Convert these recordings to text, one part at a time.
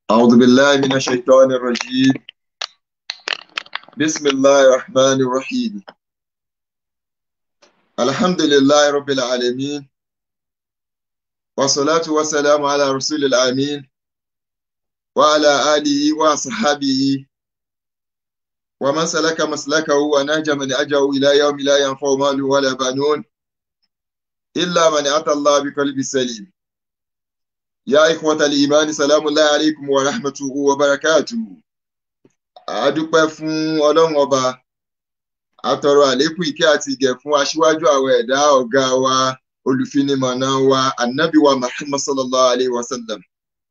أعوذ بالله من الشيطان الرجيم بسم الله الرحمن الرحيم الحمد لله رب العالمين والصلاة والسلام على رسول الأمين وعلى آله وصحبه ومن سلك مسلكه ونهج من أجه إلى يوم لا ينفع مال ولا بنون إلا من أتى الله بقلب سليم يا إخوة الإيمان سلام الله عليكم ورحمته وبركاته àdúpẹ́ fún ọlọ́run ọba àtọrọ àlékún ìkẹ́ àti ìgẹ̀ fún aṣíwájú àwọn ẹ̀dá ọ̀gá wa olùfinimọ̀nà wa ànábì wa muhammad sallallahu alayhi wa sallam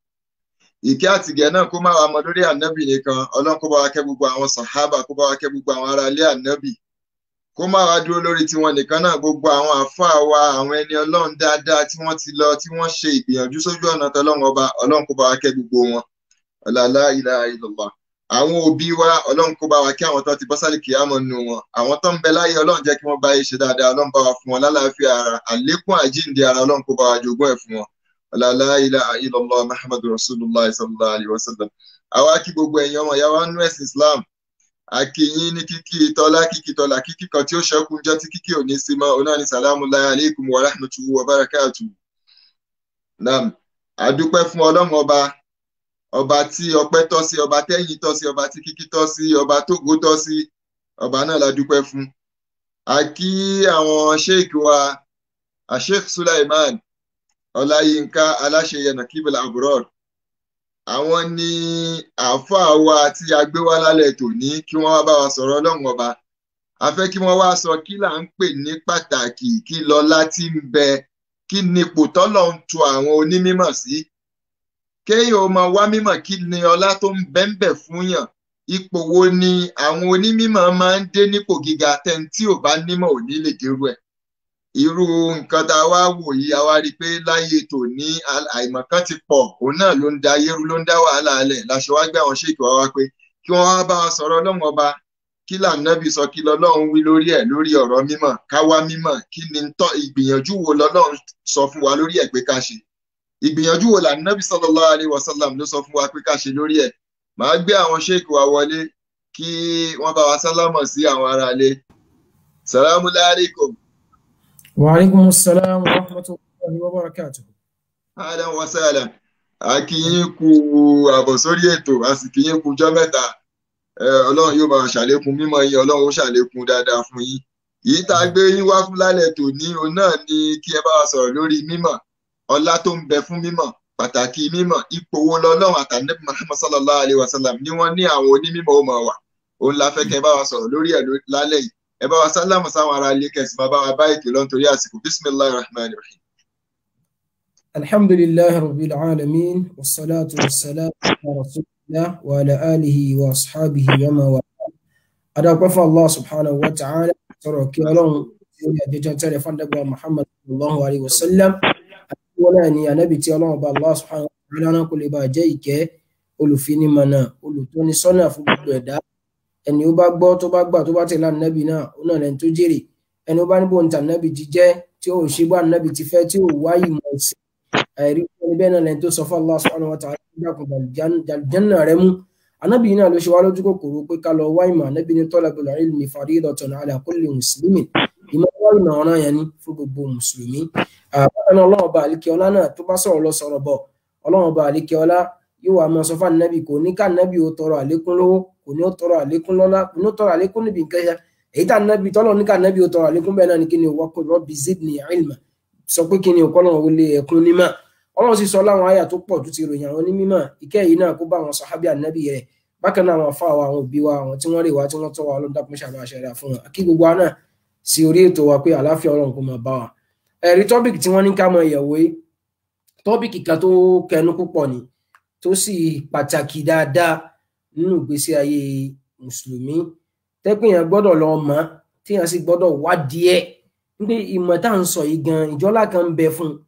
ìkẹ́ àti ìgẹ̀ náà kó má wàá mọ lórí ànábì nìkan ọlọ́run kó bá wa kẹ́ gbogbo àwọn sàhábà kó bá wa kẹ́ gbogbo àwọn ará ilé ànábì kó má wàá dúró lórí tiwọn nìkan náà gbogbo àwọn àáfàá wa àwọn ẹni ọlọ́run dáadáa tí wọ́n ti lọ tí wọ́n ṣe ìgbìyànjú sójú ọ̀nà tọlọ́run ọba ọlọ́run kó bá wa kẹ́ gbogbo wọn ọ̀làlá ilaha illallah àwọn òbí wa ọlọ́run kó bá wa kí àwọn tó ti bọ́ sálì kìámọ̀ nù wọn àwọn tó ń bẹ láyé ọlọ́run jẹ́ kí wọ́n bá yé ṣe dáadáa ọlọ́run bá wa fún wọn lálàáfíà ara àlékún àjíǹde ara ọlọ́run kó bá wa jogún ẹ̀ fún wọn ọ̀làlá ilaha illallah muhammadu rasulullah sallallahu alayhi wa sallam àwa kí gbogbo ẹ̀yin ọmọ ìyá wa nú ẹ̀sìn islam akínyín ní kíkí tọ́lá kíkí tọ́lá kíkí kan tí ó ṣẹ́kù jẹ́ tí kíkí ò ní sí mọ́ onáni salamu alaykum wa rahmatuhu wa barakatuhu naam àdúpẹ́ fún ọlọ́run ọba ọba tí ọpẹ́ tọ́ sí ọba tẹ́yìn tọ́ sí ọba tí kíkí tọ́ sí ọba tógo tọ́ sí ọba náà la dúpẹ́ fún a kí àwọn sheik wa asheik Sulaiman Ọláyínká aláṣeyẹnà kíbla aburor àwọn ní àáfàá wa tí a gbé wá lálẹ́ tòní kí wọ́n wá bá wa sọ̀rọ̀ Ọlọ́run ọba a fẹ́ kí wọ́n wá sọ kí là ń pè ní pàtàkì kí lọ́lá tí ń bẹ kí nípò tọ́lọ̀ ń tu àwọn onímọ̀ sí kéèyàn ó máa wá mímọ̀ kí ni ọlá tó ń bẹ́ńbẹ̀ fún yàn ipò wo ni àwọn onímọ̀ máa ń dé nípò gíga tẹ́ni tí ò bá nímọ̀ ò ní lè dérú ẹ̀ irú nǹkan tá a wá wò yìí a wá rí i pé láyé tòní àìmọ̀kan ti pọ̀ òun náà ló ń da ayérú ló ń dá wàhálà alẹ̀ láṣẹ wá gbé àwọn ṣèkì wá wá pé kí wọ́n wá bá wa sọ̀rọ̀ ọlọ́run ọba kí lànàbí sọ kí lọ́lọ́run wí lórí ẹ̀ lórí ọ̀rọ̀ mímọ̀ ká wá mímọ̀ kí ni ìgbìyànjú wo lọ́lọ́run sọ fún wa lórí ẹ̀ pé ká ṣe ìgbìyànjú wo lànàbí sallallahu alaihi wasallam ló sọ fún wa pé ká ṣe lórí ẹ̀ màá gbé àwọn ṣéèkì wa wọlé kí wọ́n bá wa sálámọ̀ sí àwọn aráalé salamu alaykum. wa alaikum salam wa rahmatullahi wa barakatuh. adam wa salam a kí yín kú àbọ̀ sórí ètò a sì kí yín kú jọ́ mẹ́ta ọlọ́run yóò bá wa ṣàlékún mímọ́ yín ọlọ́run ó ṣàlékún dáadáa fún yín yìí tá a gbé yín wá fún lálẹ́ tòní òun náà ni kí ẹ bá wa sọ̀rọ̀ lórí mímọ̀ ọlá tó ń bẹ fún mímọ̀ pàtàkì mímọ̀ ipò wo lọ́lọ́run àtànẹ́bí Muhammad sallallahu alayhi wa sallam ni wọ́n ní àwọn onímọ̀ ó máa wà òun la fẹ́ kẹ́ ẹ bá wa sọ̀rọ̀ lórí ẹ̀ lálẹ́ yìí ẹ bá wa sálámù sáwọn ará ilé kẹsì máa bá wa bá ètò lọ nítorí àsìkò bisimilahi rahman rahim. alhamdulillahi rabbil alamin wassalatu wassalamu ala rasulillah wa ala alihi wa ashabihi wa ma wa adakwa fún allah subhanahu wa ta'ala sọ̀rọ̀ kí ọlọ́run tí ó yà jẹjọ tẹ́lẹ̀ fún ànábì muhammad sallallahu alayhi wa sallam wọn náà ni ànábì tí ọlọ́run bá Allah subhanahu wa ta'ala náà kò lè bá jẹ́ ìkẹ́ olùfinimọ̀nà olùtónisọ́nà fún gbogbo ẹ̀dá ẹni ó bá gbọ́ tó bá gbà tó bá tẹ̀lé ànábì náà ó náà lẹ́ni tó jèrè ẹni ó bá níbo ń ta ànábì jíjẹ́ tí ó ṣe bá ànábì ti fẹ́ tí ó wáyé mọ̀ sí àìrí ẹni bẹ́ẹ̀ náà lẹ́ni tó sọ fún Allah subhanahu wa ta'ala dákun jàlùjánà rẹ mú ànábì náà ló ṣe wá lójú kòkòrò pé ká lọ wáyé mọ̀ ànábì ní talabul ilmi faridatun ala kulli muslimin ìmọ̀ wáyé mọ̀ ọ̀ràn yẹn ni fún gbogbo mùsùlùmí àbákan ọlọ́run ọba àlíkẹ́ ọlá náà tó bá sọ̀rọ̀ lọ sọ̀rọ̀ bọ̀ ọlọ́run ọba àlíkẹ́ ọlá yóò wá mọ sọfà nẹ́bì kò ní ká nẹ́bì ó tọrọ àlékún lówó kò ní ó tọrọ àlékún lọ́lá kò ní ó tọrọ àlékún níbi nǹkan yẹn èyí tá nẹ́bì tọ́lọ̀ ní ká nẹ́bì ó tọrọ àlékún bẹ́ẹ̀ náà ni kí ni wọ́n kò rọ́bì zidni ilma sọ pé kí ni ọkọ́lọ́run ó lé ẹ̀kún nímọ̀ ọlọ́run sì sọ láwọn àyà tó pọ̀ tó ti ròyìn àwọn onímọ̀ ìkẹ́ yìí náà kó bá àwọn sàhábì ànẹ́bì rẹ̀ bákan náà àwọn afá wa àwọn òbí wa àwọn tí wọ́n rè wá tí wọ́n tọ́ wa ọlọ́run dákun ṣàbà ṣẹ̀dá fún wọn kí gbogbo wa náà sí orí ètò wa pé àlàáfíà ọlọ́run kó máa bá wa ẹ̀rí tọ́pìkì tí wọ́n ní ká mọ ìyẹ̀wò yìí tọ́pìkì kan tó kẹnu púpọ̀ ni tó sì pàtàkì dáadáa nínú ìgbésí ayé mùsùlùmí tẹ́pìyàn gbọ́dọ̀ lọ mọ̀ téèyàn sì gbọ́dọ̀ wádìí ẹ̀ nígbà ìmọ̀ tá à ń sọ yìí gan ìjọ́lá kan ń bẹ fún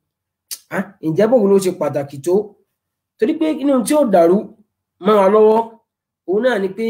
un ǹjẹ́ bòun ló ṣe pàtàkì tó torí pé inú tí ó dàrú mọ́ wa lọ́wọ́ òun náà ni pé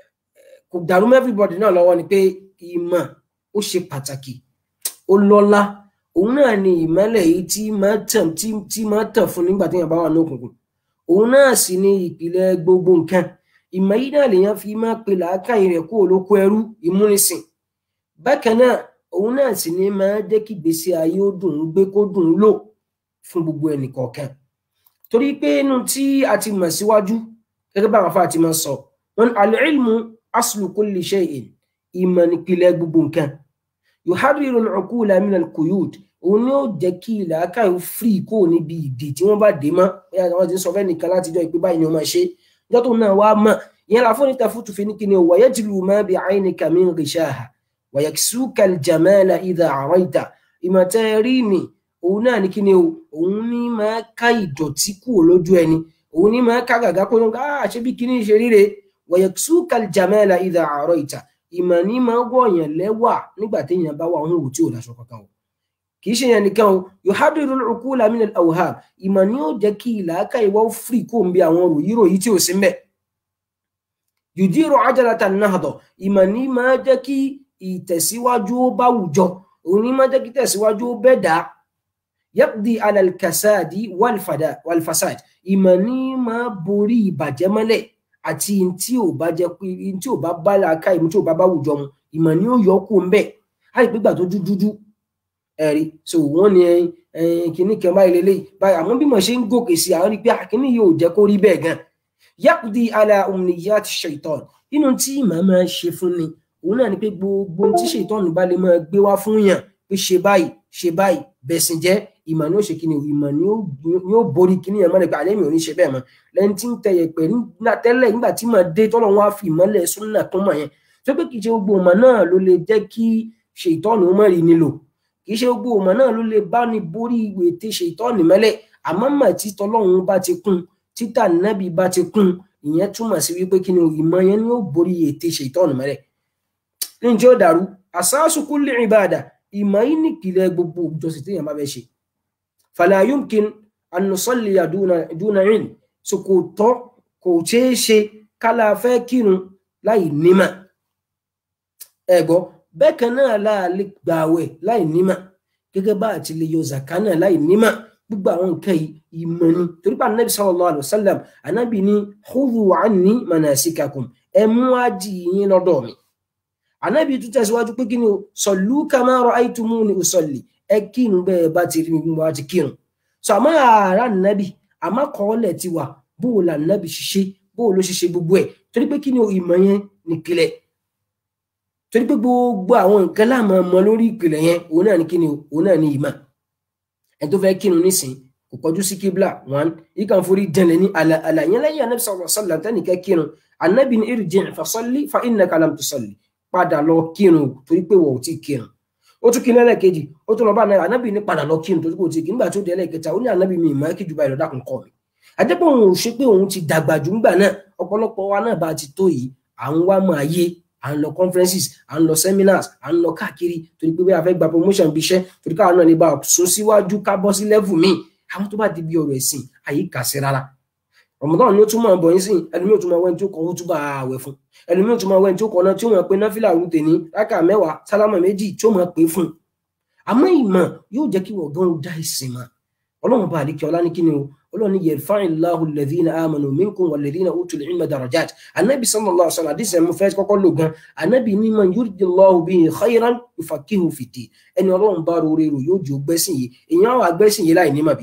kò dàrú mọ́ everybody náà lọ́wọ́ ni pé ìmọ̀ ó ṣe pàtàkì ó lọ́lá òun náà ni ìmọ́lẹ̀ yìí tí máa tàn tí tí máa tàn fún nígbà téèyàn bá wà ní òkùnkùn òun náà sì ni ìpìlẹ̀ gbogbo nǹkan ìmọ̀ yìí náà lèèyàn fi máa pe làákàyè rẹ̀ kó olóko ẹrú ìmúnisìn bákan náà òun náà sì ni máa jẹ́ kí ìgbésí ayé ó dùn ún gbé kó dùn ún lò fún gbogbo ẹnìkọ̀ọ̀kan torí pé inú tí a ti mọ̀ síwájú gẹ́gẹ́ bá àwọn afá ti máa sọ wọn al-ilmu aslu kulli shay'in ìmọ̀ nípìlẹ̀ gbogbo nǹkan yuharriru al-uqula min al-quyud òun ni ó jẹ́ kí làákàyè ó firi kó níbi ìdè tí wọ́n bá dé mọ́ bóyá àwọn ti ń sọ fẹ́ nìkan látijọ́ ìpé báyìí ni wọ́n máa ṣe ìjọ́ tó náà wá mọ̀ ìyẹn la fún níta fútu fi ní kíni o wàyẹ́ ti lù má bi aynika min ghishaha wàyẹ́ suka al-jamala idha araita ìmọ̀tẹ́ rí ni òun náà ní kíni o òun ní máa ká ìdọ̀tí kúrò lójú ẹni òun ní máa ká gàgá kó lóun ká ṣe bí kíní ṣe ríre wàyẹ́ suka al-jamala idha araita ìmọ̀ ní máa wọ̀nyàn lẹ́wà nígbà téèyàn bá wà ń wò tí ò dáṣọ kankan o kì í ṣe yẹn nìkan o yuhadiru al-uqula min al-awham ìmọ̀ ni ó jẹ́ kí ìlàákà ìwọ́ fìrí kó ń bí àwọn ròyìnròyìn tí ò sí mbẹ̀ yudiru ajalata an-nahda ìmọ̀ ni máa jẹ́ kí ìtẹ̀síwájú ó bá wùjọ òun ni máa jẹ́ kí ìtẹ̀síwájú ó bẹ́ dá yaqdi ala al-kasadi wal-fasad ìmọ̀ ni máa borí ìbàjẹ́ mọ́lẹ̀ àti tí ò bá jẹ́ pé tí ò bá bá làákà ìmú tí ò bá bá wùjọ mu ìmọ̀ ni ó yọ kó ń bẹ̀ àìpégbà tó dúdú ẹ̀rí so wọ́n ní kìíní kan báyìí lélẹ́yìí báyìí àmọ́ bí mo ṣe ń gòkè sí àwọn rí pé àkíní yóò jẹ́ kó rí bẹ́ẹ̀ gan yaqdi ala umniyati shaitan nínú tí màá máa ṣe fún ni òun náà ni pé gbogbo tí shaitan bá lè máa gbé wá fún yàn pé ṣe báyìí ṣe báyìí bẹ̀sìn jẹ́ ìmọ̀ ni ó ṣe kíni ìmọ̀ ni ó borí kíní yẹn mọ́ nípa àlẹ́ mi ò ní ṣe bẹ́ẹ̀ mọ́ lẹ́ni tí ń tẹ̀yẹ̀ pẹ̀ tẹ́lẹ̀ nígbà tí màá dé tọ́lọ́ wọn á fi ìmọ̀lẹ̀ súnà kún mọ̀ yẹn tó pé kì í ṣe gbogbo ọmọ náà ló lè jẹ́ kí shaitan ó mọ̀ rí nílò kì í ṣe gbogbo ọmọ náà ló lè bá ní borí ìwé tí ṣe ìtọ́ni mẹ́lẹ̀ àmọ́ mà tí tọlọ́run bá ti kún títà nábì bá ti kún ìyẹn túmọ̀ sí wípé kí ni ìmọ̀ yẹn ni ó borí ètè ṣe ìtọ́ni mẹ́lẹ̀ ní tí ó dàrú àsáàsù kulli ìbàdà ìmọ̀ yìí nìpìlẹ̀ gbogbo ìjọsìn tí èèyàn bá fẹ́ ṣe fala yumkin an nusalliya duna ilm so kò tọ́ kò ṣeé ṣe kálá fẹ́ kírun láì nímọ̀ ẹ̀gbọ́ bẹ́ẹ̀ kan náà láàlè gbààwẹ̀ láì nímọ̀ gẹ́gẹ́ bá àti lè yọ zaka náà láì nímọ̀ gbogbo àwọn nǹkan yìí ìmọ̀ ni torí pé anabi sallallahu alayhi wa sallam anabi ní khudhu anni manasikakum ẹ mú ájì yín lọ́dọ̀ mi anabi tún tẹ̀síwájú pé kí ni o sallu kama ra'aytumuni usalli ẹ kírun bẹ́ẹ̀ bá ti rí mi wá ti kírun sọ àmọ́ ààrá nàbì àmọ́ kọ́ọ́lẹ̀ ti wà bó o là nàbì ṣiṣẹ́ bó o ló ṣiṣẹ́ gbogbo ẹ̀ torí pé kí ni o ìmọ̀ yẹn nìkìlẹ̀ torí pé gbogbo àwọn nǹkan láàmú ọmọ lórí ìpìlẹ̀ yẹn òun náà ní kíni òun náà ní ìmọ̀ ẹni tó fẹ́ kírun nísìn kò kọjú sí kíbla one yìí kan forí dẹ̀lẹ̀ ní àlà yẹn lẹ́yìn anabi sallallahu alaihi wasallam tẹ́nìkẹ́ kírun anabi ní irji' fa salli fa innaka lam tusalli padà lọ kírun torí pé wọ́n ò tí kírun ó tún kí ní ẹlẹ́ẹ̀kejì ó tún lọ bá anabi anabi ní padà lọ kírun torí pé ò tí kí nígbà tó di ẹlẹ́ẹ̀kẹta ó ní anabi mi ìmọ̀ kí ju báyìí lọ dákun kọ́ mi àjẹpọ̀ òun ò ṣe pé òun ti dàgbà jù ńgbà náà ọ̀pọ̀lọpọ̀ wa náà bá ti tó yìí à ń wá mọ̀ ayé à ń lọ conferences à ń lọ seminars à ń lọ káàkiri torí pé bí a fẹ́ gba promotion bí iṣẹ́ torí káwọn náà lè bá sún síwájú ká bọ́ sí level míì àwọn tó bá di bí ọ̀rọ̀ ẹ̀sìn àyè kà sí rárá Ramadan ni ó tún máa bọ̀ yín sìn ẹlòmíì ò tún máa wẹ́n tí ó kọ́ ó tún bá àwẹ̀ fún ẹlòmíì ò tún máa wẹ́n tí ó kọ́ náà tí ó máa pe náfìlà rú tèní rákà mẹ́wàá sálámà méjì tí ó máa pè fún àmọ́ ìmọ̀ yóò jẹ́ kí wọ́n gan dá ìsìn mọ́ ọlọ́run bá àdìkẹ́ ọlá ní kíni o ọlọ́run ní yarfa'illahu alladhina amanu minkum walladhina utul ilma darajat anabi sallallahu alaihi wasallam àdìsẹ́ mo fẹ́ kọ́kọ́ lò gan anabi ní man yuridillahu bihi khayran yufaqihu fid-din ẹni ọlọ́run bá rore rò yóò jẹ́ gbẹ́sìn yìí èèyàn wà gbẹ́sìn yìí láì ní màbí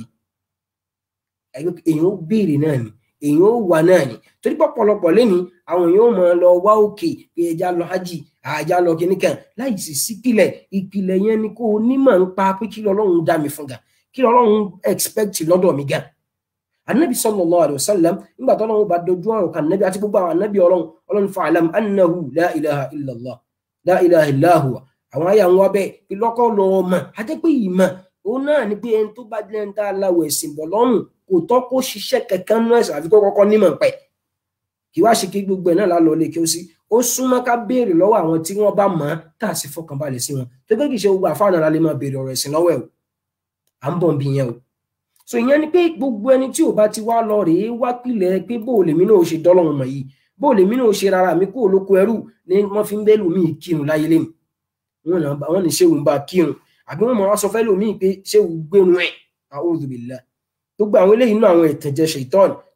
èèyàn ó béèrè náà ni èèyàn ó wà náà ni torí pọ̀pọ̀lọpọ̀ lẹ́ni àwọn èèyàn ó máa lọ wá òkè pé ẹja lọ hajj àjà lọ kìnnìkan láì sì sípìlẹ̀ ìpìlẹ̀ yẹn ni kó o nímọ̀ ń pa pé kí lọ́lọ́run dá mi fún ga kí lọ́lọ́run expect lọ́dọ̀ mi gan anabi sallallahu alayhi wa sallam nígbà tó lọ́wọ́ bá dojú ọ̀rọ̀ kan nabi àti gbogbo àwọn anabi ọlọ́run ọlọ́run fa'alam annahu la ilaha illallah la ilaha illahu àwọn àyà wọn bẹ́ẹ̀ pé lọ́kọ́ lọ́ọ́ mọ̀ àti pé ìmọ̀ òun náà ni pé ẹni tó bá jẹ́ ń tá a láwọ̀ ẹ̀sìn bọ̀ lọ́rùn kò tọ́ kó ṣiṣẹ́ kankan nú ẹ̀sìn àfi kó kọ́kọ́ nímọ̀ pẹ̀ kí wá ṣe kí gbogbo ẹ̀ náà lálọ́ lè kí ó sí ó súnmọ́ ká béèrè lọ́wọ́ àwọn tí wọ́n bá mọ̀ ọ́n tá a sì fọkànbalẹ̀ sí wọn tó pé kì í ṣe gbogbo àfáànà la lè máa béèrè ọ̀rọ̀ ẹ̀sìn lọ́wọ́ ẹ̀ o à ń bọ̀ bí yẹn o so ìyẹn ni pé gbogbo ẹni tí ò bá ti wá lọ rèé wá pilẹ̀ pé bó o lèmi náà ṣe dọ́lọ́run mọ̀ yìí bó o lèmi náà ṣe rárá mi kó o lóko ẹrú ni wọ́n fi ń bẹ́ lómi kírun láyé lẹ́nu wọ́n ní ṣéwù ń bá kírun àbí wọ́n máa sọ fẹ́ lómi pé ṣéwù gbénu ẹ̀ a'udhu billah gbogbo àwọn eléyìí náà àwọn ìtẹ̀jẹ ṣètọ́n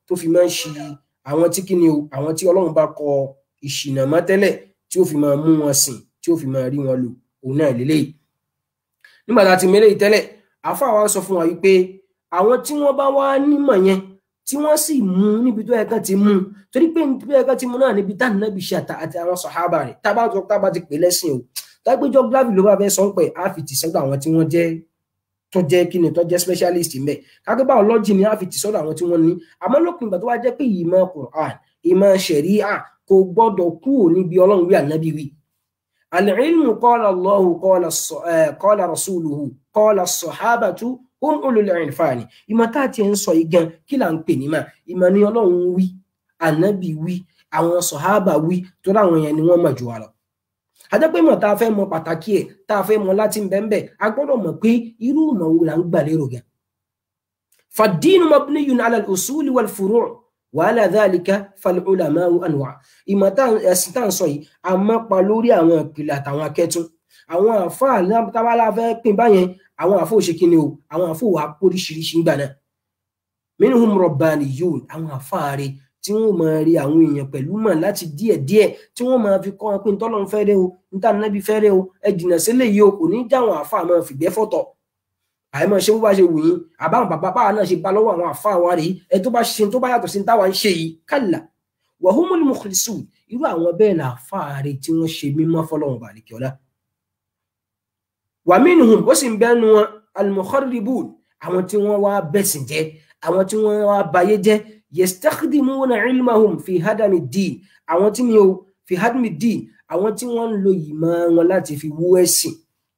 tó fi máa ń ṣi àwọn tí kíni o àwọn tí ọlọ́run bá kọ ìṣìnà mọ́ tẹ́lẹ̀ tí ó fi máa mú wọn sìn tí ó fi máa rí wọn lò òun náà lélẹ́yìí nígbà tá a ti mẹ́lẹ̀ ìtẹ́lẹ̀ àáfàá wa sọ fún wa wípé àwọn tí wọ́n bá wá nímọ̀ yẹn tí wọ́n sì mú níbi tó yẹ kán ti mú torí pé níbi tó yẹ kán ti mú náà níbi táwọn náà bí ṣe àti àwọn sàhábà rẹ̀ tá a bá sọ tá a bá ti pè lẹ́sìn o tágbéjọ́ glavy ló bá fẹ́ sọ pé a fi tì sọ́dọ̀ àwọn tí wọ́n jẹ́ tó jẹ́ kí ni tó jẹ́ specialist ń bẹ̀ kágbé biology ni a fi tì sọ́dọ̀ àwọn tí wọ́n ní àmọ́ lópin ìgbà tó wá jẹ́ pé ìmọ̀ Qur'an ìmọ̀ ṣẹ̀ríà kò gbọ́dọ̀ kúrò níbi ọlọ́run wí ànábì wí al-ilmu qala Allahu qala rasuluhu qala as-sahabatu hum ulul irfani ìmọ̀ tá a ti ń sọ igan kí là ń pè ní mà ìmọ̀ ni ọlọ́run wí ànábì wí àwọn sọ̀hábà wí tó láwọn yẹn ni wọ́n mọ̀ jù wá lọ àjẹpẹ́mọ̀ tá a fẹ́ mọ pàtàkì ẹ̀ tá a fẹ́ mọ láti bẹ́ẹ̀ a gbọ́dọ̀ mọ̀ pé irú ìmọ̀ wo là ń gbà lérò gan. fad-dinu mabniyun ala al-usuli wal-furu' wa ala dhalika fal-ulama'u anwa' ìmọ̀ ẹ̀sìn tá à ń sọ yìí a mọ́ pa lórí àwọn ìpìlẹ̀ àtàwọn akẹ́tún àwọn àfáà tábàlà fẹ́ pín báyẹn àwọn àfọ òṣèkínni o àwọn àfọ wà póríṣiríṣi ń gbà náà minhum rabbaniyun àwọn àfáà rẹ̀ tí wọn máa rí àwọn èèyàn pẹ̀lú mọ̀ láti díẹ̀díẹ̀ tí wọ́n máa fi kọ́ wọn pé ntọ́lọ́run fẹ́rẹ́ o níta nábì fẹ́rẹ́ o ẹ jìnnà sílẹ̀ yìí o kò ní dáwọn àáfàá máa fìgbẹ́ fọ̀tọ̀ àìmọ̀ ṣé bó bá ṣe wù yín àbáwọn bàbá báwa náà ṣe bá lọ́wọ́ àwọn àáfàá wa rèé ẹ tó bá ṣe tó bá yàtọ̀ sí ní táwa ń ṣe yìí kálà wa humul mukhlisun irú àwọn bẹ́ẹ̀ là àáfàá rẹ̀ tí wọ́n ṣe mímọ́ fọlọ́run bàlìkẹ́ ọ̀la wa minhum ó sì ń bẹ́nu wọn al-mukharribun àwọn tí wọ́n wá bẹ̀sìn jẹ́ àwọn tí wọ́n wá bayé jẹ́ yastakhdimuna ilmahum fi hadami din àwọn tí mi ò fi hadami din àwọn tí wọ́n ń lo ìmọ̀ wọn láti fi wú ẹ̀sìn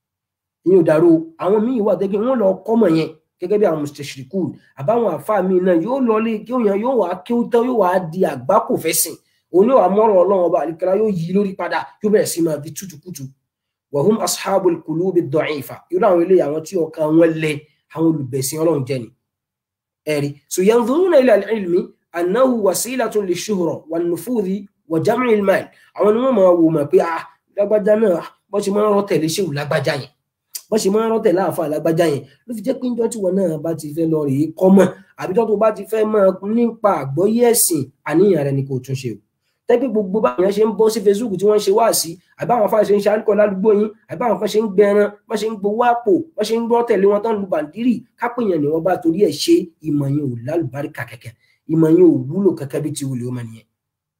ní òdàrú àwọn míì wà tẹ́kẹ́ wọ́n lọ kọ́mọ̀ yẹn gẹ́gẹ́ bí àwọn mustashirikun àbáwọn àfa mi náà yóò lọ lé kí òyìn yóò wá kí ó tán yóò wá di àgbákò fẹ́sìn òun yóò wá mọ́rọ̀ ọlọ́run ọba àlìkẹ́lá yóò yí lórí padà yóò bẹ̀rẹ̀ sí máa fi tútùkùtù wahum ashabul qulubi ad-da'ifa yóò àwọn ilé àwọn tí ọkàn wọn lẹ àwọn olùbẹ̀sìn ọlọ́run jẹ́ ni ẹ̀rí so yanzuruna ila al-ilmi annahu wasilatun lishuhra wan nufudhi wa jam'i al-mal àwọn ni wọ́n máa wò mọ̀ pé ah lágbájá náà bó ṣe máa ń rọ́ tẹ̀lé ṣéwù lágbájá yẹn bó ṣe máa ń rọ́ tẹ̀lé àfa lágbájá yẹn ló fi jẹ́ pé níjọ́ tí wọn náà bá ti fẹ́ lọ rèé kọ́mọ̀ àbí tó bá ti fẹ́ máa nípa àgbọ́yé ẹ̀sìn àníyàn rẹ ni kò tún ṣe o tẹ́gbẹ́ gbogbo báyọ̀ ṣe ń bọ́ sí facebook tí wọ́n ṣe wá sí àbáwọn afáà ṣe ń ṣe àríkọ̀ ládùúgbò yín àbáwọn kan ṣe ń gbẹran wọ́n ṣe ń gbowó àpò wọ́n ṣe ń gbọ́ tẹ̀lé wọn tán lu bàndírì kápẹ́yàn ni wọ́n bá torí ẹ̀ ṣe ìmọ̀ yẹn ò lálùbáríkà kẹ̀kẹ́ ìmọ̀ yẹn ò wúlò kẹ̀kẹ́ bí ti wùlé ọmọ nìyẹn.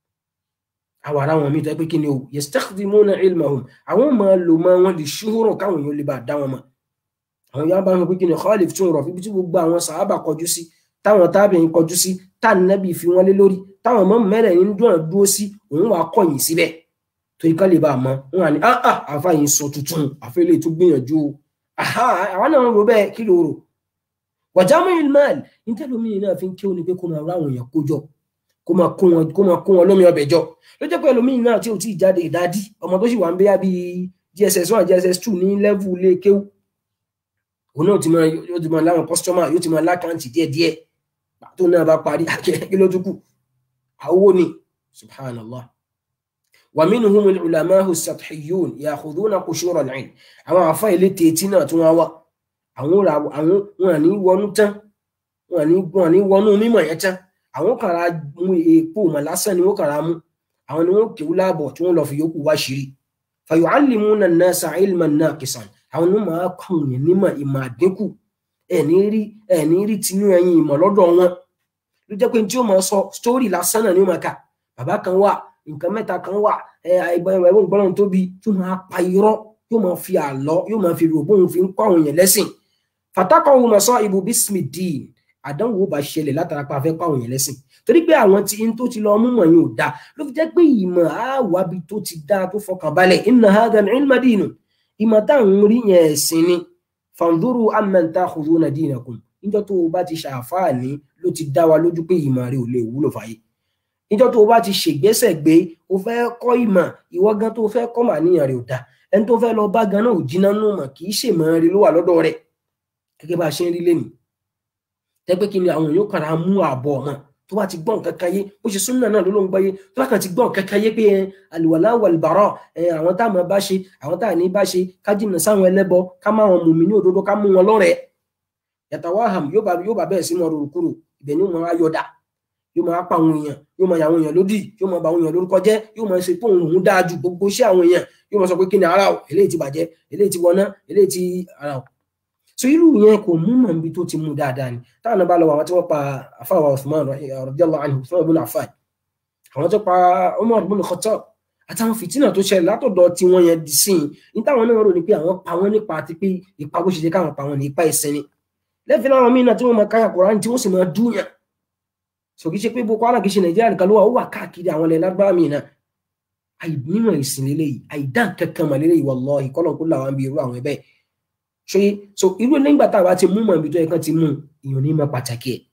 àwọn ará wọn mi tó pé kí ni o yastakhdimuna ilmahum àwọn máa lò mọ́ wọn lè ṣúhùrọ̀ káwọn èèyàn lè bá dá wọn mọ̀ àwọn yàrá bá wọn pé kí ni Khalif tún rọ̀ fíbi tí gbogbo àwọn sàhábà kọjú sí táwọn tábìrin kọjú sí táànàbì fi wọn lé lórí táwọn ọmọ mẹ́rẹ̀ẹ̀rin dúró dúró sí òun wàá kọ̀yìn síbẹ̀ torí ká lè bá a mọ̀ wọn à ní ah ah àfàyìn sọ tuntun àfẹlẹ tó gbìyànjú o aha àwọn náà ń ro bẹ́ẹ̀ kí ló rò wàjámù ilmal nítẹlómi náà fi ń kí ó ní pé kó máa ráwọn èèyàn kójọ kó máa kó wọn kó máa kó wọn lómi ọbẹ̀ jọ ló jẹ́ pé ẹlòmíì náà tí ò tí ì jáde ìdádí ọmọ tó sì wà ń bẹ́yà bíi gss one gss two ní lẹ́vù ilé kéwù òun náà ti máa yóò ti máa láwọn kọ́sítọ́mà yóò ti máa lákàntì díẹ̀díẹ̀ tó náà bá parí kí ló tún kù àwọ ni subhanallah wa minhum al-ulama'u as-sathhiyyun ya'khudhuna qushur al-'ilm àwọn àfa ilé tètí náà tún wá wá àwọn àwọn wọn ní wọnú tán wọn ní wọn ní wọnú mímọ̀ yẹn tán àwọn kàrà mú èèpo mọ lásán ni wọn kàrà mú àwọn ni wọn kéwú láàbọ̀ tí wọn lọ fi yòókù wá ṣírí fa yu'allimuna an-nasa 'ilman naqisan àwọn ni wọn máa kọ́ òyìn nímọ̀ ìmọ̀ àdínkù ẹni rí ẹni rí tinú ẹyin ìmọ̀ lọ́dọ̀ wọn ló jẹ́ pé tí ó máa sọ sítórì lásán náà ni ó máa kà bàbá kan wà nǹkan mẹ́ta kan wà ẹ̀ẹ́dẹ̀gbọ́n gbọ́dọ̀ tóbi tó máa pa irọ́ yóò máa fi àlọ́ yóò máa fi rògbò òun fi ń kọ́ àwọn èèyàn lẹ́sìn fatakọ̀ ohun mọ̀sán ibu bísímì dín àdánwò bá ṣẹlẹ̀ látara pa afẹ́ kọ́ àwọn èèyàn lẹ́sìn torí pé àwọn tí n tó ti lọ mú mọ̀ yín ò dáa ló fi jẹ́ pé ìmọ̀ àwàbí tó ti dáa tó fọkàn balẹ̀ inna hadha al-ilma dinun ìmọ̀ táwọn rí yẹn ẹ̀sìn ni fanduru amman takhuduna dinakum níjọ́ tó o bá ti ṣàǹfààní ló ti dá wa lójú pé ìmọ̀ rẹ ò lè wúlò fàyè níjọ́ tó o bá ti ṣègbésẹ̀ gbé o fẹ́ kọ́ ìmọ̀ ìwọ gan tó o fẹ́ kọ́ mà níyàn rẹ ò dá ẹni tó fẹ́ lọ bá gan náà ò jiná nù mọ̀ kì í ṣèmọ̀ rẹ ló wà lọ́dọ̀ rẹ̀ gẹ́gẹ́ bá a ṣe ń rí lẹ́nu tẹ́pẹ́ kí ni àwọn èèyàn kàrà mú àbọ̀ ọ̀mọ̀ tó bá ti gbọ́n kankan yé bó ṣe súnmọ́ náà ló ló ń gbọ́ yé tó bá kàn ti gbọ́n kankan yé pé àlùwàlá wàlùbárọ̀ àwọn tá a máa bá ṣe àwọn tá a ní bá ṣe ká jìnnà sáwọn ẹlẹ́bọ ká má wọn mùmí ní òdodo ká mú wọn lọ́rẹ̀ẹ́ yàtọ̀ wá hàm yóò bá yóò bá bẹ́ẹ̀ sínú ọ̀rọ̀ òkúrò ibẹ̀ ni wọn á yọ̀dà yóò máa pa àwọn èèyàn yóò máa yà àwọn èèyàn lódì yóò máa bà àwọn èèyàn lórúkọ jẹ́ yóò máa ṣe pé òun òun dáa ju gbogbo iṣẹ́ àwọn èèyàn yóò máa sọ pé kí ni ara o eléyìí ti bàjẹ́ eléyìí ti wọná eléyìí ti ara o so irú yẹn kò mú mọ̀ níbi tó ti mú dáadáa ni táwọn náà bá lọ àwọn tí wọ́n pa àfáwà Uthman radiyallahu anhu Uthman ibn Affan àwọn tó pa Umar ibn Khattab àtàwọn fìtínà tó ṣẹlẹ̀ látọ̀dọ̀ tí wọ́n yẹn di sí i ní táwọn náà rò ní pé àwọn pa wọ́n nípa àti pé ipa bó ṣe jẹ́ káwọn pa wọ́n ní ipa ìsìn ni lẹ́fìn láwọn míì náà tí wọ́n máa káyà Kùránì tí wọ́n sì máa dúnyàn so kì í ṣe pé Boko Haram kì í ṣe Nàìjíríà nìkan ló wà ó wà káàkiri àwọn ilẹ̀ lágbára míì náà àìnímọ̀ ìsìn lélẹ́yìí àìdá kankan mọ̀ lélẹ́yìí wallahi kọ́lọ̀ kó làwọn bí irú àwọn ẹbẹ́ ṣe so irú nígbà tá a bá ti mú mọ̀ ibi tó yẹ kán ti mú ìyọ̀n ní mọ̀ pàtàkì ẹ̀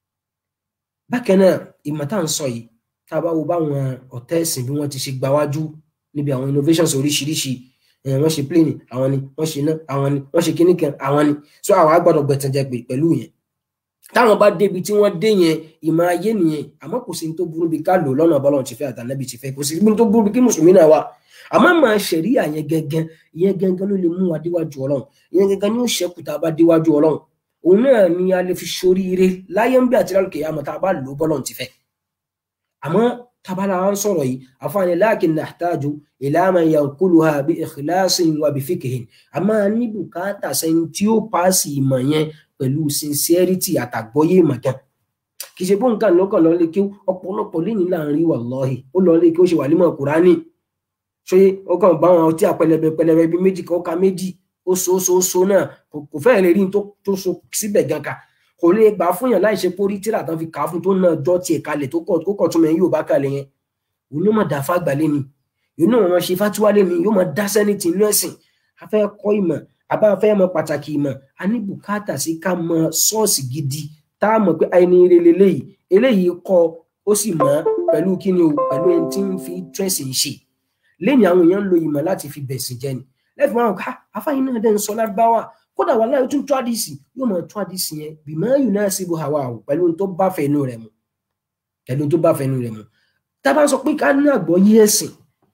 bákan náà ìmọ̀ tá à ń sọ yìí tá a bá wo báwọn ọ̀tẹ́ ẹ̀sìn bí wọ́n ti ṣe gbáwájú níbi àwọn innovations oríṣiríṣi wọ́n ṣe plane àwọn ni wọ́n ṣe iná àwọn ni wọ́n ṣe kíní kan àwọn ni so àwọn agbọ́dọ̀ gbẹ̀tànjẹ pẹ̀lú yẹn táwọn bá débi tí wọ́n dé yẹn ìmọ̀ ayé nìyẹn àmọ́ kò sí ní tó burú bí ká lò lọ́nà bọ́lọ̀ ti fẹ́ àtànábì ti fẹ́ kò sí ní tó burú bí kí mùsùlùmí náà wà àmọ́ máa ṣẹ̀ríà yẹn gẹ́gẹ́ ìyẹn gẹ́gẹ́ ló lè mú wa déwájú ọlọ́run ìyẹn gẹ́gẹ́ ni ó ṣẹ́kù tá a bá déwájú ọlọ́run òun náà ni a lè fi ṣoríire láyé ń bí àti lálùkè àmọ́ tá a bá lò bọ́lọ̀ ti fẹ́ àmọ́ tabala wa ń sọ̀rọ̀ yìí àfààní lakin nahtaju ila man yanquluha bi ikhlasin wa bi fiqhin a máa ní bùkátà sẹ́ni tí ó paasi ìmọ̀ yẹn pẹ̀lú sincerity àtàgbọ́yé ìmọ̀ kan kì í ṣe bóun kan lọ́kàn lọ́ọ́ lé kí ọ̀pọ̀lọpọ̀ lẹ́yìn láàrin wallahi ó lọ́ọ́ lé kí ó ṣe wà límọ̀ kúránì ṣé ó kàn bá wọn ọtí àpẹlẹbẹ pẹlẹbẹ bíi méjì kan ó ka méjì ó so so so náà kò fẹ́ẹ̀ lè rí ní tó so síbẹ̀ gan ka kò lè gbà fún yàn láì ṣe pórí tíra tán fi kà á fún tó náà jọ tiẹ̀ kalẹ̀ tó kọ̀ tó kọ̀ tún mẹ́rin yóò bá kalẹ̀ yẹn òun yóò máa dà fágbà lé ni yóò náà máa ṣe fátíwá lé ni yóò máa dá sẹ́ni tì inú ẹ̀sìn a fẹ́ kọ́ ìmọ̀ a bá fẹ́ mọ pàtàkì ìmọ̀ a ní bùkátà sí ká mọ sọ́ọ̀sì gidi tá a mọ̀ pé àìní ire leléyìí eléyìí kọ́ ó sì mọ̀ pẹ̀lú kíni o pẹ̀lú ẹni tí ń fi tírẹ̀sì ń ṣe lẹ́yìn àwọn èèyàn ń lo ìmọ̀ láti fi bẹ̀sìn jẹ́ ni lẹ́fì máa ń ká afáyín náà dẹ́ ń sọ lárúbáwá kódà wà láyé tún tó àdìsí yóò máa tó àdìsí yẹn bìmọ̀ yìí náà sí bó hawa o pẹ̀lú tó bá fẹnu rẹ̀ mu pẹ̀lú tó bá fẹnu rẹ̀ mu tá a bá sọ pé ká ní àgbọ́yé ẹ̀sìn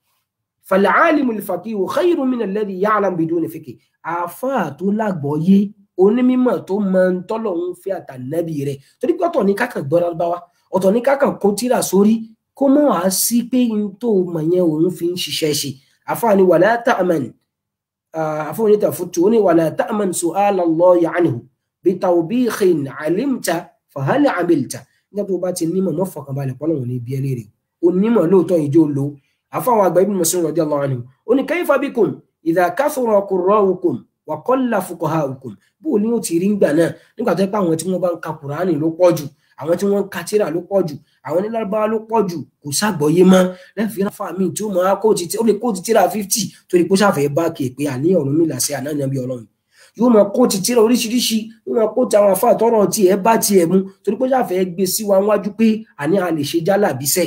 fal-alimu al-faqihu khayrun min alladhi ya'lam biduni fiqh àáfàá tó lágbọ́yé onímọ̀ tó máa ń tọ́lọ̀ ń fẹ́ àtànẹ́bì rẹ̀ torí pé ọ̀tọ̀ ní kákan gbọ́ lárúbáwá ọ̀tọ̀ ní kákan kó tíra sórí kó mọ̀ wá sí pé n tó mọ̀ yẹn òun fi ń ṣiṣẹ́ ṣe àáfàá ni wala ta'man àfọwọ́n níta fún tó ní wala ta'man su'ala Allahi anhu bi tawbihin alimta fahal amilta nígbà tó bá ti nímọ̀ mọ́ fọkànbalẹ̀ pọ́nlọ̀ wọn ní bí ẹlẹ́rìí onímọ̀ lóòótọ́ ìjọ lò àfọwọ́n àgbà Ibn Mas'ud radiyallahu anhu ó ní kayfa bikum idha kathura qurra'ukum wa qalla fuqaha'ukum bó ní ó ti rí ngbà náà nígbà tó yẹ pé àwọn tí wọ́n bá ń ka Kùránì ló pọ̀ jù àwọn tí wọ́n ń ka tírà ló pọ̀ jù àwọn onílárúbáwá ló pọ̀ jù kò ságbọ́yé mọ́ lẹ́fìí ráfà mi tí ó máa kóòtù ó lè kóòtù tírà fifty torí pé ó ṣàfẹ́ bá kè pé àní ọ̀run mi làṣẹ ànáyàn bí ọlọ́run yóò máa kóòtù tírà oríṣiríṣi yóò máa kóòtù àwọn afá àtọ́rọ̀ tí ẹ bá tiẹ̀ mu torí pé ó ṣàfẹ́ gbé sí wa wájú pé àní a lè ṣe jálà bísẹ̀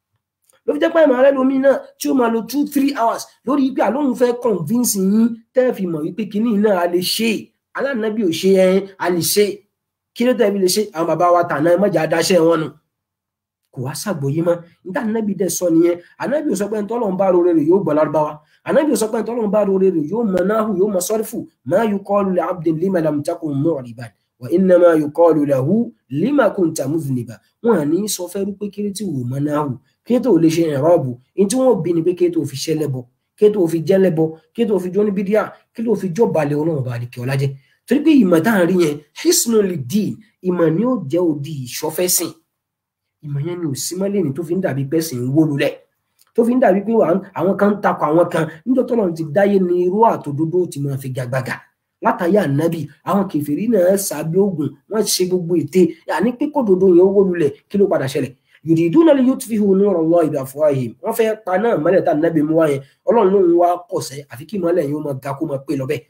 ló fi jẹ́ pé ìmọ̀ alẹ́ lomi náà tí ó máa lo two three hours lórí pé àlóhùn fẹ́ convince yín tẹ́ fi mọ̀ wípé kinní náà a lè ṣe alánàbí ò ṣe ẹyin a lè ṣe kí ló tẹ̀bi lè ṣe àwọn bàbá wa tàná mọ́jà adáṣẹ́ wọn nù kò wá ṣàgbọ́yé mọ́ níta ànábì dẹ̀ sọ nìyẹn ànábì ò sọ pé ntọ́lọ́ ń bá rore rẹ̀ yóò gbọ́ lárúbáwá ànábì ò sọ pé ntọ́lọ́ ń bá rore rẹ̀ yóò mọ náhù yóò mọ sọ́rífù ma yuqalu li abdin lima lam takun mu'riban wa innama yuqalu lahu lima kunta mudhniba wọn à ní sọ fẹ́ rú pé kéré tí wò mọ náhù kéré tó lè ṣe ìrọ́bù ní tí wọ́n bí ni pé kéré tó fi ṣẹlẹ́bọ kéré tó fi jẹ́lẹ́bọ kéré tó fi jó ní bídíà kéré tó fi jó balẹ̀ ọlọ́run bá àdìkẹ́ ọlájẹ́ torí pé ìmọ̀ tá à ń rí yẹn hisnul din ìmọ̀ ni ó jẹ́ òdi ìṣọ́fẹ́sìn ìmọ̀ yẹn ni ò sí mọ́lẹ̀ ní tó fi ń dàbí pẹ́sìn ń wó lulẹ̀ tó fi ń dàbí pé àwọn kan ń takọ àwọn kan níjọ́ tọ́lọ̀ ti dáyé ní irú àtòdodo ti máa fi gàgbàgà látàyé ànábì àwọn kèfèrí náà sàbí ogun wọ́n ṣe gbogbo ète àní pé kódodo yẹn ó wó lulẹ̀ kí ló padà ṣẹlẹ̀ yuriduna li yutfihu nura Allahi bi afwahihim wọ́n fẹ́ pa náà mọ́lẹ̀ tá ànábì mú wáyẹn ọlọ́run ló ń wá kọ̀sẹ́ àfi kí mọ́lẹ̀ yẹn ó máa ga kó máa pé lọ bẹ́ẹ̀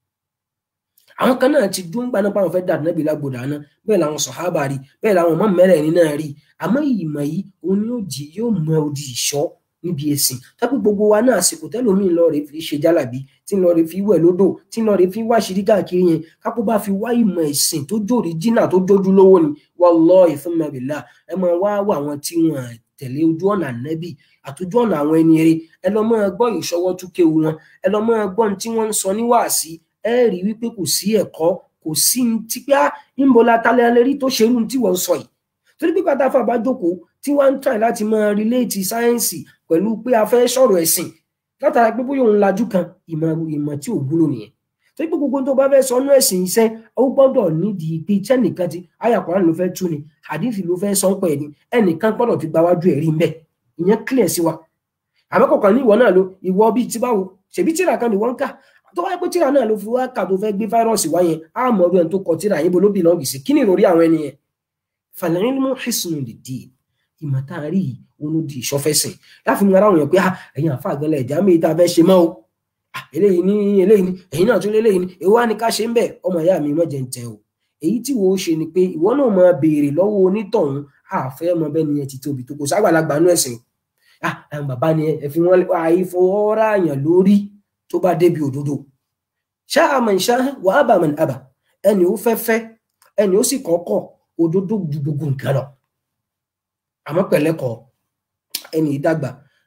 àwọn kan náà ti dún gbaná pa àwọn fẹ́ dà nábì lágbòdà náà bẹ́ẹ̀ làwọn sọ̀hábà rí bẹ́ẹ̀ làwọn ọmọ mẹ́rẹ̀ẹ̀rin náà rí àmọ́ ìmọ̀ yìí òun ni ó jì yóò mọ odi ìṣọ́ níbi ẹ̀sìn tábí gbogbo wa náà àsìkò tẹ́lómi lọ rè fi ṣe jálàbí tí lọ rè fi wẹ̀ lódò tí lọ rè fi wá ṣírí káàkiri yẹn kápó bá fi wá ìmọ̀ ẹ̀sìn tó jòrí jìnnà tó jójú lówó ni wallahi thumma billah ẹ máa wá wà àwọn tí wọn tẹ̀lé ojú ọ̀nà ànábì àtòjú ọ̀nà àwọn ẹni eré ẹ lọ máa gbọ́ ìṣọwọ́ túkéwu wọn ẹ lọ máa gbọ́ tí wọ́n ń sọ ní wàásí ẹ rí wípé kò sí ẹ̀kọ́ kò sí ní tí pé níbo la talẹ̀ alẹ́ rí tó ṣerú tí wọ́n sọ yìí torí pé pátá fà bá jókòó tí wọ́n ń try láti máa relate sáyẹ́ǹsì pẹ̀lú pé a fẹ́ sọ̀rọ̀ ẹ̀sìn látara pé bóyá òun lajú kan ìmọ̀ ìmọ̀ tí ò wúlò nìyẹn torí pé gbogbo tó bá fẹ́ sọ ọ́nú ẹ̀sìn iṣẹ́ ó gbọ́dọ̀ nídìí pé iṣẹ́ nìkan ti ayàkùnrin ló fẹ́ tú ni hadith ló fẹ́ sọ pẹ̀ ni ẹnìkan gbọ́dọ̀ ti gbáwájú ẹ̀rí ń bẹ̀ ìyẹn clear sí wa àmọ́kọ̀ọ̀kan ní ìwọ náà ló ìwọ bíi ti báwo ṣèbí tíra kan ni wọ́n ń kà tó wáyé pé tíra náà ló fi wá kà tó fẹ́ gbé fáírọ́ọ̀sì wá yẹn á mọ ọdún ẹni tó kọ tíra yín bo ló bìlọ́ọ̀gì sí kí ni ìròrí àwọn ẹni yẹn fàlẹ́rìn mú hìsùn lè dì ìmọ̀ tá a rí yìí òun ló di ìṣọ́fẹ́sìn láfi mú ara wọn yàn pé ẹ̀yin àfa àgẹ́lẹ̀ ẹ̀já mi tá a fẹ́ ṣe mọ́ o eléyìí ní eléyìí ní èyí náà tún lé eléyìí ní èwo á ní ká ṣe ń bẹ̀ ọmọ ìyá mi mọ̀jẹ̀ ń tẹ o èyí tí wo ṣe ni pé ìwọ náà máa béèrè lọ́wọ́ onítọ̀hún àfẹ́ mọ bẹ́ẹ̀ ni ẹ ti tóbi tó kò ságbàlagbà nú ẹ̀sìn ah àwọn bàbá ni ẹ fi wọn àìfọwọ́rá àyàn lórí tó bá débi òdodo ṣáà man ṣáà wà á bà man àbà ẹni ó fẹ́ fẹ́ ẹni ó sì kọ́kọ́ òdodo ju gbogbo nǹkan lọ àmọ́ pẹ̀lẹ́kọ̀ ẹni ìdàgbà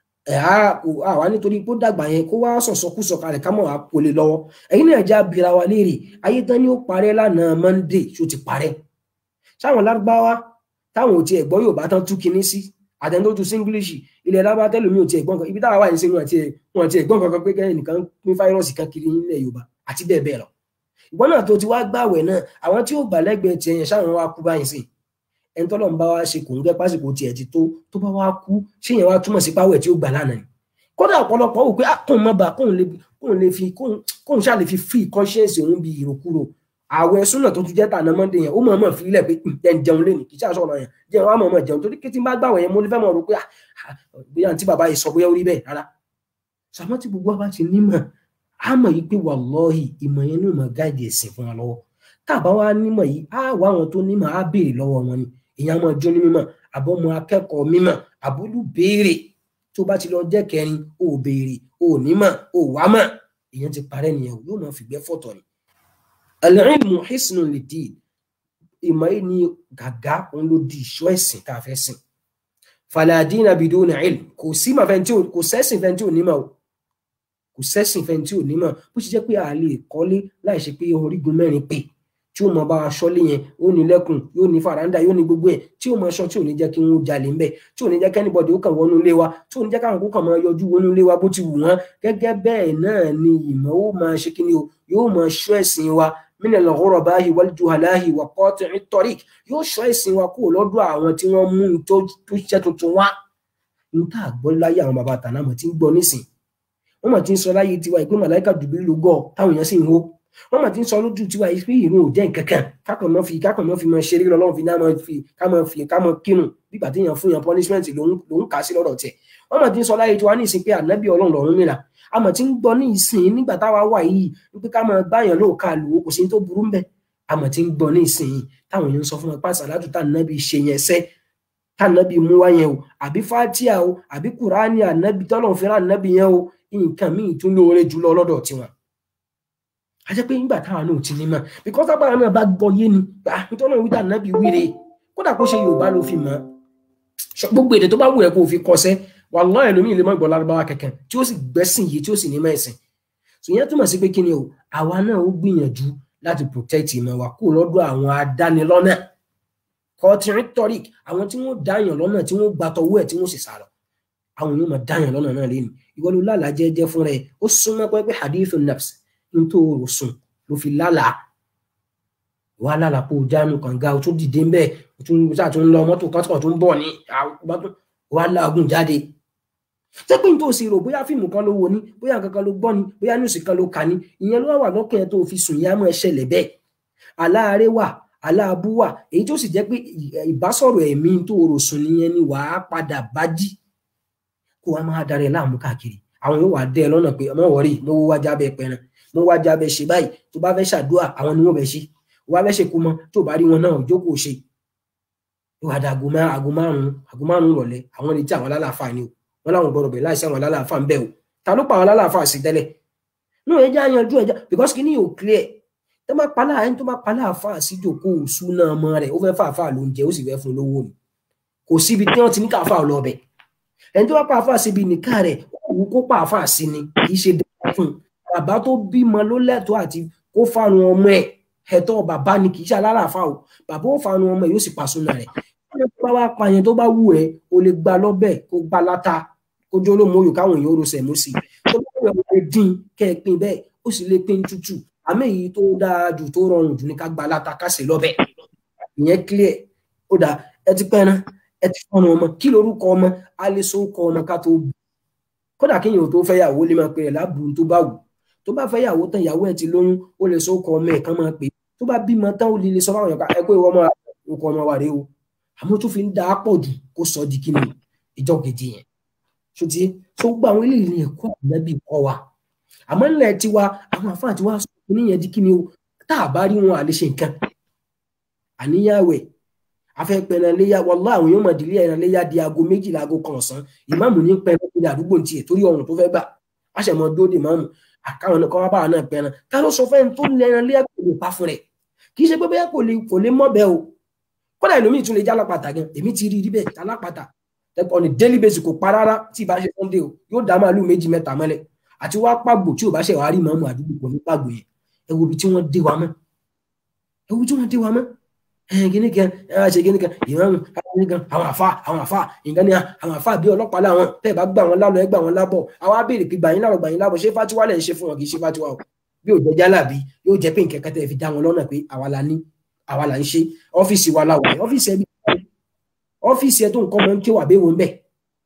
àwa nítorí pé ó dàgbà yẹn kó wá sọ̀sọ́kúsọ kalẹ̀ ká mọ̀ wá polè lọ́wọ́ ẹ̀yin náà já bira wa léèrè ayé tán ni ó parẹ́ lánàá Monday ṣó ti parẹ́ sáwọn lárúbáwá táwọn ò tiẹ̀ gbọ́ Yorùbá tán tú kinní sí àtẹnudójú singlish ilẹ̀ lábá tẹ́lómi ò tiẹ̀ gbọ́n kan ibi táwa wà ní sẹ́yìn àti wọn tiẹ̀ gbọ́n kankan pé kẹ́hìn nìkan pín fáírọ́ọ̀sì kan kiri nílẹ̀ Yorùbá àti bẹ́ẹ̀ bẹ́ẹ̀ lọ ìgbọ́n náà tó ti wá gbàwẹ̀ náà àwọn tí ó gbà lẹ́gbẹ̀ẹ́ tiẹ̀ yẹn sáwọn wá kú báyìí sí ẹni tọ́lọ́ ń bá wa ṣe kò ń gẹ́ pásìkò tiẹ̀ ti tó tó bá wá kú ṣé yẹn wá túmọ̀ sí páwẹ̀ tí ó gbà lánàá ni kódà ọ̀pọ̀lọpọ̀ wò pé kóun má ba kóun lè fi kóun ṣáà lè fi free conscience òun bí ìròkúrò àwẹ̀ súnà tó tún jẹ́ tànà mọ́ndé yẹn ó mọ̀ mọ̀ fílẹ̀ pé jẹun jẹun lé ní kì í ṣàṣọ ọ̀nà yẹn jẹun á mọ̀ mọ̀ jẹun torí kí tí n bá gbàwẹ̀ yẹn mo lè fẹ́ mọ̀ rò pé bóyá àǹtí bàbá yìí sọ bóyá ó rí bẹ́ẹ̀ rárá sàmọ́ tí gbogbo wa ti nímọ̀ á mọ̀ yìí pé wàlọ́ọ̀hì ìmọ̀ yẹn ní ìmọ̀ gáàdì ẹ̀sìn fún wa lọ́wọ́ tàbá wa nímọ̀ yìí á wá àwọn tó nímọ̀ á béèrè lọ́wọ́ wọn ni èèyàn máa jó ní mímọ̀ àbọ̀mọ akẹ́kọ̀ọ́ mímọ̀ àbúlù béèrè tó bá ti lọ jẹ́ kẹrin ò béèrè ò nímọ̀ ò wá mọ̀ èèyàn ti parẹ́ nìyẹn yóò máa fìgbẹ́ fọ̀tọ̀ ni. al-ilmu hisnun lid-din ìmọ̀ yìí ni gàgá òun ló di ìṣọ́ ẹ̀sìn tá a fẹ́ sìn. fala dina biduni ilm kò sí mà fẹ́ntì kò sẹ́sìn fẹ́ntì ò nímọ̀ o kò sẹ́sìn fẹ́ntì ò nímọ̀ bó ṣe jẹ́ pé a lè kọ́lé láì ṣe pé orígun mẹ́rin pè tí ó mọ bá wa ṣọ́lé yẹn ó ní lẹ́kùn yóò ní faranda yóò ní gbogbo ẹ̀ tí ó mọ ṣọ́ tí ò ní jẹ́ kí wọ́n jalè ńbẹ̀ tí ò ní jẹ́ kẹ́nìbọ̀dì ó kàn wọnú ilé wa tí ò ní jẹ́ káwọn kó kàn máa yọjú wọnú ilé wa bó ti wù wọ́n gẹ́gẹ́ bẹ́ẹ̀ náà ni ìmọ̀ ó máa ṣe kí ni o yóò máa ṣọ́ ẹ̀sìn wa minal ghurabahi wal juhalahi wa qati'i tariq yóò ṣọ́ ẹ̀sìn wa kúrò lọ́dọ̀ àwọn tí wọ́n mú tó ṣiṣẹ́ tuntun wá ní ká gbọ́ láyé àwọn bàbá tàná mọ̀ tí ń gbọ́ nísìn wọ́n mọ̀ tí ń sọ láyé tiwa ìpín màláìka Jibrilu gọ̀ táwọn èèyàn sì ń hó wọ́n mà ti ń sọ lójú tiwa yìí pé ìrun ò jẹ́ nǹkankan kákan mọ́ fi kákan mọ́ fi mọ́ ṣeré lọ́wọ́ fi náà mọ́ fi ká mọ́ fi ká mọ́ kírun bígbà tí èèyàn fún yàn punishment ló ń kà sí lọ́dọ̀ tẹ̀ wọ́n mà ti ń sọ láyé tiwa ní ìsìn pé ànábì ọlọ́run lọ́run mìíràn a mà ti ń gbọ́ ní ìsìn nígbà táwa wà yìí wípé ká mọ́ báyàn ló ká lò ó kò sí tó burú ń bẹ̀ a mà ti ń gbọ́ ní ìsìn táwọn èèyàn ń sọ fún wọn pàṣẹ aládùn tá ànábì ṣe yẹn sẹ́ tá ànábì mú wá yẹn o àbí fatia o àbí kùránì ànábì tọ́lọ̀ fẹ́ràn ànábì yẹn o nǹkan míì tún lóore jùlọ lọ́dọ̀ tiwọn a jẹ́ pé nígbà táwọn náà ti ní mọ̀ because tábà náà bá gbọ́ yé ni nítorí náà wíta náà bí wíre kódà kó ṣe yorùbá ló fi mọ̀ gbogbo èdè tó bá wù ẹ́ kó o fi kọsẹ́ wallahi ẹlòmíì lè má gbọ́ lárúbáwá kẹ̀kẹ́ tí ó sì gbẹ́sìn yìí tí ó sì ní mẹ́sìn so ìyẹn túmọ̀ sí pé kí ni o àwa náà ó gbìyànjú láti protect ìmọ̀ wa kó lọ́dọ̀ àwọn adánilọ́nà kọtìrín tọ́rík àwọn tí wọ́n dáyàn lọ́nà tí wọ́n gbàtọ̀wọ́ ẹ̀ tí wọ́n sì sá lọ àwọn yóò máa dáyàn lọ́nà náà lẹ́nu ìwọ ló lálàá jẹ́jẹ́ fúnra ẹ̀ ó súnmọ́ pé hadithun nafs nítorí sùn ló fi lálàá wà lálàá pé o jánu kànga o tún dìde ń bẹ o tún sáà tún lọ mọ́tò kan tó ń bọ̀ ní wà láàgùn jáde tẹ́pẹ́ ní tó sì rò bóyá fíìmù kan ló wo ní bóyá nǹkan kan ló gbọ́ ní bóyá níwùsì kan ló kà ní ìyẹn ló wà lọ́kàn ẹ̀ tó fi sùn yá mọ́ ẹ ṣẹlẹ̀ bẹ́ẹ̀ aláàárẹ̀ wà aláàbú wà èyí tó sì jẹ́ pé ìbásọ̀rọ̀ ẹ̀mí tó rò sùn nìyẹn ni wàá padà bá jí kó wàá máa darẹ̀ láàmú káàkiri àwọn yóò wà dẹ́ ẹ lọ́nà pé ọmọ wọ̀rí mo wó wájà bẹ́ẹ̀ pẹ́ran mo wájà bẹ́ẹ̀ ṣe báyìí tó bá fẹ́ ṣàdúrà àwọn ni wọ́n bẹ̀ ṣe wọ́n fẹ́ ṣe kú mọ́ tó bá rí wọn náà jókòó ṣe yóò wá da àgọ́ márùn-ún àgọ́ márùn-ún rọ̀lẹ́ àwọn retí àwọn alálàáfà ni o wọ́n láwọn gbọ́dọ̀ bẹ̀ láìsí àwọn alálàáfà ń bẹ̀ o ta ló pa àwọn alálàáfà sí tẹ́lẹ̀ náà ẹja yanjú ẹja because kí ni yóò clear tó bá pa láàrin tó bá pa láàfà sí jòkó òṣù náà mọ rẹ̀ ó fẹ́ fàáfà lóúnjẹ ó sì fẹ́ fún lówó ni kò síbi tí wọ́n ti ní káfà lọ bẹ̀ ẹni tó bá pa àfà síbi nìka rẹ̀ òwú kó pa àfà sí ni kì í ṣe dáadáa fún un bàbá tó bímọ ló lẹ́tọ̀ọ́ àti kó fáwọn ọmọ ẹ̀ ẹ̀tọ́ bàbá ni kì í ṣe alálàáfà o bàbá ó fáwọn ọmọ ẹ̀ yóò sì pa súnà rẹ̀ tó bá wá pa yẹn tó bá wù ẹ́ o lè gba lọ́bẹ̀ kó gba láta kó jó lómo yòó káwọn èèyàn ó rosẹ̀ mú sí i tó bá wù ẹ́ o lè dín kẹ́ ẹ pín bẹ́ẹ̀ ó sì lè pín tútù àmì èyí tó dáa jù tó rọrùn jù ní ká gba láta ká sè lọ́bẹ̀ ìyẹn clear ó dà ẹ ti pẹ́ náà ẹ ti fọ́nà ọmọ kí lorúkọ ọmọ alẹ́ sókọ ọmọ ká tó bù kódà kéèyàn ò tó fẹ́ yàwó lè máa pè é lábùrú tó bá wù tó bá fẹ́ yàwó tán ìyàwó ẹ̀ ti lóyún ó lè sókọ ọmọ ẹ̀ kán máa pè é tó bá bímọ tán ó lè lè sọ fáwọn èèyàn ẹ pé ìwọ ọmọ orúkọ ọmọ wa rèé o àmọ́ tó fi ń da á pọ̀ jù kó sọ di kí ni ìjọ kejì yẹn ṣùtì tó gbọ́ àwọn eléyìí ní ẹ̀kọ́ ànábì kọ́ wa àmọ́ ńlẹ̀ tiwa àwọn àfáà tiwa sọ pé níyẹn di kí ni o tá a bá rí wọn àlè ṣe nǹkan àníyàwẹ̀ afẹ́pẹ̀rẹ̀ léyà wọlá àwọn yóò mọ̀ dílé ẹ̀ràn léyà di aago méjìlá aago kan ọ̀sán ìmáàmù ní pẹ̀rẹ̀ ní àdúgbò tiẹ̀ torí ọ̀run tó fẹ́ gbà àṣẹmọ̀ dóde máàmù àkáwọn ẹ̀kọ́ wá báwa náà pẹ̀rẹ̀ ká ló sọ fẹ́ni tó lẹ́ran léyà kò lè pa fún rẹ̀ kì í ṣe pé bẹ́ẹ̀ kò lè kò lè mọ́ bẹ́ẹ̀ o kódà ìlú tún lè já lápàtà gan èmi ti rí rí bẹ́ẹ̀ já lápàtà on a daily basis kò pa rárá tí ì bá ṣe sunday o yóò dá màálù méjì mẹ́ta mọ́lẹ̀ àti wá pàgbò tí ò bá ṣe wàá rí màmú àdúgbò kò ní pàgbò yẹn ẹ wo ibi tí wọ́n dé wa mọ́ ẹ wo ibi tí wọ́n dé wa mọ́ gini kan ẹ ṣe gini kan ìmáàmù gini kan àwọn àfa àwọn àfa nǹkan ni àwọn àfa bí ọlọ́pàá làwọn tẹ́ ẹ bá gbà wọn lálọ́ ẹ gbà wọn lábọ̀ àwọn abéèrè pé gbàyín lárọ̀ gbàyín lábọ̀ ṣé fatiwa lẹ̀ ń ṣe fún wọn kì í ṣe fatiwa o bí ò jẹjá làbí yóò jẹ pé nǹkan kan tẹ́ fi dá wọn lọ́nà pé àwa la ní àwa là ń ṣe ọ́fíìsì wa la wà ní ọ́fíìsì ẹbí ọ́fíìsì ẹ tó nǹkan mọ́ ń ké wà bẹ́ẹ̀ wọ́n bẹ́ẹ̀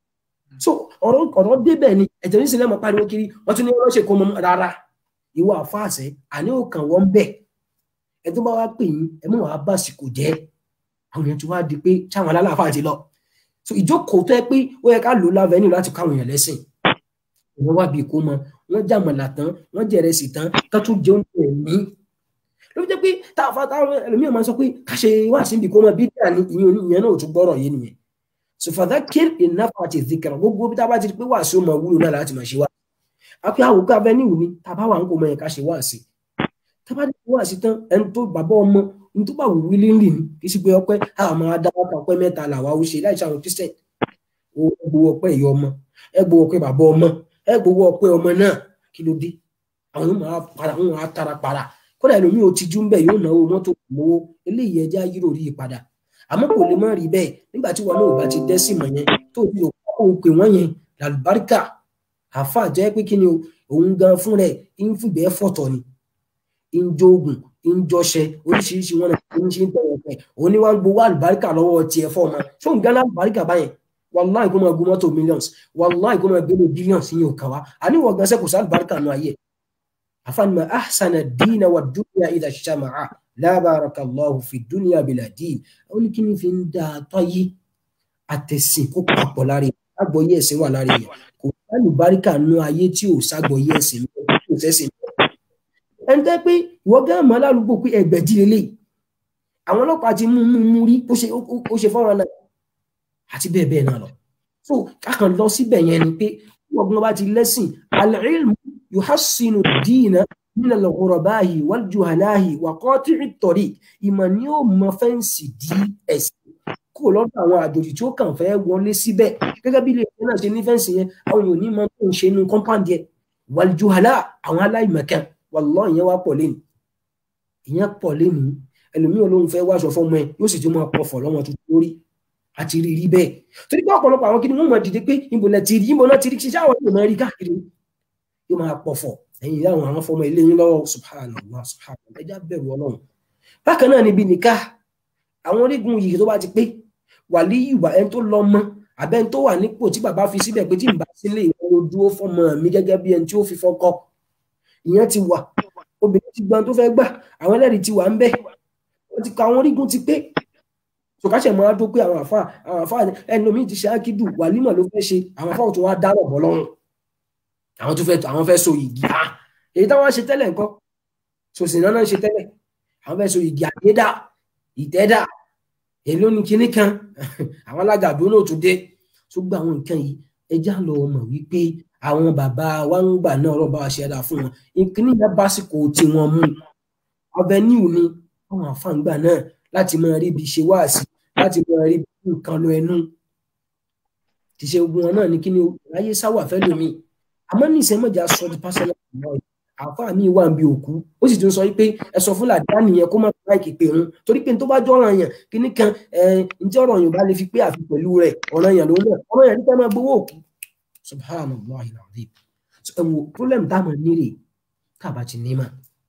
so ọ̀rọ̀ ọ̀rọ̀ débẹ̀ ni ẹ̀jẹ̀ ní sinimá pariwo kiri wọ́n tún ní wọ́n ṣe kó mọ́ rárá ìwọ àfáàṣẹ àní òkàn wọn bẹ́ẹ̀ ẹ tó bá wá pè yín ẹ mọ̀ wá bàsìkò jẹ́ àwọn èèyàn ti wá di pé táwọn alálàáfà ti lọ so ìjókòó tó yẹ pé ó yẹ ká lò lávenue láti káwọn èèyàn lẹ́sìn wọ́n wá bí kó mọ wọ́n jàmọ̀là tán wọ́n jẹ̀rẹ̀ sí tán ká tún jẹun tó ẹ̀mí ló fi jẹ́ pé táwọn táwọn ẹlòmíràn máa sọ pé ká ṣe wá sí ibi kó mọ bí díà ní ìyẹn ìyẹn náà ò tún gbọ́rọ̀ yé nìyẹn so fàdá kér ìnáfà àti ìdíkẹrẹ gbogbo bí tábà ti di pé wà sí ọmọ wúlò náà láti máa ṣe wá àpé àwòká avenue ni tàbá wà ń kó mọ yẹn ká ṣe wá sí tábà ti wá sí tán ẹni tó bàbá ọmọ ní tó bá wù wí lílì ni kì í sì pé ọpẹ́ àwọn máa dá ọkọ ọpẹ́ mẹ́ta làwa ó ṣe láì ṣàwọn kristian ó gbowó ọpẹ́ ìyá ọmọ ẹ gbowó ọpẹ́ bàbá ọmọ ẹ gbowó ọpẹ́ ọmọ náà kí ló dé àwọn yóò máa para wọn máa tara para kódà ẹlòmíì ò tijú ń bẹ yóò náwó mọ́tò mowó eléyìí ẹjẹ ayírò rí i padà àmọ́ kò lè má rí bẹ́ẹ̀ nígbà tí wọn náà bá ti dẹ́sì mọ̀ yẹn tó ti òkú pè wọ́n yẹn làlùbáríkà àáfà jẹ́ pé kí ni òun gan fún rẹ̀ ń fìgbẹ́ fọ̀tọ̀ ni ń jogun ń jọṣẹ oríṣiríṣi wọn náà ń ṣe ń tẹ̀wọ̀ pẹ̀ òun ni wọ́n ń gbowó àlùbáríkà lọ́wọ́ tiẹ̀ fọ́ ọmọ ṣó ń gán àlùbáríkà báyẹn wàláì kó máa gun mọ́tò millions wàláì kó máa gbélé billions yìí ò kàn wá àníwọ̀ gan sẹ́kù sí àlùbáríkà nù ayé afanima ahsana dina wa dunya idha shama'a la barakallahu fi dunya bila din ó ní kí ni fi ń da tọ́yé àtẹ̀sìn kó papọ̀ lára yẹn àgbọ̀yé ẹ̀sìn wà lára yẹn kò sálùbáríkà nù ayé tí ò ságbọ̀yé ẹ̀sìn kò sẹ́sìn ẹni tẹ́ pé ìwọ gán mọ́ lálùgbò pé ẹgbẹ̀jì lélẹ̀ àwọn ọlọ́pàá ti mú mú mú rí ó ṣe fọ́nrán náà àti bẹ́ẹ̀ bẹ́ẹ̀ náà lọ so kákan lọ síbẹ̀ yẹn ni pé ọgbọ́n bá ti lẹ́sìn al-ilmu yuhassinu ad-dina min al-ghuraba'i wal-juhala'i wa qati'i at-tariq ìmọ̀ ni ó mọ fẹ́ǹsì di ẹ̀sìn kó lọ́dọ̀ àwọn àjòjì tí ó kàn fẹ́ wọlé síbẹ̀ gẹ́gẹ́ bí ilé ìfẹ́ náà ṣe ní fẹ́ǹsì yẹn àwọn èèyàn ní mọ tó ń ṣe inú compound yẹn wal-juhala àwọn aláìmọ̀kan wàlọ́ ìyẹn wá pọ̀ lẹ́nu ìyẹn pọ̀ lẹ́nu ẹlòmíràn ló ń fẹ́ wáṣọ fọmọ ẹ yóò sì tún máa pọ̀fọ̀ lọ́mọ tuntun lórí àti rí rí bẹ́ẹ̀ torí pé ọ̀pọ̀lọpọ̀ àwọn kìnìún máa dìde pé ìbò lẹ ti rí ìbò náà ti rí ṣiṣẹ́ àwọn yóò máa rí káàkiri yóò máa pọ̀fọ̀ ẹ̀yìn ìyá àwọn àwọn fọmọ ilé yín lọ́wọ́ subhanallah subhanallah ẹja bẹ̀rù ọlọ́run bákan náà níbi nìka àwọn orígun yìí tó bá ti pé wàlí ìwà ẹni tó lọ mọ àbẹ́ ẹni tó wà nípò tí bàbá fi síbẹ̀ pé tí n bá sílé ìwọ ló dúró fọmọ mi gẹ́gẹ́ bí ẹni tí ó fi fọ́kọ ìyẹn ti wà obìnrin ti gbọ́n tó fẹ́ gbà àwọn ẹlẹ́rìí ti wà ń bẹ̀ wọ́n ti ka àwọn orígun ti pé sọkàṣẹ máa dó pé àwọn àfa àwọn àfa ẹni omi ti ṣe ákídù wàlímọ̀ ló fẹ́ ṣe àwọn àfa òtún wá dárò bọ́ lọ́rùn àwọn tó fẹ́ àwọn fẹ́ so igi á èyí táwọn ṣe tẹ́lẹ̀ nǹkan sòsìnà náà ṣe tẹ́lẹ̀ àwọn fẹ́ so igi àyédà ìtẹ́dà èló ni kinní kan àwọn alágàdo náà tún dé tó gba àwọn nǹkan yìí ẹjá lọ mọ̀ wípé àwọn bàbá wa ń gbà náà ọlọ́ba wa ṣe ẹ̀dá fún wọn ìkíní yẹn básìkò tí wọ́n mú avenue ni àwọn àfàǹgbà náà láti máa rí ibi ṣe wáàsí láti máa rí nǹkan lọ ẹnu ti ṣe ogun wọn náà ní kíni ráyé sáwà fẹ́ lómi àmọ́ ní ìṣẹ́mọ̀jà sọ di pásánà náà àáfàá mi wà ń bi òkú ó sì tún sọ pé ẹ sọ fún làdáni yẹn kó má pa ìkè pé òun torí pé tó bá jọ ọ̀ràn yẹn kíní kan ẹ ǹjẹ́ ọ̀rọ̀ yẹn bá lè fi pé àfi pẹ̀lú rẹ̀ ọ̀ràn yẹn ló ń bọ̀ ọ̀ràn yẹn nípa máa gbowó òkú subhanallah alazim ẹ wo problem táwọn nílè tábà ti ní mà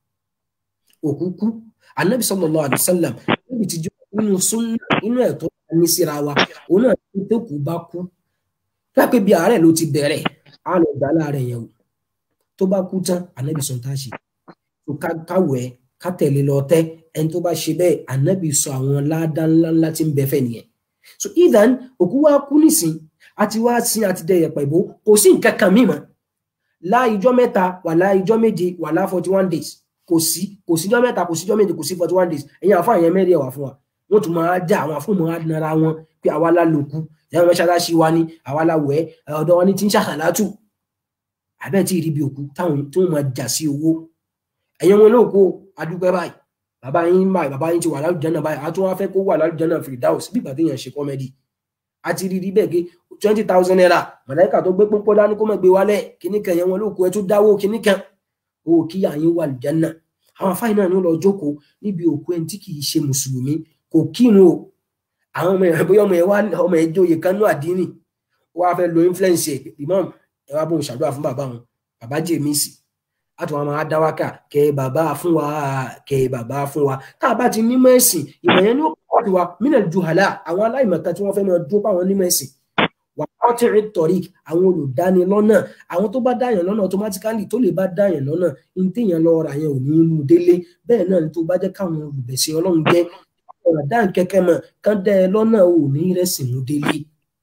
òkú kú anabi sallallahu alaihi wasallam níbi tí jọ nínú súnà inú ẹ̀tọ́ ní síra wa òun náà tó kú bá kú pé bí àárẹ̀ ló ti bẹ̀rẹ̀ á lọ gbà láàárẹ̀ yẹn o tó bá kú tán ànábì sọ tá a ṣe tó káwẹ̀ ká tẹ̀lé lọ tẹ́ ẹni tó bá ṣe bẹ́ẹ̀ ànábì sọ àwọn ládá ńlá ńlá tí ń bẹ fẹ́ nìyẹn so idan òkú wa kú nísìn àti wá sin àti dẹyẹ pẹ̀bó kò sí nǹkan kan mímọ́ láìjọ́ mẹ́ta wà láìjọ́ méje wà lá forty one days kò sí kò síjọ́ mẹ́ta kò síjọ́ méje kò sí forty one days ẹ̀yin àfọ àyẹn mẹ́rin ẹ̀wà fún wa wọ́n tún máa já àwọn àfọ̀mọ́ adìnnara wọn pé àwa la lòkú ìyá mẹ́ṣáláṣí wa ni àwa la wẹ̀ ọ̀dọ̀ wa ni ti ń ṣàṣàlátù àbẹ́ tí ìrìbí òkú táwọn tó máa jà sí owó ẹ̀yin wọn lóòkó adúpẹ́ báyìí bàbá yín báyìí bàbá yín ti wà lálùjánnà báyìí a tún wá fẹ́ kó wà lálùjánnà Firdaus bí ìgbà téèyàn ṣe kọ́mẹ́dì a ti rí rí bẹ́ẹ̀ gé twenty thousand naira màláìka tó gbé pọ́npọ́n dání kó má gbé wálẹ̀ kíní kan ẹ̀yin wọn lóòkó ẹ tún dáwó kíní kan o kí àyín wà lùjánnà àwọn afáyín náà ní lọ jókòó níbi òkú ẹni tí kì í ṣe mùsùlùmí kò kírun o àwọn ọmọ ẹ̀ bóyá ọmọ ẹ̀ wá ọmọ ẹ̀ jóye kanú àdínì wọ́n á fẹ́ lo influence ẹ̀ imam ẹ wá bóun ṣàdúrà fún bàbá wọn bàbá jèmísì àti wọn máa dá wákà kẹ bàbá fún wa kẹ bàbá fún wa tá a bá ti nímọ̀ ẹ̀sìn ìmọ̀ yẹn ní ó pọ̀ jù wa mínà juhala àwọn aláìmọ̀kan tí wọ́n fẹ́ máa dúró páwọn nímọ̀ ẹ̀sìn wà á tẹ̀rí tọ̀rí àwọn olùdánilọ́nà àwọn tó bá dáyàn lọ́nà automatically tó lè bá dáyàn lọ́nà ní téèyàn lọ ra yẹn ò ní mú délé bẹ́ẹ̀ náà ni tó bá jẹ́ káwọn olùbẹ̀sẹ̀ ọlọ́run jẹ́ ọ̀rọ̀ dáhùn kẹ́kẹ́ mọ̀ kán dẹ́ ẹ lọ́nà ò ní rẹ̀sìn mú délé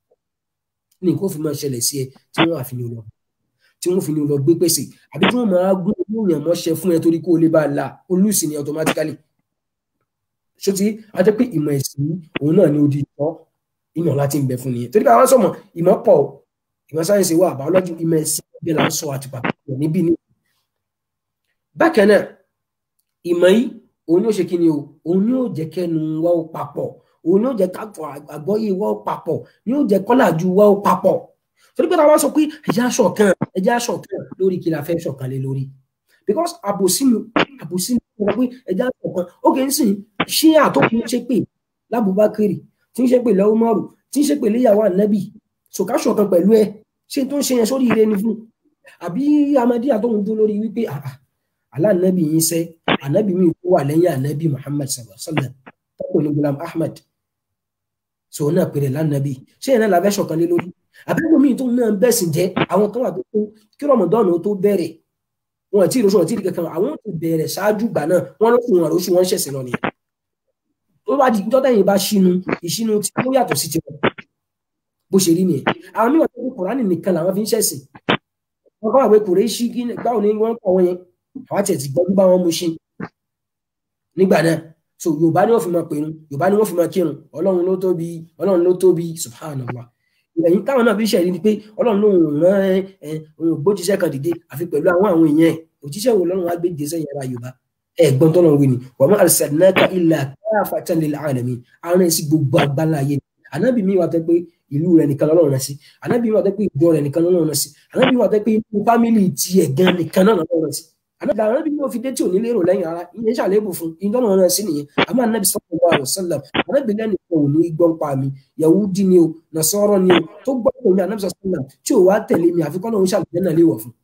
ní kó fi máa ṣẹlẹ̀ sí ẹ tí wọ́n àfi ní lọ tí wọ́n fi ní lọ gbé pèsè àbí tí wọ́n máa gún owó yẹn mọ́ṣẹ́ fún ẹ torí kó o lè bá a la olùsìn ni automatically ṣó ti a jẹ́ pé ìmọ̀ ẹ̀sìn òun náà ni odi ìtọ́ ìmọ̀ láti ń bẹ fún nìyẹn torí pé àwọn sọ̀mọ̀ ìmọ̀ pọ̀ ìmọ̀ sáyẹ̀nsì wà biology ìmọ̀ ẹ̀sìn ẹgbẹ́ là ń sọ àti pàtàkì níbí ni. bákan náà ìmọ̀ yìí òun yóò ṣe kí ni o òun yóò jẹ́ kẹ́nu wá ó papọ̀ òun yóò jẹ́ káfọ àgbọ́yé wá ó papọ̀ yóò jẹ́ kọ́làjú wá ó papọ̀ torí pé táwọn sọ pé ẹ̀jẹ̀ aṣọ kan ẹ̀jẹ̀ aṣọ kan lórí kí la fẹ́ ṣọ̀kan lé lórí because àbòsí mi àbòsí mi sọ pé ẹ̀jẹ̀ aṣọ kan ó kì í sìn ṣí àtòkùn ṣe pé lábùbákiri tí ń ṣe pé lọ́wọ́ márùn tí ń ṣe pé léyàwó ànábì sòkáṣọ kan pẹ̀lú ẹ ṣé tó ń ṣe yẹn sórí ire ni fún àbí amadíyà tó ń dún lórí wípé aláànábì yín sẹ́ ànábì mi kó wà lẹ́yìn ànábì muhammad sallallahu alaihi wa sallam tọ́kùn ní gulam ahmad sọ náà pèrè lánàbì ṣé yẹn náà làbẹ́ ṣọ̀kan lé lórí àbẹ́wò mi tó náà bẹ̀sìn jẹ́ àwọn kan wà tó kó kí rọmọdọ́nù tó bẹ̀rẹ̀ wọn àti ìrọsọ àti ìdíkẹ kan àwọn tó bẹ̀rẹ̀ ṣáájú gbà náà wọn ló fún wọn àròsù wọn ṣẹ̀sìn lọ nìyẹn tó bá di jọ́tẹ̀ yìí bá ṣínú ìṣínú tí ó yàtọ̀ sí tiwọn bó ṣe rí nìyẹn àwọn mìíràn tó kó kùránì nìkan làwọn fi ń ṣẹ̀sìn wọn kọ́ àwọn kùrẹ́ ṣí kí báwo ni wọ́n kọ́ wọn yẹn àwọn àti ẹ̀ ti gbọ́dú bá wọn mú ṣe nígbà náà so yorùbá ni wọ́n fi máa pèrún yorùbá ni wọ́n fi máa kírun ọlọ́run ló tóbi ọlọ́run ló tóbi subhanallah ẹ̀yin táwọn náà fi ṣẹ̀rí ni pé ọlọ́run ló ń rán ẹ ògbójíṣẹ́ kan dìde àfi pẹ̀lú àwọn àwọn èèyàn ẹ̀ òjíṣẹ́ wo lọ́run wá gbé dé sẹ́yìn ara yorùbá ẹ̀gbọ́n tọ́lọ́run wí ni wa ma arsalnaka illa kaffatan lil alamin àrùn ẹ̀ sí gbogbo àgbáńlá ayé ànábì mi wà tẹ́ pé ìlú rẹ̀ nìkan lọ́run rẹ̀ sí ànábì mi wà tẹ́ pé ìjọ rẹ̀ nìkan lọ́run rẹ̀ sí ànábì mi wà tẹ́ pé inú fámìlì tiẹ̀ gan nìkan náà lọ́run rẹ̀ sí ànábì ànábì mi ò fi dé tí ò ní lérò lẹ́yìn ara ìyẹn ṣàlébù fún ìjọ náà rẹ̀ sí nìyẹn àmọ́ ànábì sallallahu alaihi wasallam ànábì lẹ́nu kan ò ní gbọ́n pa mi Yahudi ni o Nasara ni o tó gbọ́ pé mi ànábì sallallahu tí ò wá tẹ̀lé mi àfikọ́ náà ń ṣàlùjẹ́ náà léwọ̀ fún.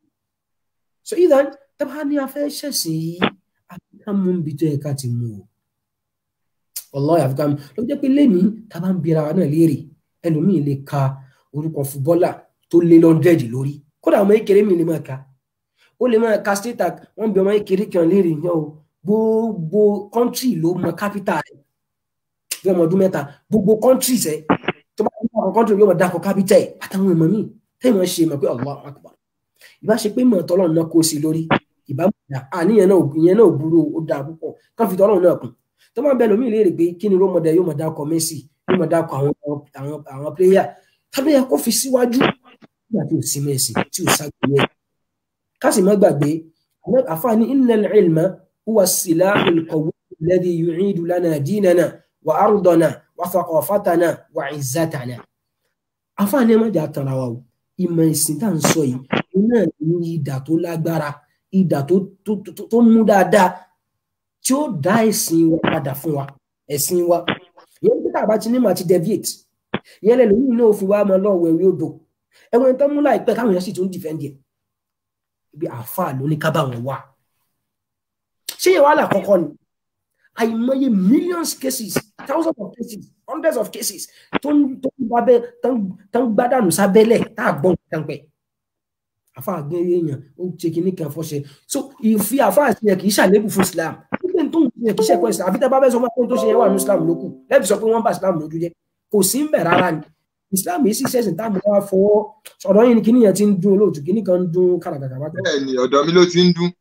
so idan tábà ní afẹ́ ṣẹ̀sìn yìí àfikà mú bí tó yẹ ká ti mú o wallahi àfikà mú ló jẹ́ pé lẹ́ni tábà ń bira wa náà léèrè ẹlòmíì lè ka orúkọ fúbọ́là tó lé lọ́ndẹ̀dì lórí kódà ọmọ ìkéré mi lè máa ka ó lè máa ka state tag wọ́n bí ọmọ ìkéré kan léèrè yẹn o gbogbo kọ́ńtì ló mọ kápítà rẹ̀ bí ọmọ ọdún mẹ́ta gbogbo kọ́ńtì sẹ́ tó bá ń bá kọ́ńtì yóò máa dákọ̀ kápítà ẹ̀ àtàwọn ìmọ̀ míì tẹ́yìn máa ṣe mọ̀ pé Allahu akbar ìbá ṣe pé mọ̀ tọ́lọ́run náà kó sí lórí ìbámu dà àníyàn náà ìyẹn náà burú ó dáa púpọ̀ kán fi tọ́lọ́run náà kún tó máa bẹ lómi léèrè pé kí ni rómọdé yóò máa dákọ̀ Messi yóò máa dákọ̀ àwọn àwọn àwọn pléyà tàbí ẹ kó fi síwájú nígbà tí ò sí Messi tí ò ságbé ká sì má gbàgbé àfààní innal ilma huwa as-silahul qawwi alladhi yu'idu lana dinana wa ardana wa thaqafatana wa izzatana àfààní ẹ má jà tara wa o ìmọ̀ ìsìn tá à ń sọ yìí náà ní ìdà tó lágbára ìdà tó tó tó tó mú dáadáa tí ó dá ẹ̀sìn wa padà fún wa ẹ̀sìn wa ìyẹn bí tàbá ti ní màá ti deviate ìyẹn lẹ́nu yìí náà fi wá máa lọ wẹ̀wé odò ẹ̀wọ̀n tó mú láìpẹ́ káwọn èèyàn sì tún defend ẹ̀ ibi àáfàá ló ní ká bá wọn wà ṣé yẹn wàhálà kọ́kọ́ ni àìmọye millions cases thousands of cases hundreds of cases tó ń tó ń bá bẹ́ẹ̀ tó ń gbádànù sábẹ́lẹ̀ tá a gbọ́n kan pẹ́ àfa àgbẹ̀ èèyàn ó ṣe kínní kan fọ́ṣẹ so ìfi àfa àti ẹ̀ kì í ṣàlébù fún Islam nígbà tó ń ṣe kì í ṣẹ̀kọ́ Islam àfi tẹ́ bá fẹ́ sọ fún akóyún tó ṣe yẹn wà ní Islam lókù lẹ́bi sọ pé wọ́n bá Islam lójú jẹ́ kò sí ń bẹ̀ rárá ni Islam yìí sì ṣẹ̀sìn táàmù wá fọwọ́ ọ̀dọ́ yìí ni kínní yẹn ti ń dún olóòtú kínní kan ń dún kàràkàrà wá. bẹ́ẹ̀ ni ọ̀dọ̀ mi ló ti ń dún.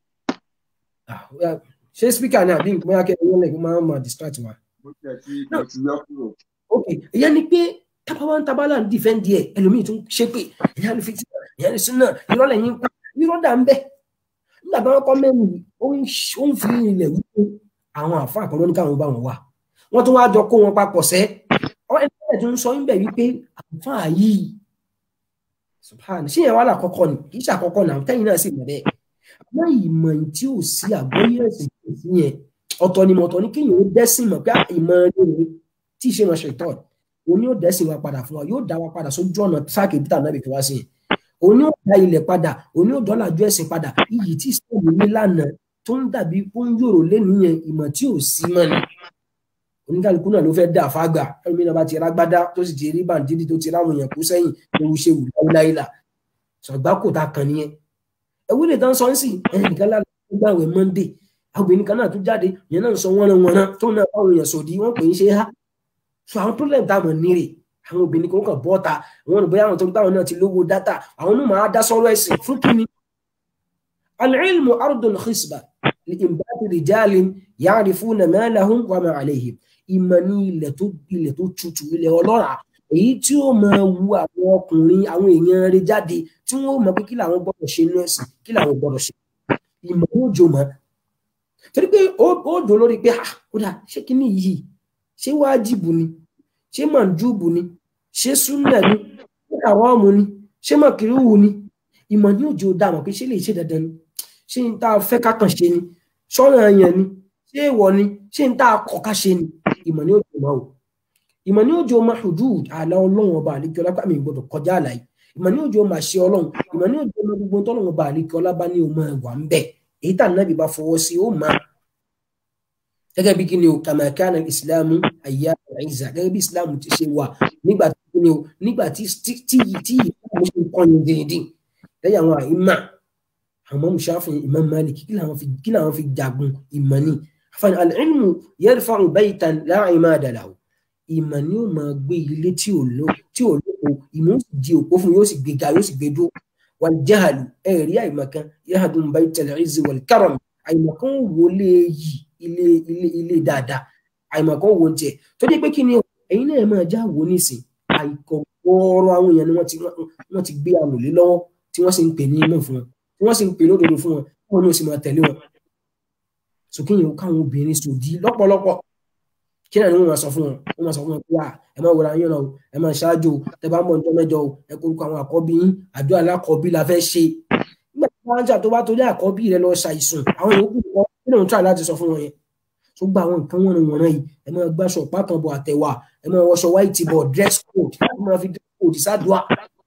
ṣé speaker ni àbí bóyá kẹ́ ẹ̀ lè máa máa distract wa. mo ti ẹ̀ ti mo ti yọ kúrò. ok ìyẹn ni pé tábàwọn tábàlà ń dìfẹ́ǹdì ẹ̀ ẹlòmíì tún ṣe pé ìyá ni fìtí ìyá ni súnà irọ́ lẹ́yìn pa irọ́ dà ń bẹ̀ nígbà tí wọ́n kọ́ mẹ́rin ó ń fi ilẹ̀ wípé àwọn àfa àkọ́lọ́ ní káwọn bá wọn wà wọ́n tún wáá jọ kó wọn papọ̀ sẹ́ ọ ẹni tẹ́lẹ̀ tún sọ níbẹ̀ wípé àfa yìí subhanahu ṣé yẹn wà lákọ́kọ́ ni kì í ṣe àkọ́kọ́ náà tẹ́yìn náà sì mọ̀ bẹ́ẹ̀ àmọ́ ìmọ̀ tí ò sí àgbọ́yé ẹ̀sìn tó sí yẹn ọ̀tọ̀ ni mọ̀tọ̀ ni kéèyàn ó dẹ́sìn mọ̀ pé ìmọ̀ rere tí ì ṣe wọn ṣe ìtọ́ òun yóò dẹ́sìn wa padà fún wa yóò dá wa padà sójú ọ̀nà sáàkì bí tànàbì fi wá sí yẹn òun yóò dá ilẹ̀ padà òun yóò dọ́là ju ẹ̀sìn padà iyì tí ìsìlámù ní lánàá tó ń dàbí pé ń yòrò lẹ́nìyẹn ìmọ̀ tí ò sí mọ́ ni oníkàlùkù náà ló fẹ́ dà fágbà ẹlòmí náà bá ti rágbádá tó sì ti rí bàǹdídì tó ti ráwọn èèyàn kú sẹ́yìn lóru ṣe wù láíláílà ṣọ̀gbá kò ta kàn nìyẹn ẹwú lè tán sọ ń sì ẹnìkan lára gbà wẹ̀ monday obìnrin kan náà tún jáde ìyẹn náà sọ wọ́n wọ́n tó náà báwọn èèyàn sòdí wọ́n pè é ṣe há so àwọn problem táwọn nírè àwọn obìnrin kan kàn bọ́ta àwọn olùbọ́yà àwọn tó ń táwọn náà ti lówó dátà àwọn náà máa dá sọ́rọ̀ ẹ̀sìn fún kíni. al-ilmu ardul khisba li imbati rijalin ya'rifuna ma lahum wa ma alayhim ìmọ̀ ní ilẹ̀ tó ilẹ̀ tó tutù ilẹ̀ ọlọ́ràá èyí tí ó máa wu àwọn ọkùnrin àwọn èèyàn rẹ̀ jáde tí wọ́n mọ̀ pé kí làwọn gbọ́dọ̀ ṣe inú ẹ̀sìn kí làwọn gbọ́dọ̀ ṣe ìmọ̀ yóò jò mọ́ torí pé ó dò lórí pé ó dà ṣé kíní yìí ṣé wájìbù ni ṣé màǹjúbù ni ṣé súnà ni ṣé àrọ́ọ̀mù ni ṣé màkìrúwù ni ìmọ̀ ní òjò dàmọ̀ pé ṣé lè ṣe dandan ni ṣé n tá a fẹ́ kákan ṣe ni ṣọ́nà yẹn ni ṣé èèwọ̀ ni ṣé n tá a kọ̀ ká ṣe ni ìmọ̀ ní òjò máa wò ìmọ̀ ní òjò máa hudud àlà ọlọ́run ọba àlekí ọlá pàmì gbọdọ̀ kọjá àlàyé ìmọ̀ ní òjò máa ṣe ọlọ́run ìmọ̀ ní òjò máa gbogbo tọ́lọ́run ọba àlekí ọlá bá ní o máa wà ń bẹ̀ èyí tà nábì bá fọwọ́ sí ó máa gẹ́gẹ́ bí kí ni o kama kana ìsìlámù àyà ìzà gẹ́gẹ́ bí ìsìlámù ti ṣe wà nígbà tí kí ni o nígbà tí tí tí ìsìlámù ṣe ń kọ́ni díndín lẹ́yìn àwọn àìmà àwọn mùsàfin Imam Malik kí làwọn fi kí làwọn fi jagun ìmọ̀ ni àfààní al-ilmu yarfa'u baytan la imada lahu ìmọ̀ ni ó máa gbé ilé tí ò lò tí ò lóko ìmọ̀ ó sì di òpó fún yóò sì gbé ga yóò sì gbé dúró wal jahlu ẹ̀rí àìmọ̀kan yahdum baytal izzi wal karam àìmọ̀kan wọlé yìí ilé ilé ilé dáadáa àìmọ̀kan wo tiẹ̀ tó dé pé kí ni ẹ̀yin náà máa já wo nísìn àìkọ̀ gbọ́ọ̀rọ̀ àwọn èèyàn ni wọ́n ti wọ́n ti gbé àmùlé lọ́wọ́ tí wọ́n sì ń pè ní imú fún wọn tí wọ́n sì ń pè lódodo fún wọn wọn ni ó sì máa tẹ̀lé wọn sókè yẹn káwọn obìnrin sòdí lọ́pọ̀lọpọ̀ kí náà ni wọ́n máa sọ fún wọn wọ́n máa sọ fún wọn pé wà ẹ máa wòra yín náà o ẹ máa ṣáájú o tẹ bá ń bọ̀ ní tọ́mẹ́jọ o ẹ kórúkọ àwọn àkọ́bí yín àjọ alákọ̀ọ́bí la fẹ́ ṣe nígbà tí wọ́n á jà tó bá torí àkọ́bí rẹ lọ ṣàìsùn àwọn yòókù kọ́ kí lóun try láti sọ fún wọn yẹn tó gba àwọn nǹkan wọn wọ̀nà yìí ẹ máa gbàṣọ pákan bọ̀ àtẹ̀wà ẹ máa wọṣọ white bọ̀ dress code ẹ máa fi dress code sádùá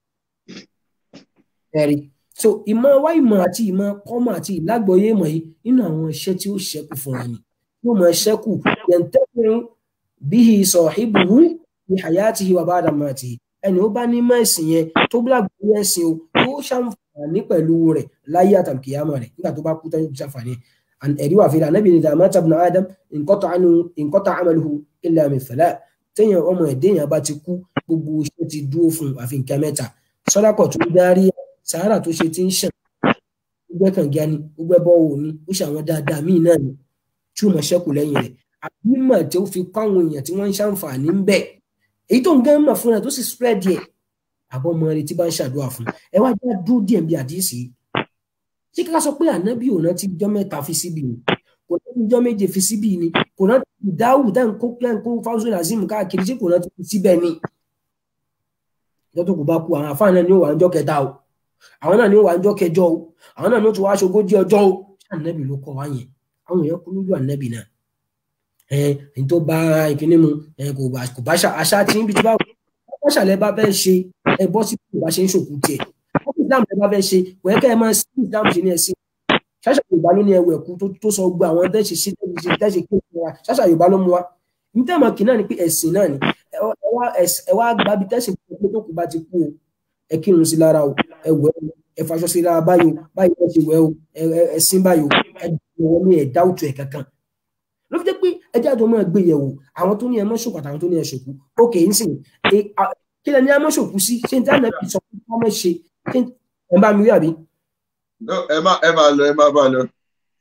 ẹ̀rí so ìmọ̀ wá ìmọ̀ àti ìmọ̀ kọ́mọ̀ àti ìlágbọ̀ọ́yé ìmọ̀ yìí nínú àwọn iṣẹ́ tí ó ṣẹ́kù fún wa ni yóò máa ṣẹ́kù yẹntẹ́kùn bíhi sọ̀híbùwú ní hayatihi wà ba'da mamatihi ẹni ó bá ní mẹ́sìn yẹn tó gbàgbọ́ ẹ̀sìn o yóò ṣàǹfààní pẹ̀lú rẹ̀ láyé àtàkìyàmọ̀ rẹ̀ nígbà tó bá kú tán yóò ṣàǹfààní ẹ̀rí wà fi ànábì ní dàmá tabna adam inqata amaluhu illa min thalath téèyàn ọmọ ẹ̀dẹ́yàn bá ti kú gbogbo iṣẹ́ ti dúró fún àfi nǹkan mẹ́ta sọ́dákọ̀ tó dárí sàárà tó ṣe ti ń ṣàn gbogbo kànga ni gbogbo ẹbọ wò ni ó ṣe àwọn dáadáa míì náà ni tí ó mọ ṣẹ́kù lẹ́yìn rẹ̀ àbí mọ̀ tí ó fi kọ́ àwọn èèyàn tí wọ́n ń ṣàǹfààní ń bẹ̀ èyí tó ń gán mọ̀ fúnra tó sì spread yẹ àbọ̀ ọmọ rẹ̀ tí bá ń ṣàdúrà fún ẹ wá já dúró díẹ̀ bí àdíyèsí ṣé ká sọ pé ànábì òun ti jọ́ mẹ́ta fi síbi ni kò náà ti jọ́ méje fi síbi ni kò náà ti dáwù tá n kó pẹ́ n kó fáwọn azeem káàkiri ṣé kò náà ti fi síbẹ̀ ni ìjọ tó kù bá kú àwọn àfáà náà ni ó wà níjọ́ kẹta o àwọn náà ní ó wà ọjọ́ kẹjọ o àwọn náà ní ó tún wá aṣogójì ọjọ́ o ànábì ló kọ́ wá yẹn àwọn èèyàn kú lójú ànábì náà ẹ ẹni tó bá ìkíní mu ẹ kò bá kò bá àṣà tí níbi tí bá wọ́n ṣàlẹ̀ bá fẹ́ ṣe ẹ bọ́ sí kò bá ṣe ń ṣòkú tiẹ̀ wọ́n fi islam bá fẹ́ ṣe kò yẹ kẹ́ ẹ máa sí islam ṣe ní ẹ̀sìn ṣáṣà yorùbá ló ní ẹwọ ẹ̀kú tó sọ gbogbo àwọn tẹ́ṣe sí tẹ́ṣe kí wa ṣáṣà yorùbá ló mú wa ní tẹ́mọ̀ kì náà ni pé ẹ̀sìn náà ni ẹ wá gbabi tẹ́sìn pé tó kù bá ti kú o ẹ kírun sí lára o ẹ wẹ̀ o ẹ faṣọ sí lára báyìí o báyìí ẹ ṣe wẹ̀ o ẹ sin báyìí o ẹ wọ́n ní ẹ̀dá òtún ẹ̀ kankan ló fi jẹ́ pé ẹjẹ́ àjọ máa gbé yẹ̀wò àwọn tó ní ẹ mọ́ṣòkò àtàwọn tó ní ẹ ṣòkú ókè ń sìn kí lẹ ní ẹ mọ́ṣòkú sí ṣé n tí àná bí sọ fún ọmọ ṣe ṣé ẹ bá mi rí àbí. ẹ má ẹ má lọ ẹ má bá lọ.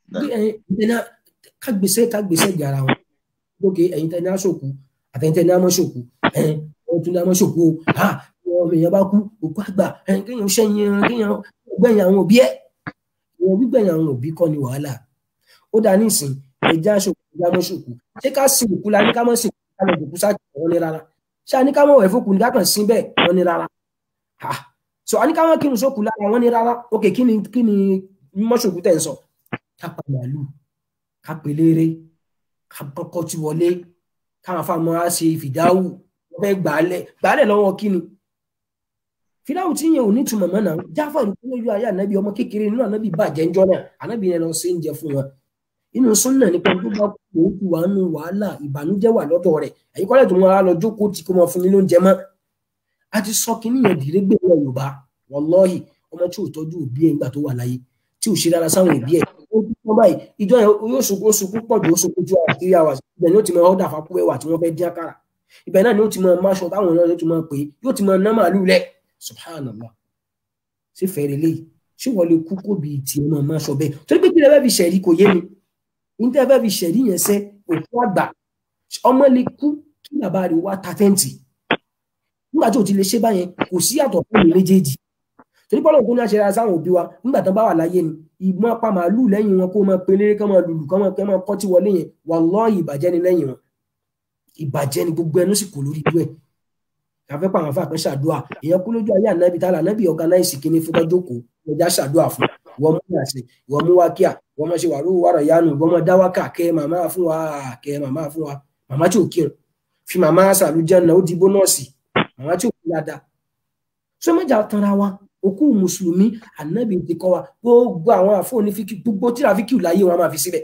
kágbèsè kágbèsè di ara wọn ókè ẹ̀yin tẹ ní aṣòkú àtẹ̀yin tẹ ní amọ́ṣòkú ẹ̀yin tún ní amọ́ṣòkú o ọmọ èèyàn bá kú òkú àgbà kéèyàn ṣẹ́yìn kéèyàn gbẹ̀yìn àwọn òbí ẹ̀ ìwọ̀n gbígbẹ̀yìn àwọn òbí kọ́ ni wàhálà ó dá nísìn ẹja ṣòkú ẹja mọ́ ṣòkú ṣé ká sin òkú la ní ká mọ́ sin òkú ká lọ dòkú sáà wọn ní rárá ṣé a ní ká mọ̀ wẹ̀ fókù ní ká kàn sí bẹ́ẹ̀ wọn ní rárá so a ní ká mọ̀ kírun sókù lára wọn ní rárá ok kí ni kí ni mọ́ ṣòkú tẹ̀ ń sọ ká pa màálù ká pelére ká kọ́kọ́ tí wọlé káwọn afáàmọ́ á ṣe ìfìdáwù wọ́n fẹ́ gbàálẹ̀ gbàálẹ̀ lọ́wọ́ kí ni fìdáwù tí yẹn ò ní túmọ̀ mọ́ náà jáfà lójú ayé ànábì ọmọ kékeré nínú ànábì bàjẹ́ ńjọ́ náà ànábì yẹn lọ sí oúnjẹ fún wọn inú súnà nípa tó bá kú òun kú wà nù wàhálà ìbànújẹ́ wà lọ́dọ̀ rẹ̀ ẹ̀yin kọ́lẹ̀ tó mọ ara lọ jókòó tí kò mọ fún mi lóúnjẹ mọ́ a ti sọ kínní yẹn dìré gbé wọn yorùbá wọlọ́ọ̀hì ọmọ tí ò tọ́jú òbí ẹ̀ ńgbà tó wà láyé tí ò ṣe dára sáwọn òbí ẹ̀ ó dúpọ́ báyìí ìjọ yẹn yóò sunkún sunkún pọ̀ jù ó sunkún ju àwọn three hours ibẹ̀ ni ó ti mọ ọ́dà fapú ẹwà tí wọ́n fẹ́ dín àkàrà ibẹ̀ náà ni ó ti mọ máṣọ táwọn èèyàn yóò ti mọ pé yóò ti mọ ná màálù lẹ̀ subhanallah ṣé fẹ́rẹ̀ lé ṣé wọ́n lè kú kó bí tiẹ̀ mọ̀ máṣọ bẹ́ẹ̀ torí pé kí lè fẹ́ fi ṣẹ̀rí kò yé mi níta fẹ́ fi ṣẹ̀rí yẹn sẹ́ òkú àgbà ọmọ lè kú kí bàbá rẹ̀ wá ta tẹ́ǹtì nígbà tí ò ti lè ṣe báyẹn kò sí àtọ̀ fún mi méjèèjì torí pọ́lọ̀ tó ní àṣẹ sáwọn òbí wa nígbà tán bá wà láyé ni ìmọ̀ pa màálù lẹ́yìn wọn kó máa pelére kán máa lùlù kán máa kọ́ tí wọlé yẹn wallahi ìbàjẹ́ ni lẹ́yìn wọn ìbàjẹ́ ni gbogbo ẹnu sì kò lórí ìlú ẹ̀ káfẹ́ pàwọn afá kan ṣàdúrà èèyàn kú lójú ayé ànábì tálà ànábì ọ̀gánáìsì kínní fún tọ́jókòó ọjà ṣàdúrà fún wọ́n mú àṣẹ wọ́n mú wákíà wọ́n máa ṣe wàrú wàrà yánu wọ́n máa dá wákà kẹ́ màmá fún wa kẹ́ màmá fún wa màmá tí ò kírun fi màmá sàlùjẹ́ náà ó di bónọ́ọ̀sì màmá tí ò kí dáadáa sọ mẹ́jà tanra wa òkú mùsùlùmí ànábì ti kọ́ wa gbogbo àwọn àfọ̀ní fíkì gbogbo tíra fíkì láyé wọn máa fi síbẹ̀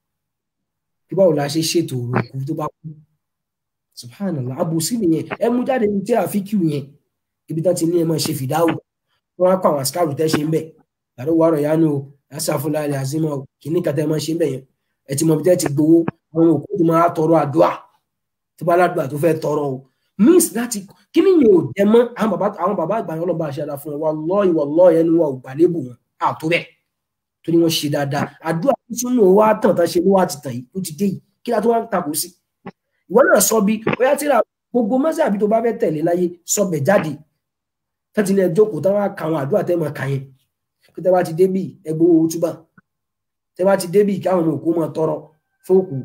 bí báwo la ṣe ṣètò òkú tó bá kú subhanallah abusi nìyẹn ẹ mú jáde ní tíra fíkì yẹn ibi tán ti ní ẹ máa ṣe fìdáwò wọn á kọ àwọn àsìkárù tẹ́ ṣe ń bẹ̀ yàrá wàrọ̀ yánu o asàfúnlá ilẹ̀ àzímọ̀ kìíní kàtà ẹ máa ṣe ń bẹ̀ yẹn ẹ ti mọ bí tẹ́ ti gbowó àwọn òkú tó máa tọrọ àdúrà tó bá ládùúgbà tó fẹ́ tọrọ o means láti kíní yẹn ò dẹ mọ́ àwọn bàbá àwọn bàbá àgbà yẹn ọlọ́ba àṣẹdá fún wọn wallahi wallahi ẹnu wa ò gbàlébù wọn àtó bẹ́ẹ̀ torí wọ́n ṣe dáadáa àdúrà sínú wa tàn tán ṣe ló wà ti tàn yìí ó ti dé yìí kí la tó wá ń takò sí ìwọ náà sọ bí bóyá tíra gbogbo mọ́sàbí tó bá fẹ́ tẹ̀lé láyé sọ bẹ̀ jáde tẹ́tí ní ẹjọ́kùn táwọn àkàwọn àdúrà tẹ́ mọ̀ kàyẹn pé tẹ́ bá ti débì ẹgbẹ́ owó túbà tẹ́ bá ti débì káwọn ọmọ òkú máa tọrọ fóòkù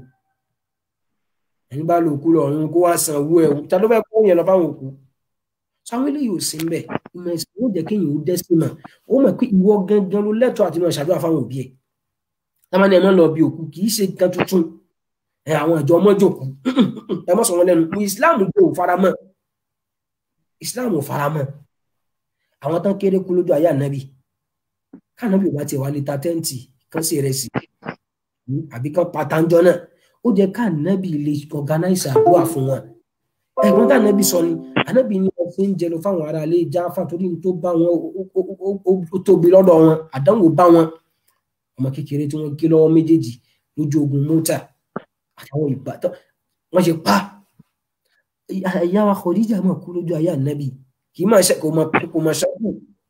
ẹni bá lo òkú lọ ọ̀run kó wá san owó ẹ̀wù ta ló fẹ́ kó yẹn lọ fáwọn òkú sáwọn eléyìí ò sí ń bẹ̀ ìmọ̀ ẹ̀sìn yóò jẹ́ kéèyàn ó dẹ́sí mọ̀ ó mọ̀ pé ìwọ gangan ló lẹ́tọ̀ọ́ àti máa ṣàdúrà fáwọn òbí ẹ̀ táwọn ẹni ẹ̀ máa lọ bí òkú kì í ṣe nǹkan tuntun ẹ àwọn ìjọ ọmọjòkú ẹ mọ sọ wọn lẹ́nu islam gbé ò faramọ́ islam ò faramọ́ àwọn tán kéré kú lójú ayé ànábì kánábì ò bá tiẹ̀ wá lè ta tẹ́ǹtì kán sì rẹ̀ sí àbí kán patanjọ náà ó jẹ́ kánábì lè organize àdúrà fún wọn ẹ̀gbọ́n kánábì sọ ni ànábì ni wọ́n fi ń jẹ lọ fáwọn ará ilé jáfà torí tó bá wọn ó tóbi lọ́dọ̀ wọn àdánwò bá wọn ọmọ kékeré tí wọ́n gé lọ́wọ́ méjèèjì lójú ogun mọ́tà àtàwọn ìbátan wọ́n ṣe pa ìyá wa Khadija máa kú lójú ayé ànábì kì í máa ṣe kò máa kò máa ṣẹ́kù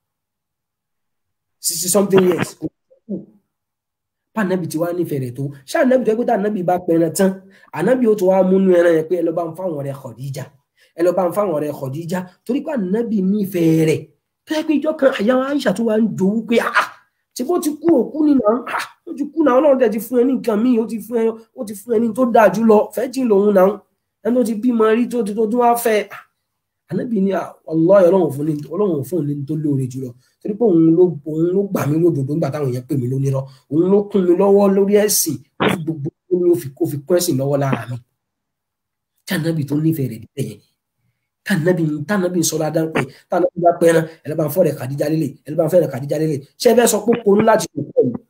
sixty something years kò ṣẹ́kù pànábì tí wàá nífẹ̀ẹ́ rẹ̀ tó ṣé ànábì tó yẹ pé tá ànábì bá pẹran tán ànábì ó tó wá múnú ẹran yẹn pé ẹ lọ bá ń fáwọn ọ̀rẹ́ Khadija ẹ lọ bá ń fáwọn ọ̀rẹ́ Khadija torí pé ànábì nífẹ̀ẹ́ rẹ̀ tó yẹ pé ìjọ kan àyà wa Aisha tó wá ń jowú pé ah tí bó ti kú òkú nínú ah ó ti kú náà Ọlọ́run dẹ̀ ti fún ẹ ní nǹkan míì ó ti fún ẹ ó ti fún ẹ ní tó dáa jù lọ fẹ́ jìn lòun náà ẹni tó ti bímọ rí tó ti tó tún wá fẹ́ ànábì ní Wallahi Ọlọ́run fún ní Ọlọ́run fún ní tó lóore jùlọ torí pé òun ló òun ló gbà mí lódodo nígbà táwọn èèyàn pè mí lónírọ́ òun ló kún mi lọ́wọ́ lórí ẹ̀sìn ó fi gbogbo ní ó fi kó fi kún ẹ̀sìn lọ́wọ́ lára mi tànàbì tó nífẹ̀ẹ́ rẹ̀ díẹ̀ yẹn tànàbì tànàbì ń sọ̀rọ̀ adá pé tànàbì bá pẹ́ ẹran ẹlẹ́bàá fọ́ rẹ̀ kàdíjà lélẹ̀ ẹlẹ́bàá fẹ́ rẹ̀ kàdíjà lélẹ̀ ṣé ẹ fẹ́ sọ pé konú láti kò pọ̀ yìí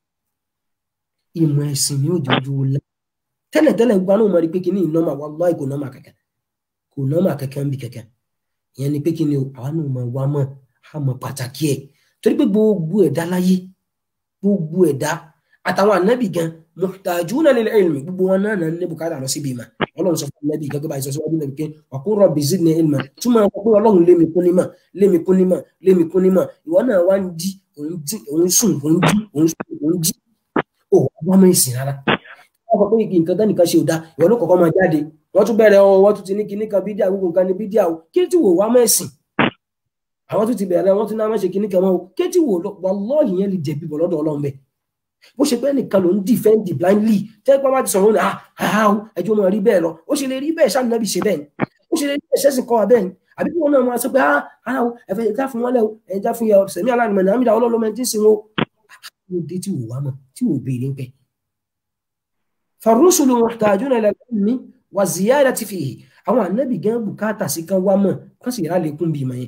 ìmọ̀ ẹ̀sìn ni ó jọjú la tẹ́lẹ̀tẹ́lẹ̀ gba náà mọ̀ rí pé kí ní ìnọ́mà wallahi kò nọ́mà kẹ̀kẹ́ kò nọ́mà kẹ̀kẹ́ ń bi kẹ̀kẹ́ ìyẹn ni pé kí ni àwa náà mọ̀ wá mọ̀ á mọ̀ pàtàkì ẹ̀ torí pé gbogbo ẹ̀dá láyé gbogbo ẹ̀dá àtàwọn ànábì gan muhtajuna lil ilmi gbogbo wọn náà ní bùkátà lọ síbi ìmọ̀ ọlọ́run sọ fún ànábì gẹ́gẹ́ bá ìsọsíwájú náà pé wa qur rabbi zidni ilma túmọ̀ ọkọ̀ pé ọlọ́run lémi kún nímọ̀ lémi kún nímọ̀ lémi kún nímọ̀ ìwọ náà wá ń jí òun jí òun sùn òun jí òun sùn òun jí ò wá mọ̀ ìsìn rárá wọ́n sọ pé igi nǹkan tẹ́nìkan ṣe ò dá ìwọ ló kọ̀ọ̀kan máa jáde wọ́n tún bẹ̀rẹ̀ ọ wọ́n tún ti ní kinní kan bídíà gbogbo nǹkan ní bídíà o kí tí wò wá mẹ́sìn àwọn tún ti bẹ̀rẹ̀ wọ́n tún náà má ṣe kinní kan mọ́ o kí tí wò wallahi yẹn lè jẹ̀bi bọ̀ lọ́dọ̀ ọlọ́run bẹ́ẹ̀ bó ṣe pé nìkan ló ń defend blindly tẹ́ pé wọ́n ti sọ̀rọ̀ ní àhà ẹjọ́ máa rí bẹ́ẹ̀ lọ ó ṣe lè rí bẹ́ẹ̀ sáà nàbì ṣe bẹ́ẹ̀ ni ó ṣe lè rí bẹ́ẹ̀ sẹ́sìn kọ́ wa bẹ́ẹ̀ ni àbí kí wọ́n náà máa sọ pé ara o ẹ̀fẹ̀ ẹ̀já fún wọn lẹ́ o ẹ̀já fún yà sẹ̀mí aláàmì náà àmì ọlọ́lọ́mọ ẹ̀jẹ̀ sí wọn ó dé tí wò wá mọ̀ tí wò béèrè pẹ́. farusulu muhtajuna ila al-ilmi wa ziyadati fihi àwọn ànábì gan bùkátà sí kan wá mọ̀ kán sì rà lékún bí mọ̀ yẹn.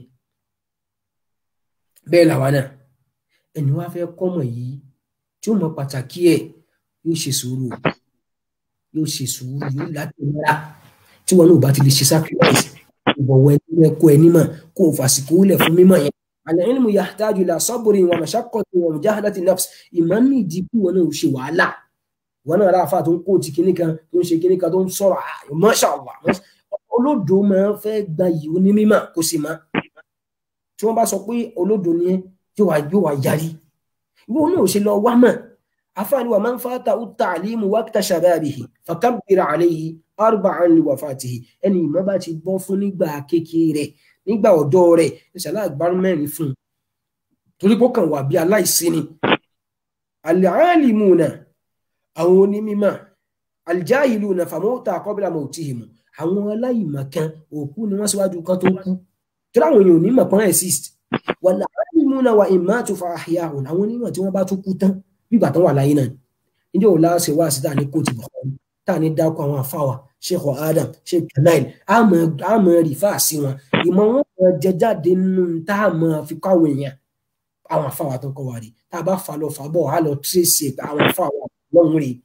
bẹ́ẹ̀ làwa náà ẹni wá fẹ́ kọ́mọ̀ yìí tí ó mọ pàtàkì ẹ̀ yóò ṣe sùúrù yóò ṣe sùúrù yóò láti mọ́ra tí wọn náà bá ti lè ṣe sacrifice ìbọ̀wọ̀ ẹni ẹ̀kọ́ ẹni mọ̀ kó o fàsìkò lẹ̀ fún mímọ̀ yẹn. al-ilmu yahtaju ila sabrin wa mashaqqatin wa mujahadati nafs ìmọ̀ ní ìdí kí wọn náà ṣe wàhálà wọn náà ráfa tó ń kó ti kíní kan tó ń ṣe kíní kan tó ń sọ̀rọ̀ masha Allah olódo máa ń fẹ́ gba yìí ó ní mímọ̀ kó sì má tí wọ́n bá sọ pé olódo ni yóò wá yarí ìwọ náà ò ṣe lọ wá mọ̀ afáàní wa máa ń fata at-ta'limu waqta shababihi fakabbir alayhi arba'an li wafatihi ẹni ìmọ̀ bá ti bọ́ fún nígbà kékeré rẹ̀ nígbà ọ̀dọ́ rẹ̀ ìṣàlá àgbárù mẹ́rin fún un torí pé ó kàn wà bí aláìsí ni al-alimuna àwọn onímọ̀ al-jahiluna famauta qabla mautihim àwọn aláìmọ̀ kan òkú ni wọ́n síwájú kan tó kú tí láwọn èèyàn onímọ̀ kan exist wàlá alimuna wa imatu fa ahya'un àwọn onímọ̀ tí wọ́n bá tún kú tán bígbà tán wà láyé náà níjẹ́ òun láṣẹ wá sí táà ní kóòtù Bukhari táà ní dákọ̀ àwọn àfáwà sheikh adam sheikh kanail àmọ́ rìfà sí wọn ìmọ̀ wọn mọ̀ jẹ jáde nínú tá a mọ̀ fi kọ́ àwọn èèyàn àwọn àfáwà tó kọ́ wa rí tá a bá fa lọ fà bọ̀ á lọ tírèsì àwọn àfáwà lọ́hùn rí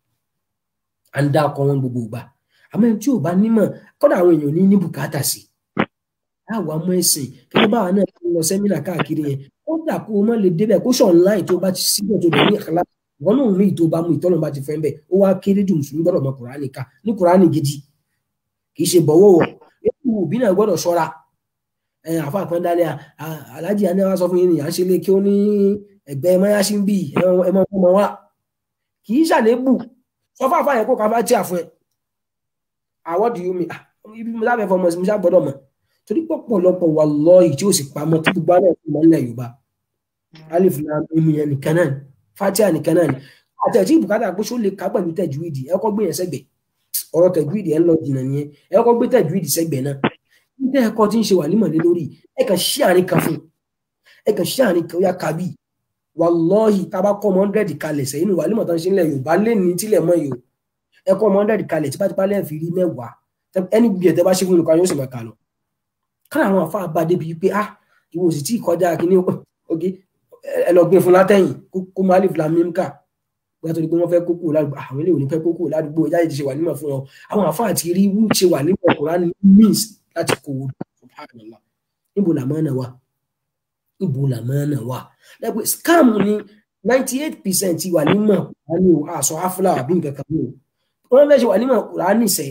à ń dákọ̀ wọn gbogbo gbà àmọ́ tí ò bá nímọ̀ kọ́dà àwọn èèyàn ní ní bùkátà sí àwa mọ ẹsìn kí báwa náà ti lọ sẹ́mínà káàkiri yẹn ó dà kó o mọ̀ lè débẹ̀ kó ṣọ̀ online tó bá ti síbẹ̀ tó dẹ̀ ní ìkàlá wọn náà mú ìtò bá mú ìtọ́nà bá ti fẹ́ bẹ́ẹ̀ ó wá kéré jù mùsùlùmí gbọ́dọ̀ mọ kùránì ká ní kùránì gidi kì í ṣe bọ̀wọ̀ wọ̀ ètò òbí náà gbọ́dọ̀ ṣọ́ra àfa àpọ́ndálẹ̀ alájì àná wa sọ fún yín ni à ń ṣe lé kí ó ní ẹgbẹ́ mayasi ń bì ẹ mọ ọmọ wa kì í ṣàlébù sọ fún àfàyàn kó káfá tí a fún ẹ àwọ̀dù yóò mi ibi mo lábẹ́ fọmọ sí mi ṣá gbọ́dọ̀ mọ̀ torí pọ̀pọ̀lọpọ̀ wallahi tí ó sì pamọ́ tí gbogbo àná ìfúnmọ́ ńlẹ̀ Yorùbá alif lam mim yẹn nìkan náà fatia nìkan náà ni àtẹ̀tí bùkátà pé ṣó lè ká pẹ̀lú tẹ̀júwìdì ẹ kọ́ gbé yẹn sẹ́gbẹ̀ ọ̀rọ̀ tẹ̀júwìdì ẹ ń lọ jìnnà nìyẹn ẹ kọ́ gbé tẹ̀júwìdì sẹ́gbẹ̀ náà nígbà ẹ̀kọ́ tí ń ṣe wà nímọ̀ lé lórí ẹ kàn ṣí àárín kan fún ẹ kàn ṣí àárín kan ó yá kábì wallahi tá a bá kọ́ ọmọ hundred kalẹ̀ sẹ́yìn ní wàlímọ̀ tán ṣe ń lẹ̀ Yorùbá lé ní tílẹ̀ mọ́ yìí o ẹ kọ́ ọmọ hundred kalẹ̀ tipátipá lẹ́ẹ̀ fi rí mẹ́wàá ẹni bí ẹ̀ tẹ́ bá ṣe fún olùkọ́ yóò sì máa kà lọ káà àwọn àfa bá débi pé ah ìwọ sì tí kọjá kínní oge ẹ lọ gbé fún látẹ̀yìn kó má lè fila mímká bóyá tó di pé wọ́n fẹ́ kókó ládùúgbò àwọn ilé òní fẹ́ kókó ládùúgbò ìjáde ti ṣe wà nímọ̀ fún wọn àwọn àfa àti rí wú ṣe wà nímọ̀ Kùránì means láti kó o subhanallah níbo làmọ́ náà wà níbo làmọ́ náà wà lẹ́gbẹ̀ẹ́ scam ni ninety eight percent wà nímọ̀ Kùránì o àṣọ afúlà àbí nǹkan kan ní o wọ́n fẹ́ ṣe wà nímọ̀ Kùránì sẹ́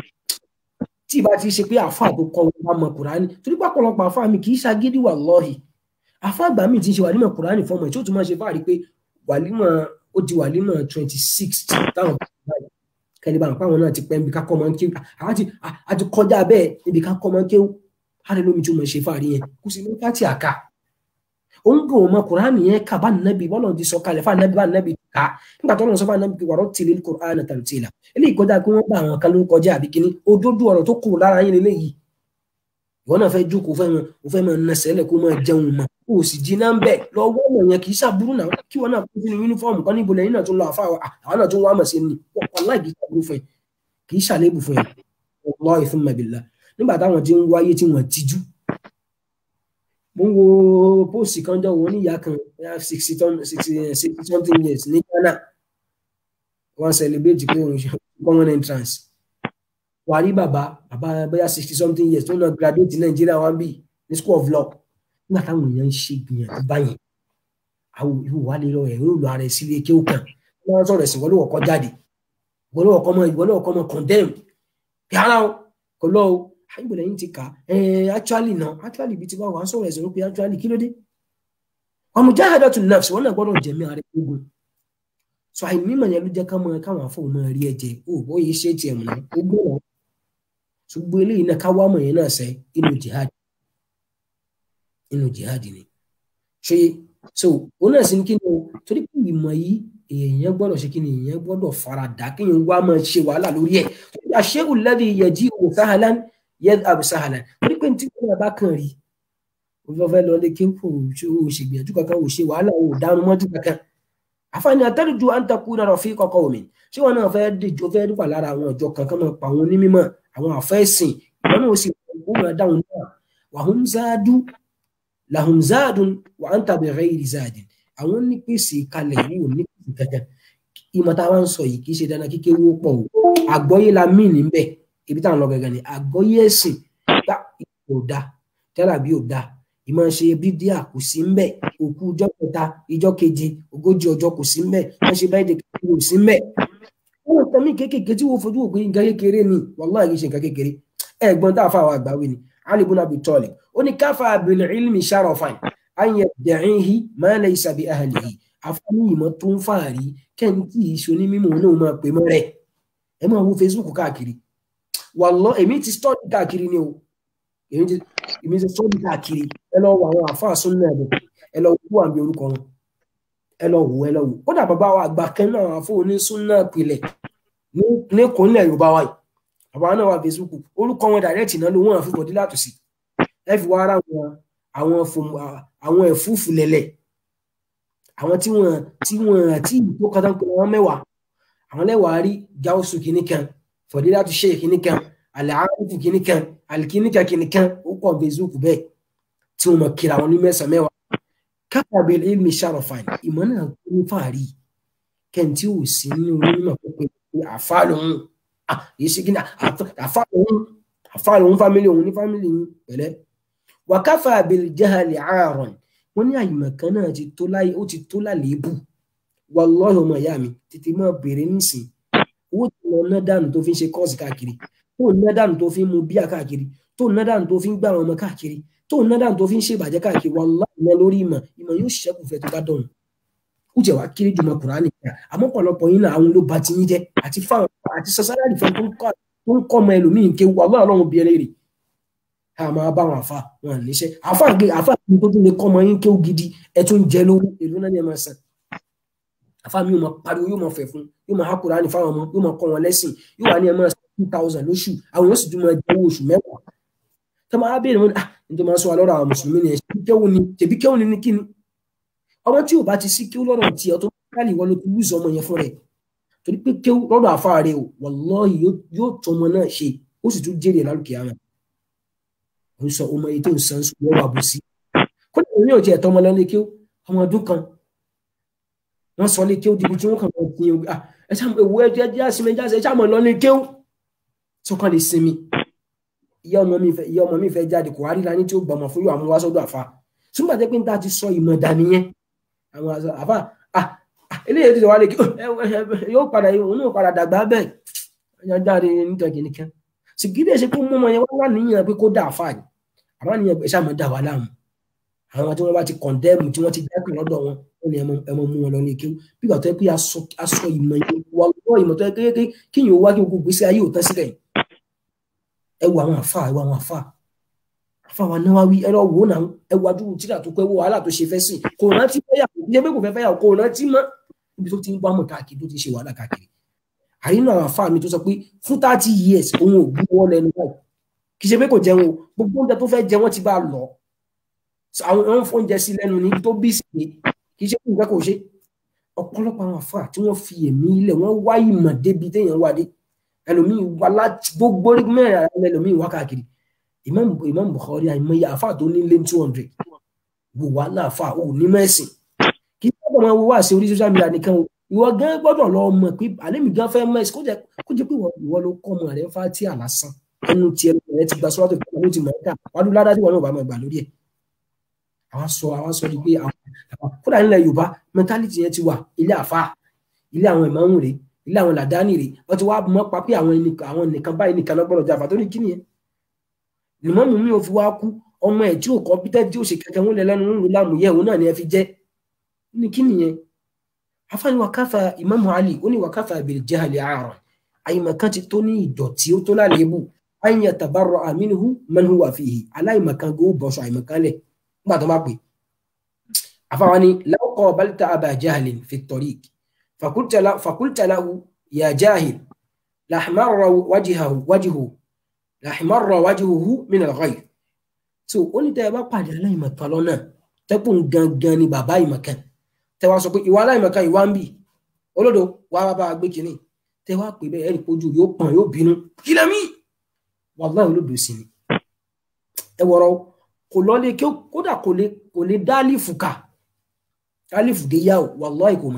tí ìbá ti ṣe pé àfa tó kọ wọn bá mọ Kùránì torí pé ọ̀pọ̀lọpọ̀ àfa mi kì í ṣagídí wallahi àfa àgbà mi ti ṣe wàlímọ̀ Kùránì fọmọ tí ó tún máa ṣe fáàrí pé wàlímọ̀ ó di wàlímọ̀ twenty six táwọn kẹlẹ bá wọn pàwọn náà ti pẹ́ níbi ká kọ́ ọmọ kéwù àti kọjá bẹ́ẹ̀ níbi ká kọ́ ọmọ kéwù hálẹ́ lómi tí ó máa ṣe fáàrí yẹn kò sí ní fátì àká òun kò mọ Kùránì yẹn kà bá nàbì bọ́lá ti sọ kalẹ̀ fáà nàbì bá nàbì ká nígbà tó lọ́n sọ fáà nàbì wàrọ̀ tìlé Kùránì tàǹtìlà eléyìí kọjá pé wọ́n bá àwọn kan ló kọjá àbí kíní òdodo ọ̀rọ̀ tó kúrò lára yín lélẹ́yìí ìwọ náà fẹ́ jókòó fẹ́ mọ o fẹ́ mọ nẹsẹ̀lẹ̀ kó máa jẹun mọ́ o sì jiná ń bẹ̀ lọ́wọ́ ọmọ yẹn kì í ṣàbúrú náà kí wọn náà kó sínú yúnífọ́ọ̀mù kan níbo lẹ́yìn náà tó ń lọ àfa àwọn náà tó ń wá mọ̀ sí ni wàláì kì í ṣàbúrú fún ẹ kì í ṣàlébù fún ẹ wallahi thumma billah nígbà táwọn tí ń wáyé tí wọ́n tijú mo ń wo póòsì kan jọ wọn níyà kan sixty something years ní Ghana wọ́n celebrate pé òun ṣe common entrance wà rí bàbá bàbá bóyá sixty something years tó ń lọ graduate Nàìjíríà wọn bí ní school of law nígbà táwọn èèyàn ń ṣe gbìyànjú báyìí àwọn ìwò wà lè lọ ẹ̀rọ ìlú ara ẹ̀ sílé kí ó kàn wọ́n sọ̀rọ̀ ẹ̀sìn wọlé ọkọ̀ jáde wọlé ọkọ̀ mọ ìwọlé ọkọ̀ mọ condemn bí ara o kò lọ o àyìnbó lẹ́yìn ti kà ẹ̀ actually náà actually ibi tí wọ́n wà ń sọ̀rọ̀ ẹ̀sìn pé actually kí ló dé ọmọ jáde tún nafsi wọn náà gbọ́dọ̀ jẹ̀mí ara ẹ̀ gbógun so àìnímọ̀ yẹn ló jẹ́ ká mọ káwọn afọ́ mọ rí ẹ̀jẹ̀ o bó yìí ṣe tiẹ̀ mọ̀ náà ó gbọ́ náà ṣùgbọ́n eléyìí náà ká wá mọ̀ yẹn náà sẹ́ inú jihad inú jihad ni ṣe so òun náà sì ní kí ni o torí pé ìmọ̀ yìí èèyàn gbọ́dọ̀ ṣe kí ni èèyàn gbọ́dọ̀ fara dà kí èèyàn wá máa ṣe wàhálà lórí ẹ̀ àṣé alladhi yaji'u sahlan yadhhabu sahlan torí pé tí wọ́n bá kàn rí o fẹ́ fẹ́ lọ lé kí kò ṣègbìyànjú kankan ò ṣe wàhálà ò dánú mọ́jú kankan àfààní àtẹ́rùjú à ń takú náà fi kọ́kọ́ omi ṣé wọn náà fẹ́ẹ́ dìjọ fẹ́ẹ́ dúpà lára àwọn ọjọ́ kankan máa pa àwọn onímọ̀ àwọn àfẹ́sìn ìwọ náà ó sì kó máa dáhùn náà wàhùn záádú làhùn záádùn wà á ń tàbí ghairi záádìn àwọn nípèsè kalẹ̀ wò nípèsè kankan ìmọ̀ tá a wá ń sọ yìí kì í ṣe dandan kíké wó pọ̀ o àgbọ́yé la mí níbẹ̀ ibi táwọn lọ gẹ́gẹ́ ni àgbọ́yé ẹ̀sìn gbá ò da tẹ́lá bí ò da ìmọ̀ ṣe bídíà kò sí ń bẹ̀ òkú ọjọ́ kẹta ìjọ keje ogójì ọjọ́ kò sí ń bẹ̀ wọ́n ṣe báyìí kékeré kò sí ń bẹ̀. wọ́n tán mí kékeré tí wọ́n fojú òpin nǹkan kékeré ni wàláhì kì í ṣe nǹkan kékeré ẹ̀gbọ́n tá a fa àwọn àgbáwé ni Ali ibn Abi Talib ó ní káfà bil ilmi sharafan an yadda'ihi ma laysa bi ahlihi àfọwọ́ ìmọ̀ tó ń fàárí kẹ́ńtì ìṣoní mímọ́ náà máa pè mọ́ rẹ̀ ẹ máa wo Facebook káàkiri wàláhì èmi ti study káàkiri ni o èmi ti èmi ti sọ́ọ́dì káàkiri ẹ lọ wo àwọn àfáà súnmọ́ ẹ̀dùn ẹ lọ wo àmì orúkọ wọn ẹ lọ wo ẹ lọ wo kódà bàbá wa àgbà kan náà àfọ onísúnná pilẹ̀ ní kòńlẹ̀ yorùbá wa yìí bàbá náà wà Facebook orúkọ wọn dàrẹ́tì náà ló wọ́n àfi bọ̀dí látò sí ẹ fi wá ara wọn àwọn àwọn ẹ̀fúùfù lẹ̀lẹ̀ àwọn tí wọn tí wọn àti ìtò kan tán pé wọn mẹ́wàá àwọn lẹ́wàá rí gáúsù kìnnìkan fọ̀dí látò ṣe kìnnìkan àlàáfù kìnnìkan alikinika kìnìkan ó kọ facebook bẹ́ẹ̀ tí wọn mọ kíra wọn ní mẹ́sàn mẹ́wàá kápábẹ ilmi sharafan ìmọ̀ náà ní fàárí kẹntì ò sí nínú onímọ̀ pípé àfa lòun yìí sí kíni àfa lòun àfa lòun fámìlì òun ní fámìlì yìí pẹ̀lẹ́ wàkàfà bil jahali aaron wọn ní àyìnbọn kan náà ti tó láyé ó ti tó lálébù wallahi ọmọ ìyá mi tètè máa bèrè nísìn owó tí wọn ná dànù tó fi ń ṣe kọ́ọ̀sì káàkiri tó ná dànù tó fi ń mu bíà káàkiri tó ná dànù tó fi ń gbà àwọn ọmọ káàkiri tó ná dànù tó fi ń ṣèbàjẹ́ káàkiri wallahi iná lórí ìmọ̀ ìmọ̀ yóò ṣẹ́kù fẹ́ tó bá dọ̀rùn ó jẹ́ wàá kéré jùmọ̀ kùránì kan àmọ́ pọ̀lọpọ̀ yín náà àwọn ló ba ti yín jẹ́ àti fáwọn àti sọ́sálàdì fẹ́ tó ń kọ́ ọmọ ẹlòmíín ké wallahi ọlọ́run bí ẹlẹ́rìí a máa bá wọn àfa wọn níṣẹ́ àfa gbé àfa gbé tó tún lè kọ́ ọmọ yín ké gidi ẹ tún jẹ lówó èlò náà ni ẹ máa san àfa mi yóò máa pariwo yóò máa fẹ̀ fún yóò máa hákùrá ní fáwọn ọmọ yóò máa kọ́ wọn lẹ́sìn yóò wà ní ẹ máa san two thousand lóṣù àwọn yóò sì tún máa jẹ owó oṣù mẹ́wàá tó máa béèrè wọn ah nítorí máa sọ wa lọ́rọ̀ àwọn mùsùlùmí ni ẹ̀ṣẹ̀ kéwù ni tèbí kéwù ni ní kíni ọmọ tí ò bá ti sí kéwù lọ́rọ̀ tí ọ tó káàlì wọn ló ti lùzọ ọmọ yẹn fún rẹ̀ torí pé kéwù lọ́dọ̀ àfa rẹ̀ o wallahi yóò tọ́ ọmọ náà ṣe ó sì tún jèrè lálùkì àmà ó sọ ọmọ yìí tó ń san sùn lọ́wọ́ àbòsí kódà òun yóò jẹ́ ẹ̀tọ́ ọmọ lọ́lé kéwù ọmọ ọdún kan wọ́n sọ lé kéwù dìbò tí wọ́n kàn máa fi ẹ ṣáà ewu ẹ jẹ́ àsìmẹ́ jáde ẹ ṣáà mọ̀ lọ́lé kéwù tó kàn lè sinmi ìyá ọmọ mi fẹ́ ìyá ọmọ mi fẹ́ jáde kò wá ríra ní tí ó gbọmọ fún yóò àmú wá sọ́dọ̀ àfa ṣùgbọ́n àti pé níta ti sọ ìmọ̀ dání yẹn àwọn àfa eléyìí ti wà lè kí yóò padà òun náà padà dàgbà bẹ́ẹ̀ ẹ̀yà jáde níta kìnìkan sì kí lè ṣe kó mú ọmọ yẹn wá níyàn pé kó dà àfa ni àmọ́ níyàn ẹ ṣáà mọ̀ dà wà láàmú àwọn tí wọ́n bá ti kọ̀ndẹ́mù tí wọ́n ti dákùn lọ́dọ̀ wọn wọ́n ní ẹmọ mú wọn lọ ní kéwù bí ìgbà tó yẹ pé aṣọ ìmọ̀ yẹn wà lọ́wọ́ ìmọ̀ tó yẹ kékeré kí yìí ó wá kí gbogbo gbèsè ayé ò tán sílẹ̀ yìí ẹ wo àwọn àfa ẹ wo àwọn àfa àfa wa Nawawi ẹ lọ wò ó náà ẹ wo adúrú tíra tó pẹ́ wọ wàhálà tó ṣe fẹ́ sìn kò rántí fẹ́yàwó ilé pé kò fẹ́ fẹ́yàwó kò rántí mọ́ ibi tó ti ń wámọ̀ káàkiri tó ti ṣe wàhálà káàkiri àyínú àwọn àfa mi tó sọ pé fún thirty years òun ò gbúwọ́ lẹ́nu báyìí kì í ṣe pé kò jẹun o gbogbo oúnjẹ tó fẹ́ jẹ wọ́n ti bá a lọ àwọn ọ̀hún oúnjẹ sí lẹ́nu ní tó bí sí kì í ṣe pé nǹkan kò ṣe ọ̀pọ̀lọpọ̀ àwọn àfà tí wọ́n fi ẹ̀mí ilẹ̀ wọ́n wá ìmọ̀ débi téèyàn wà dé ẹlòmíì wá láti gbogbo orí mẹ́rin ara ẹlòmíì wá káàkiri Imam Imam Bukhari àìmọye àfà tó ní lé two hundred wò wá láàfà ò ní mẹ́sìn kì í sábà máa wo wá sí orí social media nìkan o ìwọ gan gbọ́dọ̀ lọ mọ̀ pé àlémi gan fẹ́ mẹ́sìn kó jẹ́ kó jẹ́ pé ìwọ ló kọ́ ọmọ rẹ̀ fà tí àlásán ẹnu tiẹ̀ rẹ̀ ti gba sọ́wọ́tò ìfowópamọ́ ló ti mọ̀ ẹ́ká wàá ládá tí wọn náà bá máa gbà lórí ẹ̀ àwọn sọ àwọn sọ di pé àwọn kódà nílẹ̀ Yorùbá mẹtálítì yẹn ti wà ilé àfa ilé àwọn ìmáàmù rè ilé àwọn làdáni rè wọ́n ti wá mọ́ pa pé àwọn àwọn nìkan báyìí nìkan lọ́gbọ́dọ̀ jà fàtó ní kíni yẹn ìmáàmù mi ò fi wá kú ọmọ ẹ̀ tí ò kọ́ pété tí ò ṣe kẹ̀kẹ́ wọn lẹ lẹ́nu ńlò lámùyẹ òun náà ni ẹ fi jẹ́ ní kíni yẹn afáàní wàkàfà ìmáàmù Ali ó ní wàkàfà bil jahli àárọ̀ àyìnmọ̀kan ti tó ní ìdọ̀tí ó tó lálébù an yatabarra minhu man huwa fihi aláìmọ̀kan gbó bọ̀ṣọ àìmọ̀kan lẹ̀ nígbà tó bá pè àfàwọn ni law qabalta aba jahlin fi tariq fakulta lahu ya jahil lahmarra wajhahu wajhu lahmarra wajhuhu min al-ghayr so ó ní tẹ́ ẹ bá pàdé aláìmọ̀kan lọ́nà tẹ́kùn gangan ni bàbá ìmọ̀kan tẹ́ wá sọ pé ìwà aláìmọ̀kan ìwà ń bì olódo wàá bá a gbé kínní tẹ́ wá pè bẹ́ẹ̀ ẹ̀rí kojú yóò pọ̀n yóò bínú kí lẹ́mí wàláhì olódò sí ni ẹ wọ̀rọ̀ kò lọ́lé kí kódà kò lè kò lè dá lífù ká alifu dé yá o wàláhì kò mọ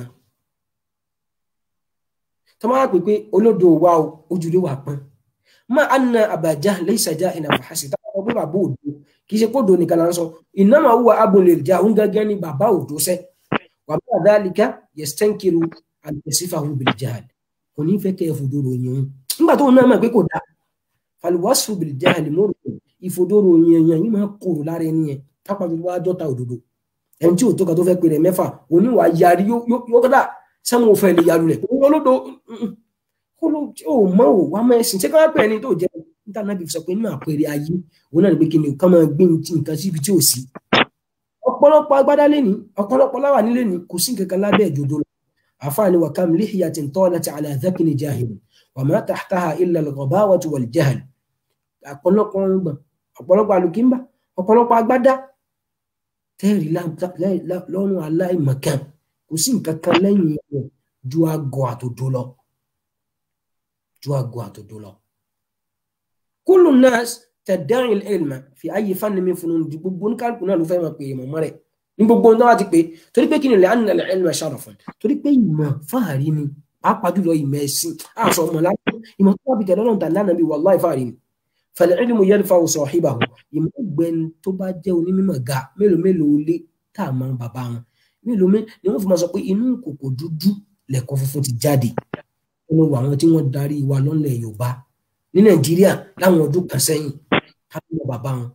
tọ́ máa pè pé olódò wa o ojúlé wa pọ́n má anna àbàjá lẹ́sàjá ìnà fàásì táwọn ọmọ bàbá òdo kì í ṣe kó do nìkan là ń sọ ìnáma wúwa abúlé ìjà òun gángan ní bàbá òdo sẹ wà bá àdáàlìkà yẹstẹ́ńkìrù àlùfẹ́sífà òun bìlì jáàl kò ní fẹ́ kẹ́ ẹ fòdòrò yẹn o nígbà tó náà mọ̀ pé kò dáa fàlùwàsù bìlì jáàl mọ́rò ìfòdòrò yẹn yẹn yìí máa kóró lára ẹni yẹn pápá tó wá dọ́ta òdodo ẹni tí òtó kan tó fẹ́ pè rẹ̀ mẹ́fà oníwà yarí yóò kọ́dà sẹ́wọ̀n òfẹ́ lè yaru rẹ̀ òun olódo ó mọ̀ ò wá mẹ́sìn ṣé káwá pè ẹni tó jẹ́ níta náà bí sọ pé nínú àpẹẹrẹ ayé òun náà ní pé kí ni ká máa gbé nǹkan síbi tí ò sí ọ̀pọ̀lọpọ̀ agbádá lẹ́ni ọ̀pọ̀lọpọ̀ láwà nílé ni kò sí nǹkan kan lábẹ́ ìjòdó lọ àfáàní wa kam lihiyatin talat ala dhakni jahil wa ma tahtaha illa al-ghabawatu wal jahl ọ̀pọ̀lọpọ̀ ọgbọ̀n ọ̀pọ̀lọpọ̀ alùkímbà ọ̀pọ̀lọpọ̀ agbádá tẹ́rì lọ́rùn aláìmọ̀kan kò sí nǹkan kan lẹ́yìn rẹ̀ ju àgọ́ àtòdó lọ ju àgọ́ àtòdó lọ. kullu nas tadda'i al-ilma fi ayyi fannin min funun di gbogbo oníkálukú náà ló fẹ́ máa pè é mọ̀mọ́ rẹ̀ ní gbogbo ohun tó bá ti pè torí pé kí ni li'anna al-ilma sharafun torí pé ìmọ̀ fáàrí ni pàápàá jùlọ ìmọ̀ ẹ̀sìn àṣọ ọmọ láti ìmọ̀ tó wà bí tẹ̀lé ọlọ́run tàbí ànábì wallahi fáàrí ni fal-ilmu yarfa'u sahibahu ìmọ̀ ọ̀gbẹ́ni tó bá jẹ́ onímọ̀ ga mélòó mélòó lé tá a máa bàbá wọn mélòó mé ni wọ́n fi máa sọ pé inú kòkò dúdú lẹ̀kọ́ funfun ti jáde nínú àwọn tí wọ́n darí wa lọ́lẹ̀ Yorùbá ní Nàìjíríà láwọn ọdún kan sẹ́yìn káwọn bàbá wọn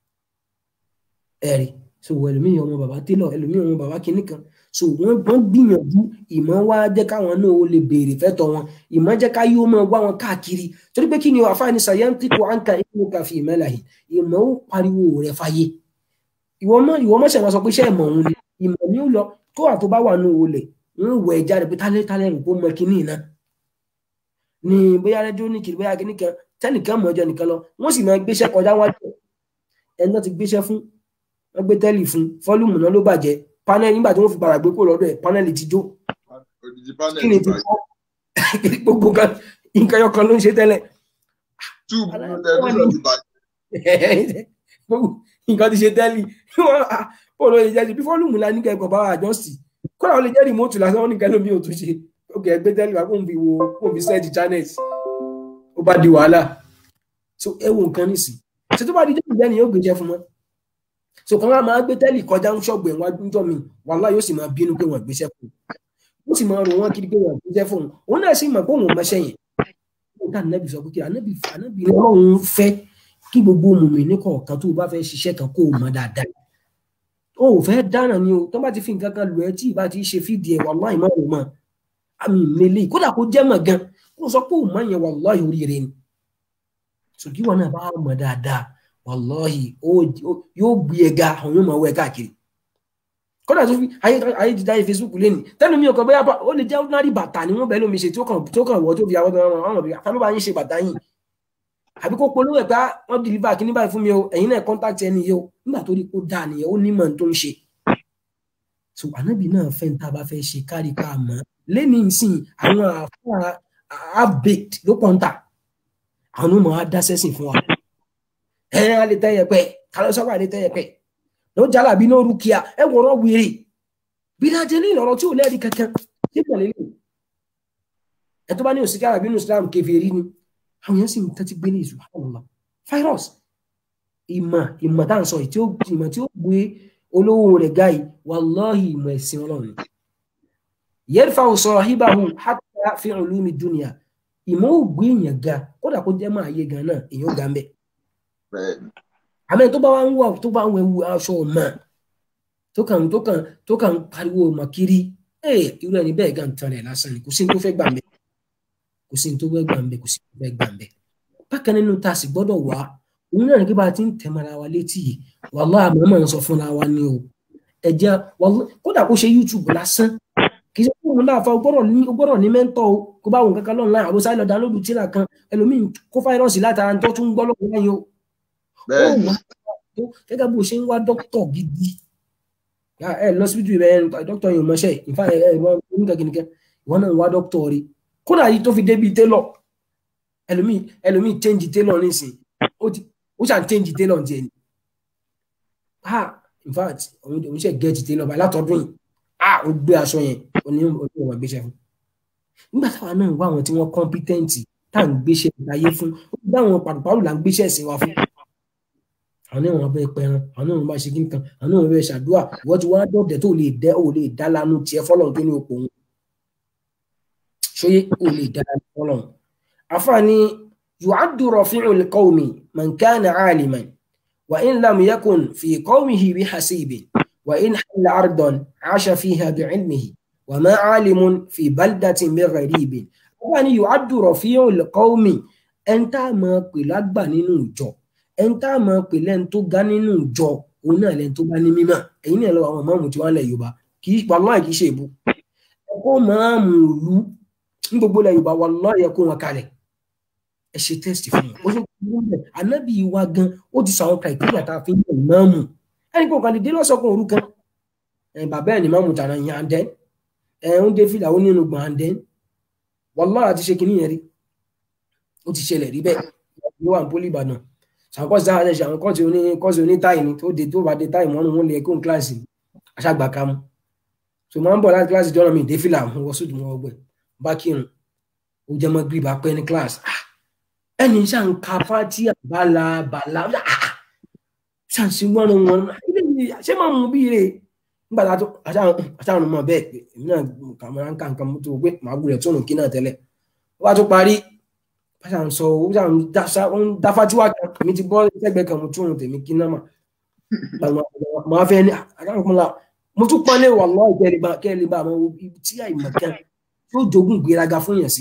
ẹ̀rí so ẹlòmíì ọmọ bàbá télọ̀ ẹlòmíì ọmọ bàbá kìíní kan so wọ́n wọ́n gbìyànjú ìmọ̀ wá jẹ́ káwọn náà ó lè béèrè fẹ́tọ̀ wọn ìmọ̀ jẹ́ ká yóò máa wá wọn káàkiri torí pé kí ni àfáàní sàyẹ́ntìkù àǹkà ìlú kàfí ìmẹ́láyìn ìmọ̀ ó pariwo rẹ̀ fàyè ìwọ mọ ìwọ mọ sẹwọn sọ pé iṣẹ́ ìmọ̀ òun ni ìmọ̀ ni ó lọ tó wà tó bá wà ní olè ń wọ ẹja rẹ pé tálẹ tálẹ rẹ kó mọ kínní iná ní bóyá rẹdíò ní kiri bóyá kíní kan tẹnìkan mọ ọjọ́ nìkan lọ wọ́n sì máa gbéṣẹ́ kọjá wájú ẹni náà ti gbéṣẹ́ fún wọ́n gbé tẹ́lì fún fọ́lùmù náà ló bàjẹ́ panel nígbà tí wọ́n fi padà gbé kó lọ́dọ̀ ẹ̀ panel ti jó kí ni ti kọ́ gbogbo nǹkan yọkan ló ń ṣe tẹ́lẹ̀. nǹkan ti ṣe tẹ́lì ó lọ lè jẹ́ bí fọ́lùmù la ní kẹ́kọ̀ọ́ bá wà jọ́sì kọ́lá ó lè jẹ́ rìmọ́tù lásán wọn ní kẹ́lẹ́ mi ò tún ṣe ó kẹ́ gbé tẹ́lì wá kó n fi wo kó n fi sẹ́ẹ̀dì channels ó bá di wàhálà so ẹ wo nǹkan nìsí ṣe tó bá di jẹ́ ìgbẹ́ni yóò gbéjẹ́ fún wọn so kan wá máa gbé tẹ́lì kọjá ń ṣọ́gbẹ̀ wọn níjọ́ mi wàhálà yóò sì máa bínú pé wọ́n gbéṣẹ́ fún un ó sì máa rò wọ́n kiri pé wọ́n gbéṣẹ́ fún un òun náà sì mọ̀ pé òun mọṣẹ́ yẹn nígbà anábì sọ pé kí anábì anábì ọlọ́run fẹ́ kí gbogbo mùmí ní kọ̀ọ̀kan tó o bá fẹ́ ṣiṣẹ́ kan kó o mọ̀ dáadáa o ò fẹ́ dáná ni o tó bá ti fi nǹkan kan lù ẹ́ tí ìbá ti ṣe fídìí ẹ̀ wàláhì má òun mọ̀ àmì ìmẹ̀lẹ̀ kódà kó jẹ́ mọ̀ gan kó sọ pé òun mọ̀ yẹn wàláhì oríire ni ṣùgbọ́n wọn náà bá mọ̀ dáadáa wàláhì yóò gbé ẹ ga àwọn yóò máa wọ ẹ káàkiri kódà tó fi ayé ti dáyé Facebook lẹ́nu tẹ́nu mi ò kàn bóyá ó lè jẹ́ ordinary bàtà ni wọ́n bẹ́ẹ̀ lómi ṣe tó kàn wọ́ tó fi àwọn ọmọ ọmọ bíi àtàlù bá yín ṣe bàtà yìí àbí kó polówó ẹ̀ pé wọ́n deliver kíní báyìí fún mi o ẹ̀yin náà contact ẹni yìí o nígbà tó rí kó dáa nìyẹn ó nímọ̀ tó ń ṣe so ànábì náà fẹ́ ní tá a bá fẹ́ ṣe kárí ká mọ̀ lẹ́ni ìsìn àwọn àfáà half-baked ló pọ̀ ń tà àwọn ọmọ á dá sẹ́sìn fún wa ẹ á lè tẹ́ yẹpẹ́ kálọ́ sọ́kà lè tẹ́ yẹpẹ́ ló jálà bí náà rúkìá ẹ wọ̀rọ̀ wèrè bí dájẹ́ ní ìlọ̀rọ̀ tí ò lẹ́ẹ̀rí kankan ṣé pẹ̀lẹ́ lè ẹ tó bá ní òsì kára bínú Islam kèfèrí ni àwọn yẹn sì ń tẹ́tí gbé ní ìṣù àwọn virus ìmọ̀ ìmọ̀ tá à ń sọ yìí tí ó ìmọ̀ tí ó gbé olówó rẹ̀ gáyì wàláhì ìmọ̀ ẹ̀sìn ọlọ́run yarfa'u sahibahu hatta fi ulumi dunya ìmọ̀ ò gbé èèyàn ga kódà kó jẹ́ máa yé gan náà èèyàn ga ń bẹ̀ àmọ́ tó bá wá ń wà tó bá ń wẹ̀wù aṣọ ọ̀mà tó kàn tó kàn tó kàn pariwo ọmọ kiri ẹ̀ irú ẹni bẹ́ẹ̀ gan tan rẹ̀ lásán ni kò sí ní tó fẹ́ gbà ń bẹ̀ kò sí ní tó fẹ́ gbà ń bẹ̀ kò sí ní tó fẹ́ gbà ń bẹ̀ bákan nínú tá a sì gbọ́dọ̀ wá òun náà ní kí bá a ti ń tẹ̀mọ́ra wa létí yìí wàhálà àmọ́ máa ń sọ fúnra wa ni o ẹ̀jẹ̀ kódà kó ṣe YouTube lásán kì í ṣe fún òun náà fa gbọ́dọ̀ ní mẹ́ńtọ́ o kó bá òun kankan lọ́nà láì àbúṣá lọ dánlódù tíra kan ẹlòmíì kó fáírọ́ọ̀sì látara tó tún gbọ́ lọ́wọ́ láyé o. gẹ́gẹ́ bó ṣe ń wá dókítọ̀ gidi ẹ lọ síbítù rẹ dókítọ̀ yìí mọṣẹ́ ìfá ẹ ẹ oníkẹ́kẹ́kẹ́ ìwọ náà ń wá dókítọ̀ rí kódà yìí tó fi débi télọ̀ ẹlòmíì ẹlòmíì change télọ̀ nísìn ó ṣàn change télọ̀ tiẹ̀ ni ah in fact òun ṣe get télọ̀ báyìí látọdún yìí ah ó gbé aṣọ yẹn ó ní ojú ìwà gbéṣẹ́ fún nígbà táwa náà wá àwọn tí wọ́n kọ́mpítẹ́ǹtì tá à ń gbéṣẹ́ ìdáyé fún ó dá àwọn pàrọ̀pàrọ̀ là ń gbéṣẹ́ ẹ̀sìn wa fún àwọn náà wọn bẹ pẹran àwọn náà wọn bá ṣe kí nǹkan àwọn náà wọn bẹ ṣàdúrà ìwọ́n ti wá dọ̀dẹ̀ tó lè dẹ́ ò lè dá lanu tiẹ̀ fọlọ́run tó ní òpó òun ṣóyé ò lè dá lanu fọlọ́run àfààní yu'addu rafi'ul qawmi man kana 'aliman wa in lam yakun fi qawmihi bihasibin وإن حل أرضا عاش فيها بعلمه وما عالم في بلدة من غريب wọ́n يعد رفيع القوم ẹn tá a máa pè lágbà nínú ìjọ ẹn tá a máa pè lẹ́n tó ga nínú ìjọ òun náà lẹ́n tó bá ní mímọ̀ ẹ̀yin náà lọ àwọn máàmù tí wọ́n lẹ̀ Yorùbá kì í wàláhì kì í ṣe èbú ẹ̀kọ́ máàmù ìlú ní gbogbo ilẹ̀ Yorùbá wàláhì ẹ̀kọ́ wọn kalẹ̀ ẹ ṣe tẹ́sítì fún wọn ó ṣe kúrú bẹ́ẹ̀ anábì wa gan ó ti sọ àwọn kàìkìrìà tá a fi ń yàn máàmù ẹni kò kàn lè dé lọ́sọ̀kan òru kan bàbá ẹ̀ ní máàmù tànà yẹn àndẹ́ ẹ̀ ń dé fìlà ó nínú gbọ̀n àndẹ́ wàláhì àti ṣe kìíní yẹn rí ó ti ṣẹlẹ̀ rí bẹ́ẹ̀ ló wà ní pólí Ìbàdàn ṣàkóso àwọn ẹ̀ṣẹ̀ àwọn kọ́ọ̀tì oní kọ́ọ̀tì oní táì ni tó dé tó bá dé táì mọ́nú wọn lè kó kíláàsì aṣágbà ká mú so máa ń bọ̀ láti kíláàsì jọ́nà mi dé fìlà mo wọ sódù mọ́ ọgbẹ́ bá kírun ó jẹ́ mọ́ gírí bá pẹ́ ní kíláàsì ẹni ṣáà ń ka fátí àbálà bàlá ṣàǹsì wọn wọn ṣé máa mú bí rè nígbà tá a àṣàrùn mọ bẹ́ẹ̀ pé èmi náà kàmọràn nǹkan nǹkan tó pé màá gbúrẹ tó nù kí náà tẹ́lẹ̀ wọ́n á tó parí báṣà ń sọ ó ṣà ń dáfá tí wàá kan mi ti bọ́ sẹ́gbẹ̀ẹ́ kan mo tún òun tèmi kí náà mà màá fẹ́ ní àkàrà kan la mo tún pọ́nlé wà lọ́ọ̀ kẹ́lẹ́bà kẹ́lẹ́bà àwọn ibi tí àìmọ̀ kan tó jogún gbéraga fún yẹn sí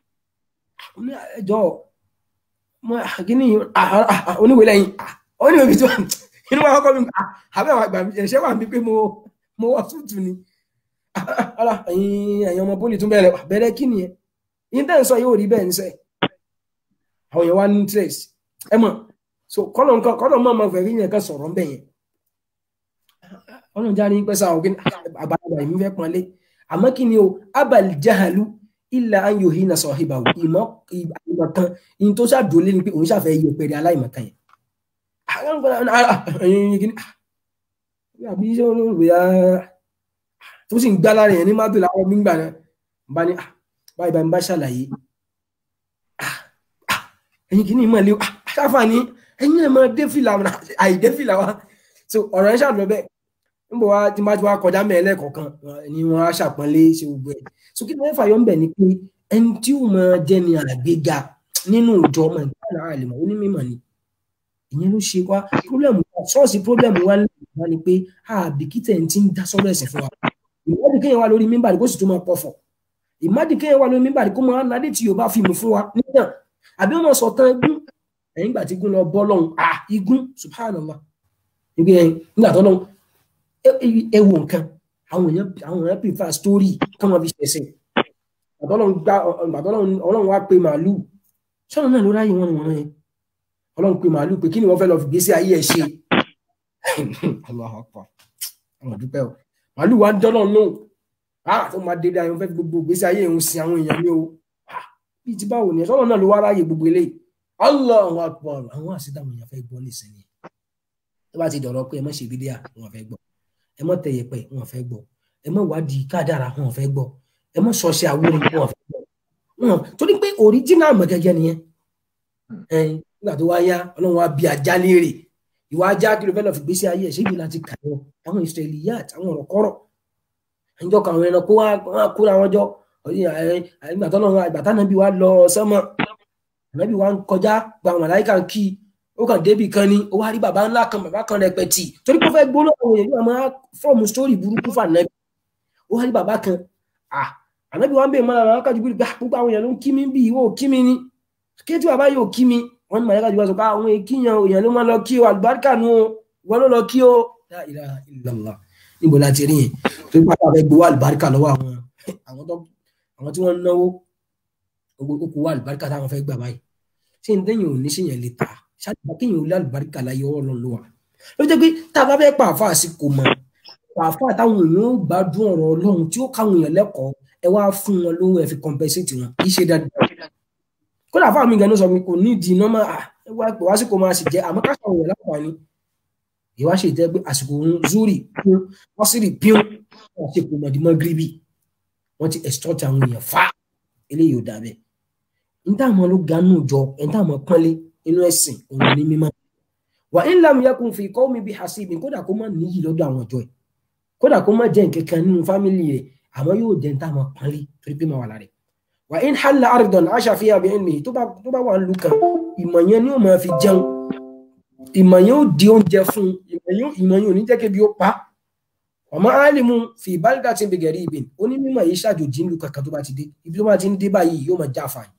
ẹjọ́ kíní oníwèé lẹ́yìn oníwèé bí tí wọ́n inú wa kọ́kọ́ mi àbẹ́ àwọn àgbà ẹ̀ṣẹ́ wà mí pé mo mo wọ́ tútù ni ọ̀la ẹ̀yin ẹ̀yin ọmọ pólì tún bẹ̀rẹ̀ bẹ̀rẹ̀ kí nìyẹn yín tẹ́ ń sọ yóò rí bẹ́ẹ̀ ń sẹ́ àwọn yẹn wá ní interest ẹ mọ̀ so kọ́lọ̀ nǹkan kọ́lọ̀ mọ̀ ọmọ fẹ̀rí yẹn kan sọ̀rọ̀ ńbẹ̀ yẹn ọlọ́run já ní pẹ́sà àwọn kí àbálàbà yìí fẹ́ pọ́nlé àmọ́ kí ni o abal jahalu illa an yuhina sahibahu ìmọ̀ ìmọ̀ kan ìyìn tó ṣàdúró ní pé òun ṣàfẹ́ yẹ pẹ̀lẹ́ aláìmọ̀kan yẹn àbí iṣẹ́ olóògbé ya tó sì ń gbá lára yẹn ní mátò láwọn gbígbà náà bá ní báyìí bá ń bá ṣàlàyé ẹ̀yin kìíní mọ̀ lé ṣáfà ní ẹ̀yin ẹ̀ máa dé fìlà àìdé fìlà wa so ọ̀rọ̀ ẹ̀ ṣàlọ́ bẹ́ẹ̀ níbo wa tí má ti wá kọjá mẹ́ẹ̀lẹ́ kọ̀ọ̀kan ni wọ́n á ṣàpọ́nlé ṣe gbogbo ẹ̀ so kí ni wọ́n fàyọ́ ń bẹ̀ ni pé ẹni tí ó máa jẹ́ ni àgbéga nínú ìjọ ọmọ ìgbà náà àlèmọ̀ onímọ̀ ni ìyẹn ló ṣe wá pírọ́blẹ̀mù ṣọ́ọ̀ṣì pírọ́blẹ̀mù wa wá ni pé àbíkítẹ̀ ń ti ń dá sọ́rọ̀ ẹ̀sìn fún wa ìmádìí kéèyàn wà lórí mímbàdí kó sì tún máa pọ̀fọ̀ ìmádìí kéèyàn wà lórí mímbàdí kó máa nádé tí yorùbá fíìmù fún wa nígbà àbí wọn sọ tán igún ẹ̀yìn ìgbà tí igún lọ bọ́ lọ́hùn à igún subhanallah nígbà tó lọ́hùn ẹ wo nǹkan àwọn èèyàn àwọn èèyàn prefer story kọ́ wọn fi ṣẹ̀ṣẹ̀ ọlọ́run wá pé màálù sọ́nà náà ló ráyè wọn ni wọ́n yẹn ọlọ́run pé màálù pé kí ni wọ́n fẹ́ lọ fi gbèsè ayé ẹ̀ ṣe Allahu Akbar àwọn dúpẹ́ o màálù wa ń dọ́nà náà ah tó máa dédé ayé wọn fẹ́ fi gbogbo gbèsè ayé òun sin àwọn èèyàn ní o bí ti báwo ni ẹ̀sọ́nà náà ló wá ráàyè gbogbo eléyìí Allahu Akbar àwọn àṣìdá àwọn èèyàn fẹ́ gbọ́ nísìnyí tó bá ti dọ̀rọ̀ pé ẹ má ṣe bídíà wọn fẹ́ gbọ́ ẹ má tẹ̀yẹ pẹ̀ wọn fẹ́ gbọ́ ẹ má wádìí kádàrà wọn fẹ́ gbọ́ ẹ má sọ ṣe àwòrán wọn fẹ́ gbọ́ wọn torí pé original mọ̀gẹ́gẹ́ nìyẹn ẹyin nígbà tó wá yá ọlọ́run wá bí ajá léèrè ìwà ajá kí ló fẹ́ lọ fi gbèsè ayé ẹ̀ ṣé ibi láti kà wọ́n àwọn ìsirẹ̀lì yá àti àwọn ọ̀rọ̀ kọ́rọ̀ ẹnjọ́ kan àwọn ẹranko wá kóra wọn jọ ìgbà tó lọ́run àgbà tánàbí wá lọ sánmọ̀ ànábì wá ń kọjá gba àwọn àláìka ń kí ó kàn débì kan ni ó wá rí bàbá ńlá kan bàbá kan rẹpẹtì torí pé ó fẹ́ gbóná àwọn èèyàn yóò máa fọ́ọ̀mù sítórì burúkú fún ànábì ó wá rí bàbá kan ànábì wá ń bèèrè mọ́ra àwọn akájú gbà gbogbo àwọn èèyàn ló ń kí mi bí ìwọ ò kí mi ni kí tí bàbá yóò kí mi wọn ní màlẹ́ka jù wá sọ pé àwọn èkìyàn èèyàn ló máa lọ kí o àlùbáríkà nu o wọn ló lọ kí o la ilaha illallah níbo la ti rí yẹn tó bá fẹ́ gbowó àlùbáríkà lọ́wọ́ àwọn àwọn tí wọ́n ń náwó okòwò àlùbáríkà táwọn fẹ́ gbà báyìí ṣé n tẹ́yìn ò ní ṣe yẹn lè ta ṣáàtìmá kéèyàn ò lé àlùbáríkà láyé ọwọ́ lọ ló wà ló jẹ́ pé tá a bá fẹ́ pàáfà sí kò mọ̀ pàáfà táwọn èèyàn ó gbádùn ọ̀rọ̀ ọlọ́run tí ó káwọn èèyàn lẹ́kọ̀ọ́ ẹ wá fún wọn lówó ẹ fi compensate wọn kì í ṣe dáadáa kódà fáwọn mi gan ló sọ pé kò ní ìdí nọ́mà wá pé wásìkò máa sì jẹ àmọ́ káṣọ òun láǹfààní ìwá ṣe ìtẹ́ pé àsìkò òun zuri pín wọ́n sì rí pín wọ́n ṣe kò mọ̀dìmọ́ gíríbì wọ́n ti extort àwọn èèyàn fa eléyìí ò dàbẹ̀ n táwọn ló ga nù jọ n táwọn pọ́nlé inú ẹ̀sìn òun ní mímọ́ wà ń lam yakun fi qawmi bi hasibin kódà kó má níyì lọ́dọ̀ àwọn ọjọ́ ẹ̀ kódà kó má jẹ́ nǹkankan nínú fámìlì rẹ̀ àmọ́ yóò jẹ́ n táwọn pọ́nlé torí pé máa wà lára ẹ̀ wà ń halla ardan aṣa fi àbí ẹ̀mí tó bá wà ń lu kan ìmọ̀ yẹn ni ó máa fi jẹun ìmọ̀ yẹn ó di oúnjẹ fún ìmọ̀ yẹn ò ní jẹ́ kébi ó pa ọmọ alimu fi ìbálòdà tí ń bẹ gẹ̀rí ibìn onímọ̀ yìí ṣàjòjì ń lu kankan tó bá ti dé ibi tó bá ti ń dé báyìí yóò máa já àfààní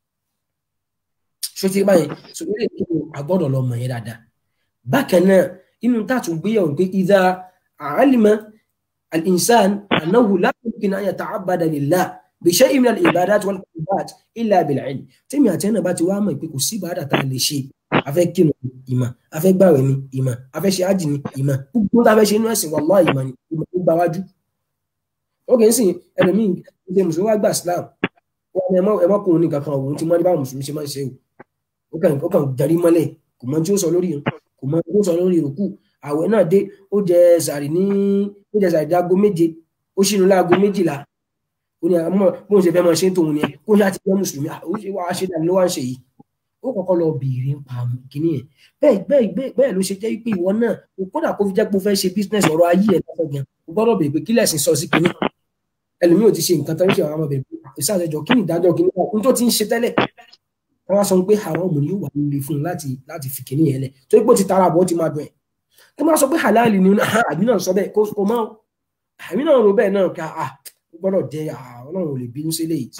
ṣó ti báyìí so eré ìlú agbọ́dọ̀ lọ mọ̀ yẹn dáadáa bákan náà inú tààtù gbéyàwó pé ìdá àálìmọ̀ al-insan annahu la yumkin an yata'abbada lillah bi shay'in min al-ibadat wal qurbat illa bil-'ilm tèmi àti ẹnà bá ti wá mọ̀ pé kò sí ìbádà tá a lè ṣe afẹ́ kírun ìmọ̀ afẹ́ gbàwẹ̀ ni ìmọ̀ afẹ́ ṣe ájì ni ìmọ̀ gbogbo tá a fẹ́ ṣe inú ẹ̀sìn wallahi ìmọ̀ ni ìmọ̀ tó gba wájú. ó kì í sìn ẹlòmíì ṣe mùsùlùmí wá gbà Islam wọn ni ẹmọkùnrin nìkan kan òun ti mọ ní báwọn mùsùlùmí ṣe máa ń ṣe o ó kàn ó kàn darí mọ́lẹ̀ kò mọ tí ó sọ lórí kò mọ tí ó sọ lórí ìrùkù àwẹ̀ náà dé ó jẹ sàrì ní ó jẹ sàrì dáago méje ó ṣínú láago méjìlá ó ní àmọ́ bó ń ṣe fẹ́ máa ṣe ń tòun ni kó ṣáà ti jẹ́ mùsùlùmí ó ṣe wá ṣe dàní ló wá ń ṣe yìí ó kọ́kọ́ lọ bèèrè pa kínní yẹn bẹ́ẹ̀ bẹ́ẹ̀ bẹ́ẹ̀ ló ṣe jẹ́ pé ìwọ náà kódà kó fi jẹ́ pé o fẹ́ ṣe business ọ̀rọ̀ ayé ẹ̀ lọ́sọ̀ gan o gbọ́dọ̀ bèèrè pé kí lẹ̀sìn sọ sí kínní ẹlòmíì ò ti ṣe nǹkan tó ń ṣe àwọn ọmọ bèèrè ìsàlẹ̀jọ kí ni ìdájọ́ kínní n tó ti ń ṣe tẹ́lẹ̀ wọ́n wá sọ pé àwọn ọmọ yóò wà nílé fún un láti láti fi kínní yẹn lẹ̀ torí pé ó ti tara àbọ̀ ó ti máa dùn ẹ̀ tó máa sọ pé halal ni àmì náà sọ bẹ́ẹ̀ kó mọ́ àmì náà rò bẹ́ẹ̀ náà ká gbọ́dọ̀ jẹ́ ọlọ́run ò lè bínú sí eléyìí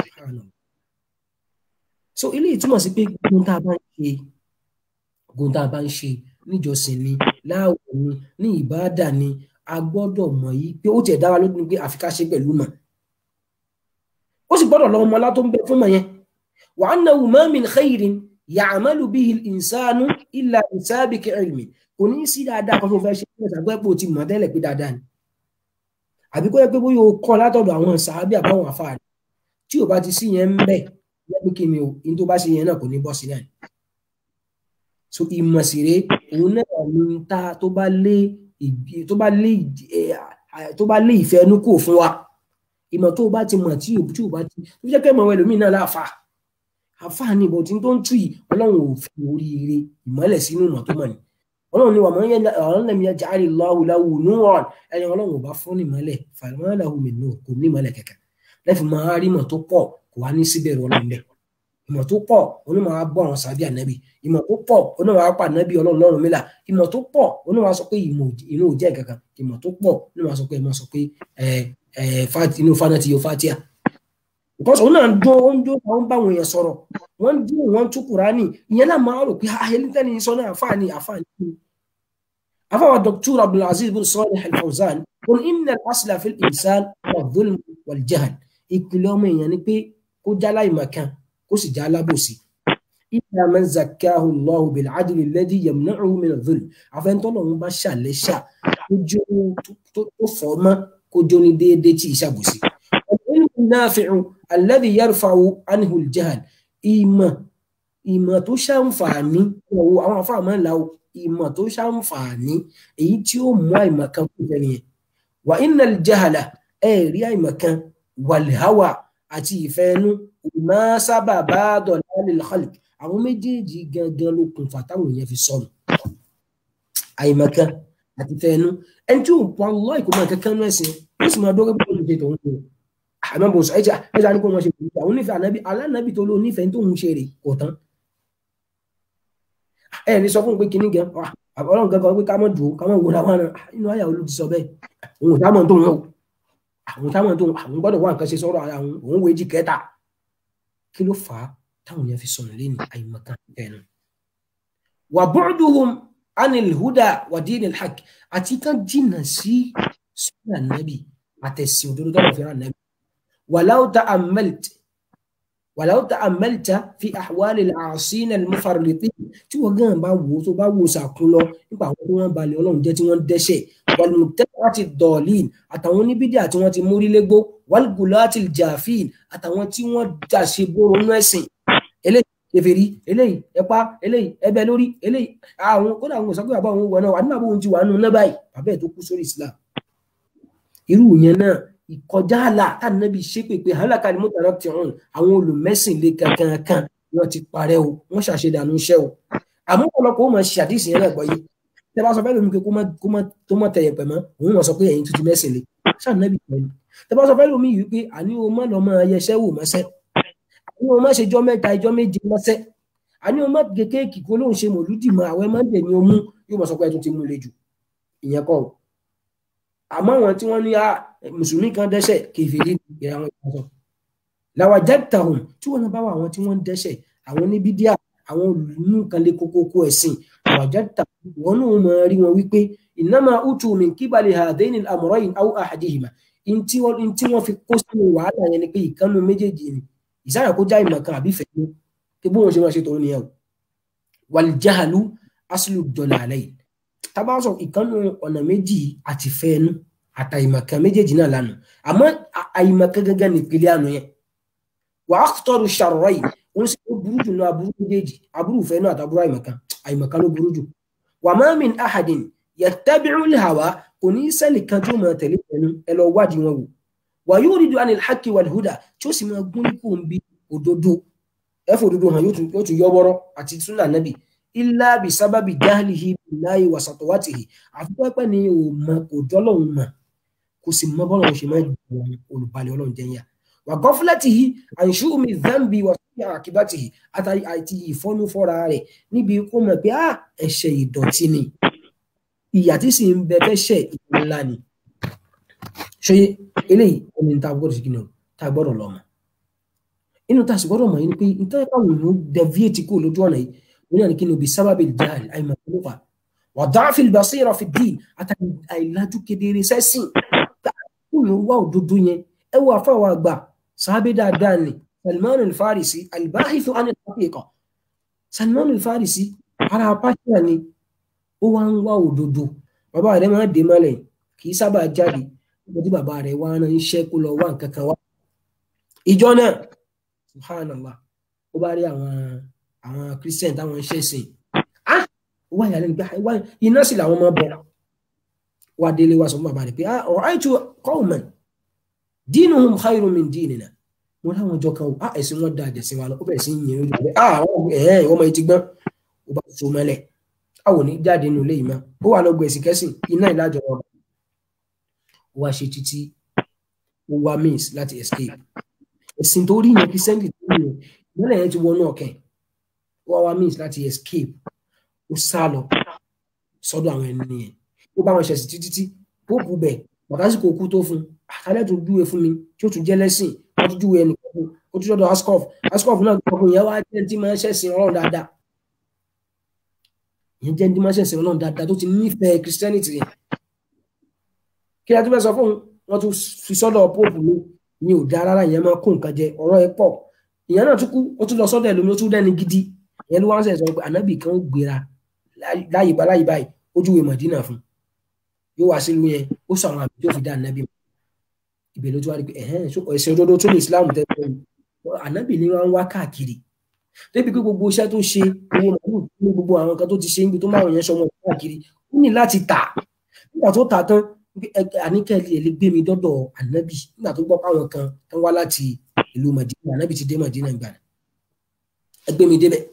so eléyìí túmọ̀ sí pé gbogbo tá a bá ń ṣe gbogbo tá a bá ń ṣe níjọsìn ni láàwọ̀ ni ní ìbáàdà ni a gbọ́dọ̀ mọ̀ yìí pé ó tiẹ̀ dára lójú pé àfi ká ṣe pẹ̀lú mọ̀ ó sì gbọ́dọ̀ lọ ọmọ ọlá tó ń bẹ fún mọ̀ yẹn wa annahu ma min khairin ya'malu bihi al-insanu illa bi sabiqi ilmi kò ní sí dáadáa kan tó fẹ́ ṣe fún ẹ̀sàgbẹ́ pé o ti mọ̀ tẹ́lẹ̀ pé dáadáa ni àbí kó yẹ pé bóyá o kọ́ látọ̀dọ̀ àwọn sàábì àbáwọn àfáà tí ò bá ti sí yẹn ń bẹ̀ pé kí ni o in tó bá ṣe yẹn náà kò ní bọ́ sí náà so ìmọ̀síre òun náà ní ta tó bá lé tó bá lé tó bá lé ìfẹ́ ẹnu kò fún wa ìmọ̀ tó bá ti mọ̀ tí ò tí ò bá ti tó jẹ́ kẹ́ mọ̀ wọn ẹlòmíì náà láàfà àfà ní ìbọn tí tó ń tú yìí ọlọ́run ò fi oríire ìmọ̀lẹ̀ sínú ìmọ̀ tó mọ̀ ni ọlọ́run ni wà mọ́ yẹn ọ̀rọ̀ lẹ́mi yẹn jáde lọ́wọ́ láwù núwọ̀n ẹni ọlọ́run ò bá fún ní ìmọ̀lẹ̀ fàlùmọ́lẹ́hùn mi nù kò ní ìmọ̀lẹ̀ kẹ̀kẹ́ lẹ́fì máa rí ìmọ̀ tó pọ̀ kò wá ní síbẹ̀rù ọlọ́run bẹ́ẹ̀ ìmọ̀ tó pọ̀ onímọ̀ á bọ́ àwọn sàbí ànábì ìmọ̀ tó pọ̀ onímọ̀ á pa ànábì ọlọ́run lọ́rùn mílà ìmọ̀ tó pọ̀ onímọ̀ á sọ pé ìmọ̀ inú ò jẹ́ kankan ìmọ̀ tó pọ̀ onímọ̀ á sọ pé ìmọ̀ sọ pé inú fana ti yọ fatia because òun náà dún ó ń dún àwọn bá àwọn èèyàn sọ̀rọ̀ wọ́n dún wọ́n tú kùránì ìyẹn náà máa rò pé ayélujára sọ náà àfáàní àfáàní àfáàwà dr abdulaziz bin salih al-fawzan qul inna al-asla fil insan wal-dhulm wal-jahl ìpìlẹ̀ ọmọ èèyàn ni pé kó já láìmọ̀ kan kó sì já alábòsí illa man zakkahu Allahu bil adli alladhi yamna'uhu min adh-dhulm àfẹnutọ́lọ̀ ń bá ṣàlẹ́ṣà tó fọ́ mọ́ kó jó ní déédéé tí ìṣàbòsí. al-ilmu an-nafi'u alladhi yarfa'u anhu al-jahl ìmọ̀ ìmọ̀ tó ṣàǹfààní ọ̀wọ́ àwọn afáàmọ́ ńlá ìmọ̀ tó ṣàǹfààní èyí tí ó mú àìmọ̀ kan kú fẹ́ nìyẹn wà innal jahala ẹ̀ rí àìmọ̀ kan wal hawa àti ìfẹ́ ẹnu ìmọ̀ sábà bá dọ̀lá lil khalq àwọn méjèèjì gangan ló kùn fàtàwọn èèyàn fi sọnù àìmọ̀ kan àti ìfẹ́ ẹnu ẹni tí ò pọ̀ lọ́ ìkómọ̀ kankan náà ẹ̀sìn ó sì máa dọ́gbẹ́ bọ́ọ̀lù ṣe tòun ṣe àmọ́ bò sọ ẹ̀jẹ̀ ẹ̀jẹ̀ àníkó wọn ṣe kò àwọn onífẹ̀ẹ́ ànábì alánàbì tó ló nífẹ̀ẹ́ tó ń ṣe rè kò tán ẹ ní sọ fún un pé kinní gan ọlọ́run gangan pé ká mọ̀ dùn ká mọ̀ wò láwọn àna inú àyà olú ti sọ bẹ́ẹ̀ òun ò dámọ̀ tó ń wọ̀ àwọn táwọn tó àwọn gbọ́dọ̀ wá nǹkan ṣe sọ̀rọ̀ ara òun òun wo èjì kẹta kí ló fà á táwọn yẹn fi sọnù lẹ́nu àyèmọ̀kan ẹnu. wà bu'duhum anil huda wà dinil haqq àti kan jìnnà sí sọ́nà nàbì àtẹ̀sí òdodo tọ́lọ̀ fẹ́ràn nàbì walau ta'ammalt walau ta'ammalta fi ahwali al-aasina al-mufarritin tí wọ́n gan bá wò tó bá wò sàkún lọ nípa àwọn tí wọ́n balẹ̀ ọlọ́run jẹ́ tí wọ́n dẹ́ṣẹ̀ wal-mubtadi'ati ad-dallin àtàwọn oníbídíà tí wọ́n ti mórí légbó wal-gulati al-jafin àtàwọn tí wọ́n dàṣe bóró nú ẹ̀sìn eléyìí kèfèrí eléyìí ẹ̀pá eléyìí ẹbẹ lórí eléyìí àwọn kódà àwọn òsàkúrò àbá àwọn wọnà àdúrà bóun ti wà nù náà báyìí bàbá ẹ̀ tó kú sórí Islam irú yẹn náà ìkọjá àlà tànàbí ṣépè pé hàlàkà ni mọ́tàrà ti hàn àwọn olùmẹ́sìn lé kankan wọn ti parẹ́ o wọ́n ṣàṣedànù iṣẹ́ o àmọ́ ọ̀pọ̀lọpọ̀ ó máa ṣe àdìsí yẹn náà gbọ́yé tẹ́ bá sọ fẹ́ lómi pé kó má tẹ̀yẹ̀ pẹ̀ mọ́ òun mọ̀ sọ pé ẹ̀yin tuntun mẹ́sìn lé ṣànàbí pẹ̀lú tẹ́ bá sọ fẹ́ lómi yìí pé àní o má lọ máa yẹsẹ́ wò mọ́sẹ́ àní o má ṣe jọ́ mẹ́ta ìjọ́ méje mọ́sẹ́ àní o má gé kéèkì kó lóun ṣe mòlúdì mọ́ àwọn ẹmọ́ dẹ̀ ni o mú yóò mọ̀ sọ pé ẹ tún ti mú le jù ìyẹn kọ́ àmọ́ àwọn tí wọ́n ní mùsùlùmí kan dẹ́ṣẹ̀ kèfèrí ní àwọn ìpàdé làwàjẹ́tàhùn tí wọ́n bá wà àwọn tí wọ́n ń dẹ́ṣẹ̀ àwọn ní bídíà àwọn olùmú kan lé kókókó ẹ̀sìn làwàjẹ́tàhùn wọn náà mọ̀ rí wọn wípé innama utu min kíbalẹ̀ hadaini al-amrayn aw ahadihima ntí wọ́n fi kó sínú wàhálà yẹn ni pé ìkànnù méjèèjì ni ìsáyà kó já ìmọ̀ kan àbí fẹ̀mú kí bó wọn ṣe máa ṣe tòun nìyẹn o wal jahalu aslu dalalayn tábà sọ ìkànnù ọ̀nà méjì àti fẹ́ẹ́nu àtàìmọ̀kan méjèèjì náà lánàá àmọ́ àìmọ̀kan gẹ́gẹ́ ní ìpìlẹ̀ àná yẹn wà á tọrọ ṣàrọ̀ yìí wọ́n sì ó burú jù náà aburú méjèèjì aburú ìfẹ́ náà àtàburú àìmọ̀kan àìmọ̀kan ló burú jù wà má min ahadin yattabi'u al-hawa kò ní sẹ́lì kan tí ó máa tẹ̀lé pẹ̀lú ẹ lọ wádìí wọn wò wà yuridu anil haqqi wal huda tí ó sì máa gún ní kò ń bi òdodo ẹ̀fọ́ òdodo hàn yóò tún yọ wọ́rọ́ àti súnà nábì illa bi sábàbí jahlihi billahi wa satwatihi àfi pẹ́pẹ́ ni ò mọ kò dọ́lọ́hún mọ̀ kò sì mọ bọ́lọ̀ ṣe máa jù wọn olùbalẹ̀ ọlọ́run jẹ́ yà wà gọ́fúlẹ́tìhì àìṣú omi zambi wà sí àkíbátìhì àti ìfọ́nú fọ́ra rẹ̀ níbi kó mọ̀ pé á ẹ̀ṣẹ̀ ìdọ̀tí ni ìyà tí sì ń bẹ fẹ́ṣẹ̀ ńlá ni ṣe eléyìí omi ta gbọ́dọ̀ sí kí ni o ta gbọ́dọ̀ lọ mọ̀ inú ta sì gbọ́dọ̀ mọ̀ yín pé nítorí káwọn èèyàn deviate kó lójú ọ̀nà yìí wọn náà ní kí ni òbí sábàbí jáàlì àìmọ̀ tó ló fà وضعف البصيرة في الدين àti àìlájú kedere sẹ́sìn kúrò wá òdodo yẹn ẹ wọ àfọwọ́ àgbà sábẹ́ dáadáa ni Salman al-Farisi al-bahithu an al-haqiqa Salman al-Farisi ara apáṣẹ ni ó wá ń wá òdodo bàbá rẹ̀ máa dé mọ́lẹ̀ kì í sábà jáde nígbà tí bàbá rẹ̀ wá rán iṣẹ́ kó lọ wá nǹkan kan wá ìjọ náà subhanallah ó bá rí àwọn àwọn christian táwọn ń ṣẹ̀sìn wá yà lẹ́nu pé wá iná sì làwọn máa bọ̀ wá délé wá sọ fún bàbá rẹ̀ pé ah ra'aytu qawman dinuhum khayrun min dinina mo láwọn ọjọ́ kan ah ẹ̀sìn wọn da àjẹsìn wa lọ ó bẹ̀rẹ̀ sí yẹn lójú rẹ̀ ah ẹ̀hẹ́n ọmọ yìí ti gbọ́n ó bá so mọ́lẹ̀ àwọn ò ní jáde nínú ilé yìí mọ́ ó wà lọ́gbọ̀ ẹ̀sìn kẹ́sìn iná ìlàjọ wọn ó wá ṣe títí ó wá means láti escape ẹ̀sìn tó rí yẹn kí sẹ́ńdì tó rí yẹn ìmọ̀lẹ̀ yẹn ti wọnú ọ̀kẹ́ ó wá wá means láti escape ó sá lọ sọ́dọ̀ àwọn ẹni yẹn ó bá wọn ṣẹ̀sìn títí tí póòpù bẹ̀ bàtàsíkò kú tó fún àkálẹ̀ tó dúwe fún mi tí ó tún jẹ́ lẹ́sìn wọ́n tún dúwe ẹnì kan ó tún sọ́dọ̀ ascof ascof náà gbọ́dọ̀ yẹn wá jẹ́ tí máa ń ṣẹ̀sìn ọlọ́run dáadáa ìyẹn jẹ́ tí máa ń ṣẹ̀sìn ọlọ́run dáadáa tó ti nífẹ̀ẹ́ christianity yẹn kí a tún fẹ́ sọ fún wọn tún fi sọ́dọ̀ póòpù mi ìyẹn ò dáa rárá ìyẹn máa kó nǹkan jẹ ọ̀rọ̀ ẹ pọ̀ ìyẹn náà tún kú ó tún lọ sọ́dọ̀ ẹlòmí ó tún dẹ́ni gidi ìyẹn ló wá ń sẹ̀ sọ pé ànábì kan ó gbéra láyé bá láyé báyìí ojúwe mọ̀dínà fún yóò wá sílùú yẹn ó sọ àwọn àmì tó fi dá ànábì mọ̀ ibẹ̀ ló tún wá rí pé ẹ̀hẹ́n ẹ̀sìn òdodo tó ní islam tẹ́lẹ̀ ànábì ni wọ́n ń wá káàkiri débi pé gbogbo iṣẹ́ tó ṣe owó màálù ní gbogbo àwọn kan tó ti ṣe níbi tó máa yẹn sọmọ káàkiri ó ní láti tà nígbà tó tà tán àníkẹ́lì ẹ̀ lè gbé mi dọ́dọ̀ ànábì nígbà tó gbọ́ páwọn kan tó wá láti ìlú mọ̀dínà ànábì ti dé mọ̀dínà ìgbà ẹ gbé mi débẹ̀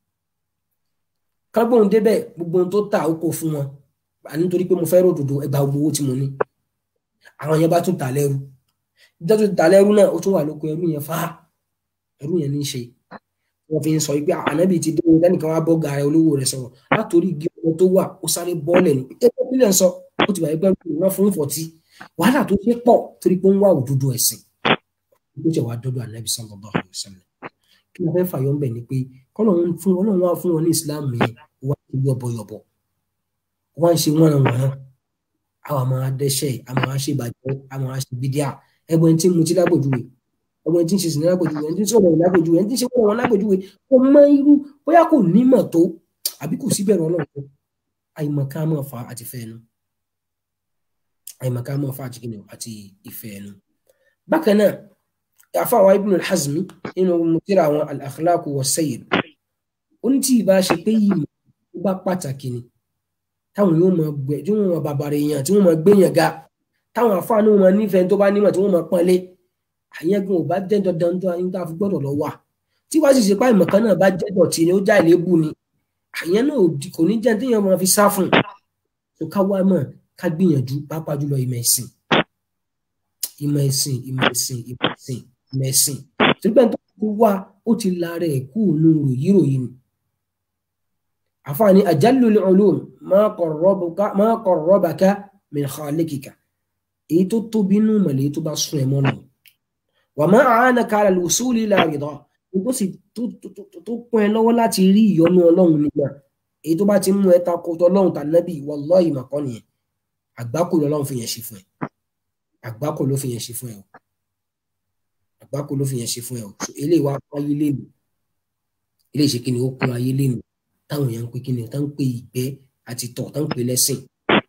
kágbóhùn débẹ̀ gbogbo ohun tó tà ó kò fún wọn nítorí pé mo fẹ́ ròdòdó ẹgbàá gbogbo owó tí mo ní àwọn yẹn bá tún tà lẹ́rú ìjọ tó tà lẹ́rú náà ó tún wà lóko ẹrú yẹn fáá ẹrú yẹn ní í ṣe wọ́n fi ń sọ pé ànábì ti dé lẹ́nìkan wá bọ́gà rẹ olówó rẹ sọ̀rọ̀ látòrí igi ọmọ tó wà ó sáré bọ́ọ̀lẹ̀ ní ẹgbẹ́ pílẹ̀ ń sọ ó ti wà ẹgbẹ́ wọn fún fọ̀tí wàhálà tó ṣe pọ̀ torí pé ó ń wá òdodo ẹ̀sìn ó jẹ́ wàá dọ́dọ̀ ànábì sallallahu alaihi wasallam kí wọ́n fẹ́ fàyọ́ ńbẹ̀ ni pé kọ́lọ́run fún ọlọ́run wá fún wọn ní ìsìláàmù yẹn wá ń ṣe yọ̀bọ̀yọ̀bọ̀ wá ń ṣe wọ́n wọ́n àwọn àmọ́ adẹ́ṣẹ̀ àmọ́ àṣebàjẹ́ àmọ́ àṣebídíà ẹgbẹ́ tí mo ti lágbòjúwe ọmọ tí ń ṣe sinimá lágbòjúwe ẹni tí ń sọ̀rọ̀ lágbòjúwe ẹni tí ń ṣe wọ́n lágbòjúwe ó mọ irú bóyá kò nímọ̀ tó àbí kò sí bẹ̀rù ọlọ́run tó àìmọ̀ká mọ̀ fa àti ìfẹ́ ẹnu àìmọ̀ká mọ̀ fa àti kìnìún àti ìfẹ́ ẹnu. bákan náà àfàwọn Ibn al-Hazmi nínú mutira àwọn al-akhlaq wa sayyid ó ní tí ì bá ṣe pé yìí ó bá pàtàkì ni táwọn yóò mọ gbẹ tí wọn mọ bàbàrà èèyàn tí wọn mọ gbéyàn ga táwọn àfáàní wọn nífẹ̀ẹ́ tó bá nímọ̀ tí wọn mọ pọ́nlé àyẹ̀gùn ò bá jẹ́ dandan tó ayé tá a fi gbọ́dọ̀ lọ wà tí wàá sì ṣe páì mọ̀kàn náà bá jẹ́ dọ̀tí ni ó já ìlébù ni àyẹn náà kò ní jẹ́ téèyàn máa fi sá fún tó ká wá mọ̀ ká gbìyànjú pàápàá jùlọ ìmọ̀ ẹ̀sìn ìmọ̀ ẹ̀sìn ìmọ̀ ẹ̀sìn ìmọ̀ ẹ̀sìn ìmọ̀ ẹ̀sìn torí pé tó wá ó ti la rẹ̀ kú nù ròyìnròyìn ni àfààní ajallul ulum ma qarrabaka min khalikika èyí tó tóbi nù mọ̀lẹ́ tó bá sún ẹ mọ́ nù wa ma a'anaka ala al-wusuli ila rida tó sì tó pọ́n ẹ lọ́wọ́ láti rí ìyọ́nú ọlọ́run nígbà èyí tó bá ti mú ẹ takò tọlọ́run tànábì wallahi màkọ́ nìyẹn àgbákò lọ́lọ́run fi yẹn ṣe fún ẹ àgbákò ló fi yẹn ṣe fún ẹ o àgbákò ló fi yẹn ṣe fún ẹ o eléyìí wá kún ayé lẹ́nu eléyìí ṣe kí ni ó kún ayé lẹ́nu táwọn èèyàn ń pè kí ni táwọn ń pè ìgbẹ́ àti tọ̀ táwọn ń pè lẹ́sìn.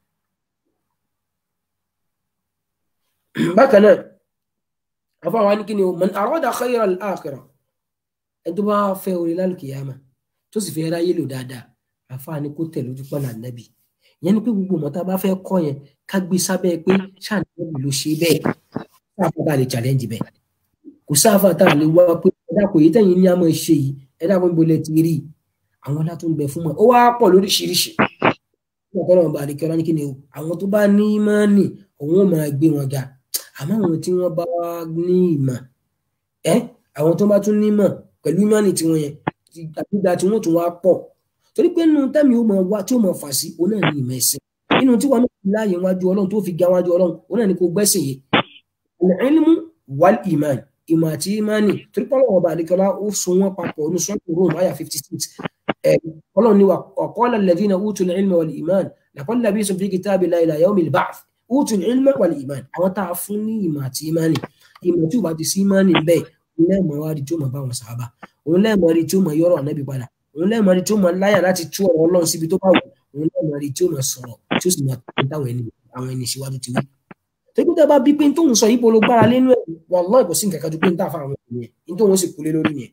bákan náà àfọwọ́n ní kí ni o man arada khayra al-akhirah ẹni tó bá fẹ́ orí lálùkìyàmà tó sì fẹ́ ráyè lò dáadáa àfọwọ́n ní kó tẹ̀ lójú pọ́nà nàbì yẹn ni pé gbogbo ọmọ tá a bá fẹ́ kọ́ yẹn ká gbé sábẹ́ pé ṣàǹdẹ́bì ló ṣe bẹ́ẹ̀ sáfà tá a lè challenge bẹ́ẹ̀ kò sáfà tá a lè wá pé ẹ̀dá kò yí tẹ̀yìn ní àmọ́ ṣe yìí ẹ̀dá kò ń bolẹ̀ ti rí àwọn ọlá tó ń bẹ fún wọn ó wá pọ̀ lóríṣiríṣi ọ̀pọ̀lọpọ̀ ọba àdìkẹ́ ọlá ní kí ni o àwọn tó bá ní ìmánì òun ò máa gbé wọn ga àmọ́ àwọn tí wọ́n bá ní ìmọ̀ ẹ́ àwọn tó bá tún ní ìmọ̀ pẹ̀lú ìmánì tí wọ́n yẹn àgbéga tí wọ́n tún wá pọ̀ torí pé nínú tẹ́mi ó máa wá tí ó máa fà sí òun náà ní ìmọ̀ ẹ̀sìn nínú tí wọn náà láàyè wájú ọlọ́run tó fi ga wájú ọlọ́run òun náà ní kó gbẹ́sìn yìí al-ilmu wal iman ìmọ̀ àti ìmánì torí pé ọlọ́run ọba àdìkẹ́ ọlá ó so wọn papọ̀ ní sọ́ọ̀tù Rome àyà fifty six ọlọ́run ní wa qala alladhina utul ilma wal iman laqad labistum fi kitabillahi ila yawmil ba'th utul ilma wal iman àwọn tá a fún ní ìmọ̀ àti ìmánì ìmọ̀ tí ò bá ti sí ìmánì bẹ́ẹ̀ òun lẹ́ẹ̀mọ́ wá rí tí ó mọ̀ bá wọn sàábà òun lẹ́ẹ̀mọ́ rí tí ó mọ̀ yọ̀rọ̀ ànábì padà òun lẹ́ẹ̀mọ́ rí tí ó mọ̀ láyà láti tú ọ̀rọ̀ ọlọ́run síbi tó bá wù òun lẹ́ẹ̀mọ́ rí tí ó mọ̀ sọ̀rọ̀ tí ó sì mọ̀ táwọn ẹni àwọn ẹni síwájú ti wí. tẹ́gbẹ́ tẹ́ bá bí pé tóun sọ yìí polo gbára lẹ́nu ẹ̀ wallahi kò sí nǹkan kan ju pé ń tà fún àwọn ènìyàn ní tóun sì kú lé lórí yẹn.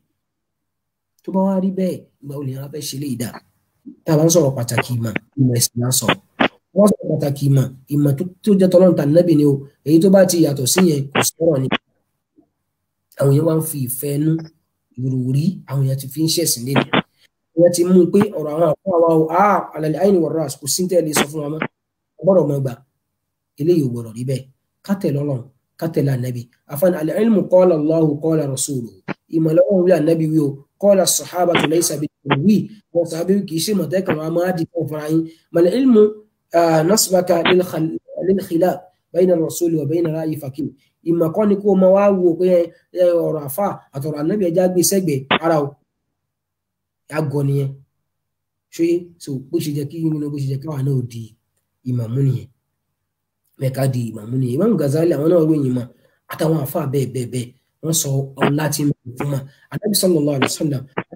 tó bá wá rí bẹ́ẹ̀ ìgbà olè yẹn wá fẹ́ ṣe lé ìdá tá a bá ń sọ̀rọ̀ pàtàkì ìmọ̀ ìmọ̀ ẹ̀sìn náà sọ̀rọ̀ wọ́n sọ pàtàkì ìmọ̀ ìmọ̀ tó jẹ́ tọ́lọ́run tà nẹ́bì ni o èyí tó bá ti yàtọ̀ sí yẹn kò sọ̀rọ̀ ni. àwọn yẹn wá ń fi ìfẹ́ nú ìròrí àwọn yẹn ti fi ń ṣẹ̀sìn lé ní. wọ́n ti mú un pé ọ̀rọ̀ àwọn àpò àwa o a àlàlẹ́ àyìn wọ̀rọ̀ àsìkò sí tẹ́lẹ̀ sọ fún wa mọ́ ọgbọ́dọ̀ mọ́ gbà eléyìí ò gbọ́dọ̀ rí bẹ́ẹ̀ kátẹ̀ lọ́lọ́run kátẹ̀ lànàbì àfàn al-ilmu qala Allahu qala rasuluhu ìmọ̀lẹ́wọ̀n wí ànàbì wí o qala as-sahabatu laysa bi-wí wọn sàbí kì í ṣe mọ̀tẹ́kàn wọn máa di fún fúnra yín mal-ilmu nasbaka lil-khilaf bayna ar-rasuli wa bayna ra'yi faqih ìmọ̀ kọ́ ni kó máa wá wo pé ọ̀rọ̀ àfà àtọ̀rọ̀ ànábì ẹja gbé sẹ́gbẹ̀ẹ́ ara o àgọ́ nìyẹn ṣé so bó ṣe jẹ́ kí nínú bó ṣe jẹ́ káwa náà di ìmàmú nìyẹn mẹ́ka di ìmàmú nìyẹn Imam Ghazali àwọn náà ròyìn mọ́ àtàwọn àfà bẹ́ẹ̀ bẹ́ẹ̀ bẹ́ẹ̀ wọ́n sọ ọ̀la tí ń bọ̀ fún ma ànábì sallallahu alaihi wasallam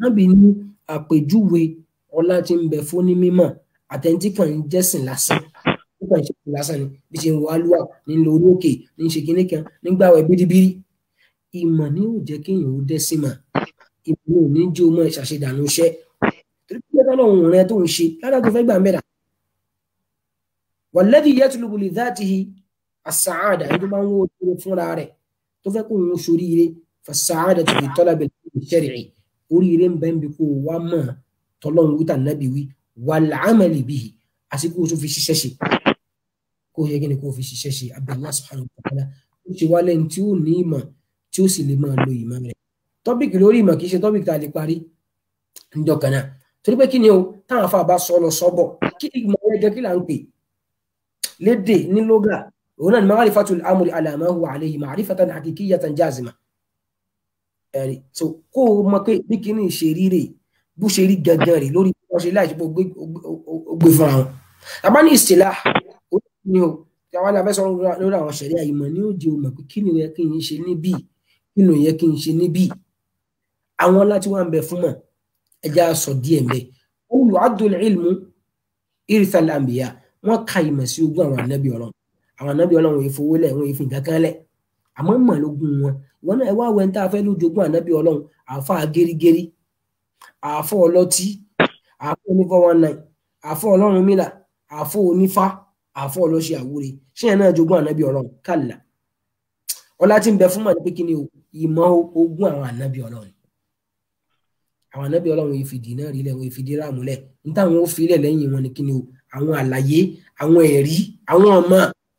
ànábì ní àpèjúwe ọlá tí ń bẹ fún ní mímọ̀ àtẹ̀ntí kan ń jẹ́sìn lásán ó kàn ń ṣe lásán ni bí ṣe ń wọ alúwà ní lọ orí òkè ní ṣe kinní kan nígbà wẹ̀ bíríbírí ìmọ̀ ni yóò jẹ́ kéèyàn ó dẹ́ sí mà ìmọ̀ ò ní jó mọ́ ìṣàṣedànù iṣẹ́ torí pé ọlọ́run rẹ tó ń ṣe lára tó fẹ́ gbà ń bẹ̀rẹ̀ wàlẹ́dì yẹtùlùbù lè dáàtìhì àsàádà ẹni tó máa ń wó oríire fúnra rẹ̀ tó fẹ́ kó ń ṣoríire fàsàádà tó fi tọ́lá bẹ̀rẹ̀ ìṣẹ̀rẹ̀ oríire ń bẹ́ẹ̀ bí kó wá mọ̀ tọ́lọ́run wíta nábì wí wà láàmàlì bíi àsìkò tó fi ṣiṣẹ́ ṣe kó yẹ kí ni kó fi ṣiṣẹ́ ṣe abdullahi subhanahu wa ta'ala ó ṣe wá lẹ́ni tí ó ní ìmọ̀ tí ó sì lè máa lo ìmọ̀ rẹ̀ tọ́pìkì lórí ìmọ̀ kì í ṣe tọ́pìkì tá a lè parí níjọ́ kan náà torí pé kí ni o táwọn afa bá sọ lọ sọ́bọ̀ kí ìmọ̀ rẹ̀ jẹ́ kí là ń pè lédè ní lóga òun náà ni ma'rifatul amri ala ma huwa alayhi ma'rifatan haqiqiyatan jazima ẹ̀rí so kó o mọ̀ pé bí kíní ṣe rí rè bó ṣe rí gangan rè lórí bí wọ́n ṣe láì ṣe pé ó gbé fúnra wọn àbá ní ìsìlá ó ní o tí àwọn abẹ́ sọ lórí àwọn ṣẹ̀ríà ìmọ̀ ní ó di o mọ̀ pé kí ni ó yẹ kí n ṣe níbí kí ni ó yẹ kí n ṣe níbí àwọn láti wá ń bẹ fún mọ̀ ẹja sọ díẹ̀ mbẹ́ olùwàdùn ilmu irithal anbiya wọ́n ka ìmọ̀ sí ogún àwọn anábì ọlọ́run àwọn anábì ọlọ́run wọ́n fowó lẹ̀ wọ́n fi nǹkan kan lẹ̀ àmọ́ mọ̀ lógún wọn wọn náà ẹ wá wẹ́n tá a fẹ́ lójoogun anábì ọlọ́run àfa gẹ́rígẹ́rí àfọ ọlọ́tí àfọ onífọ́ one nine àfọ ọlọ́run mílà àfọ onífá àfọ ọlọ́ṣẹ́ àwúre ṣé yẹn náà jogún ànábì ọlọ́run kàlà ọlá tí ń bẹ fún mọ̀ ní pé kí ni o ìmọ̀ ogún àwọn ànábì ọlọ́run àwọn ànábì ọlọ́run yìí fìdí náà rí lẹ̀ wọ́n fìdí ráàmù lẹ̀ níta àwọn ó fi lẹ̀ lẹ́yìn wọn ni kí ni o àwọn àlàyé àwọn ẹ̀rí àwọn ọmọ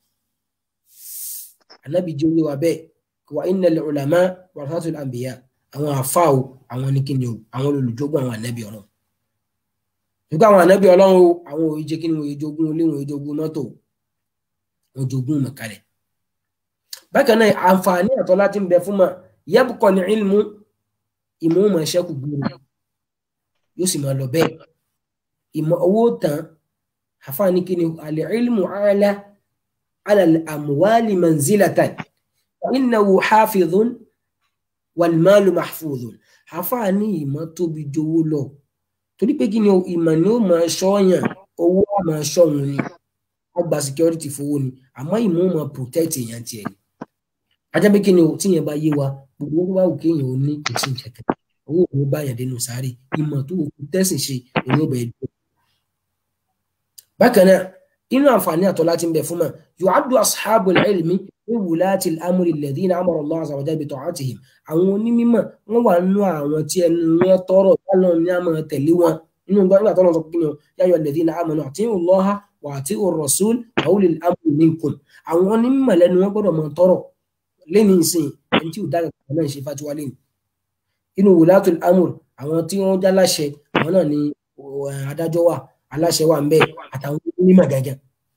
ànábì jẹ́ oyé wa bẹ́ẹ̀ wa innal ulama warasatul anbiya àwọn àfa o àwọn ní kí ni o àwọn olùjogún àwọn ànábì ọlọ́run nígbà àwọn ànábì ọlọ́run o àwọn òye jẹ́ kí ni wọ́n jogún ilé wọ́n jogún mọ́tò wọ́n jogún mọ̀kálẹ̀ bákan náà àǹfààní àtọ́ láti ń bẹ fún ma yẹ́bùkọ́ ní ilmu ìmọ̀ ọmọ ẹ̀ṣẹ́ kù gbúrú yóò sì máa lọ bẹ́ẹ̀ ìmọ̀ owó tán àǹfààní kí ni àlẹ́ ilmu ala ala àmúwálì manzilatan innahu hafidhun wal-malu mahfudhun àǹfààní ìmọ̀ tóbi jowó lọ torí pé kí ni ìmọ̀ ni ó máa ṣọ́yàn owó á máa ṣọ́hun ni á gba security fowó ni àmọ́ ìmọ̀ ó máa protect èèyàn tiẹ̀ ni ajá pé kí ni o tíyẹn bá yé wa gbogbo owó bá wù kéèyàn ó ní kò sí ìjẹ̀kẹ́ owó òun bá yàn dénú sáré ìmọ̀ tó wù kú tẹ́sìn ṣe òun ó bẹ̀ẹ́ dùn. bákan náà inú àǹfààní àtọ́ láti ń bẹ fún mọ̀ yu'addu ashabul ilmi ní wùláàtì amúri alladhina amara Allah azza wa jalla bi ta'atihim àwọn onímọ̀ wọ́n wà nínú àwọn tí ẹnu wọn tọrọ báwọn ní àmọ́ tẹ̀lé wọn nínú nígbà tó lọ sọ pé ya ayyuha alladhina amanu ati'u Allaha wa ati'u ar-rasul wa ulil amri minkum àwọn onímọ̀ lẹ́nu wọn gbọ́dọ̀ mọ̀ tọrọ lẹ́ni ìsìn ẹni tí ò dára kan náà ṣe fatiwa lẹ́nu inú wùláàtì amúr àwọn tí wọ́n já láṣẹ àwọn náà ni adájọ́ wà aláṣẹ wà ń bẹ àtàwọn onímọ̀ gẹ́gẹ́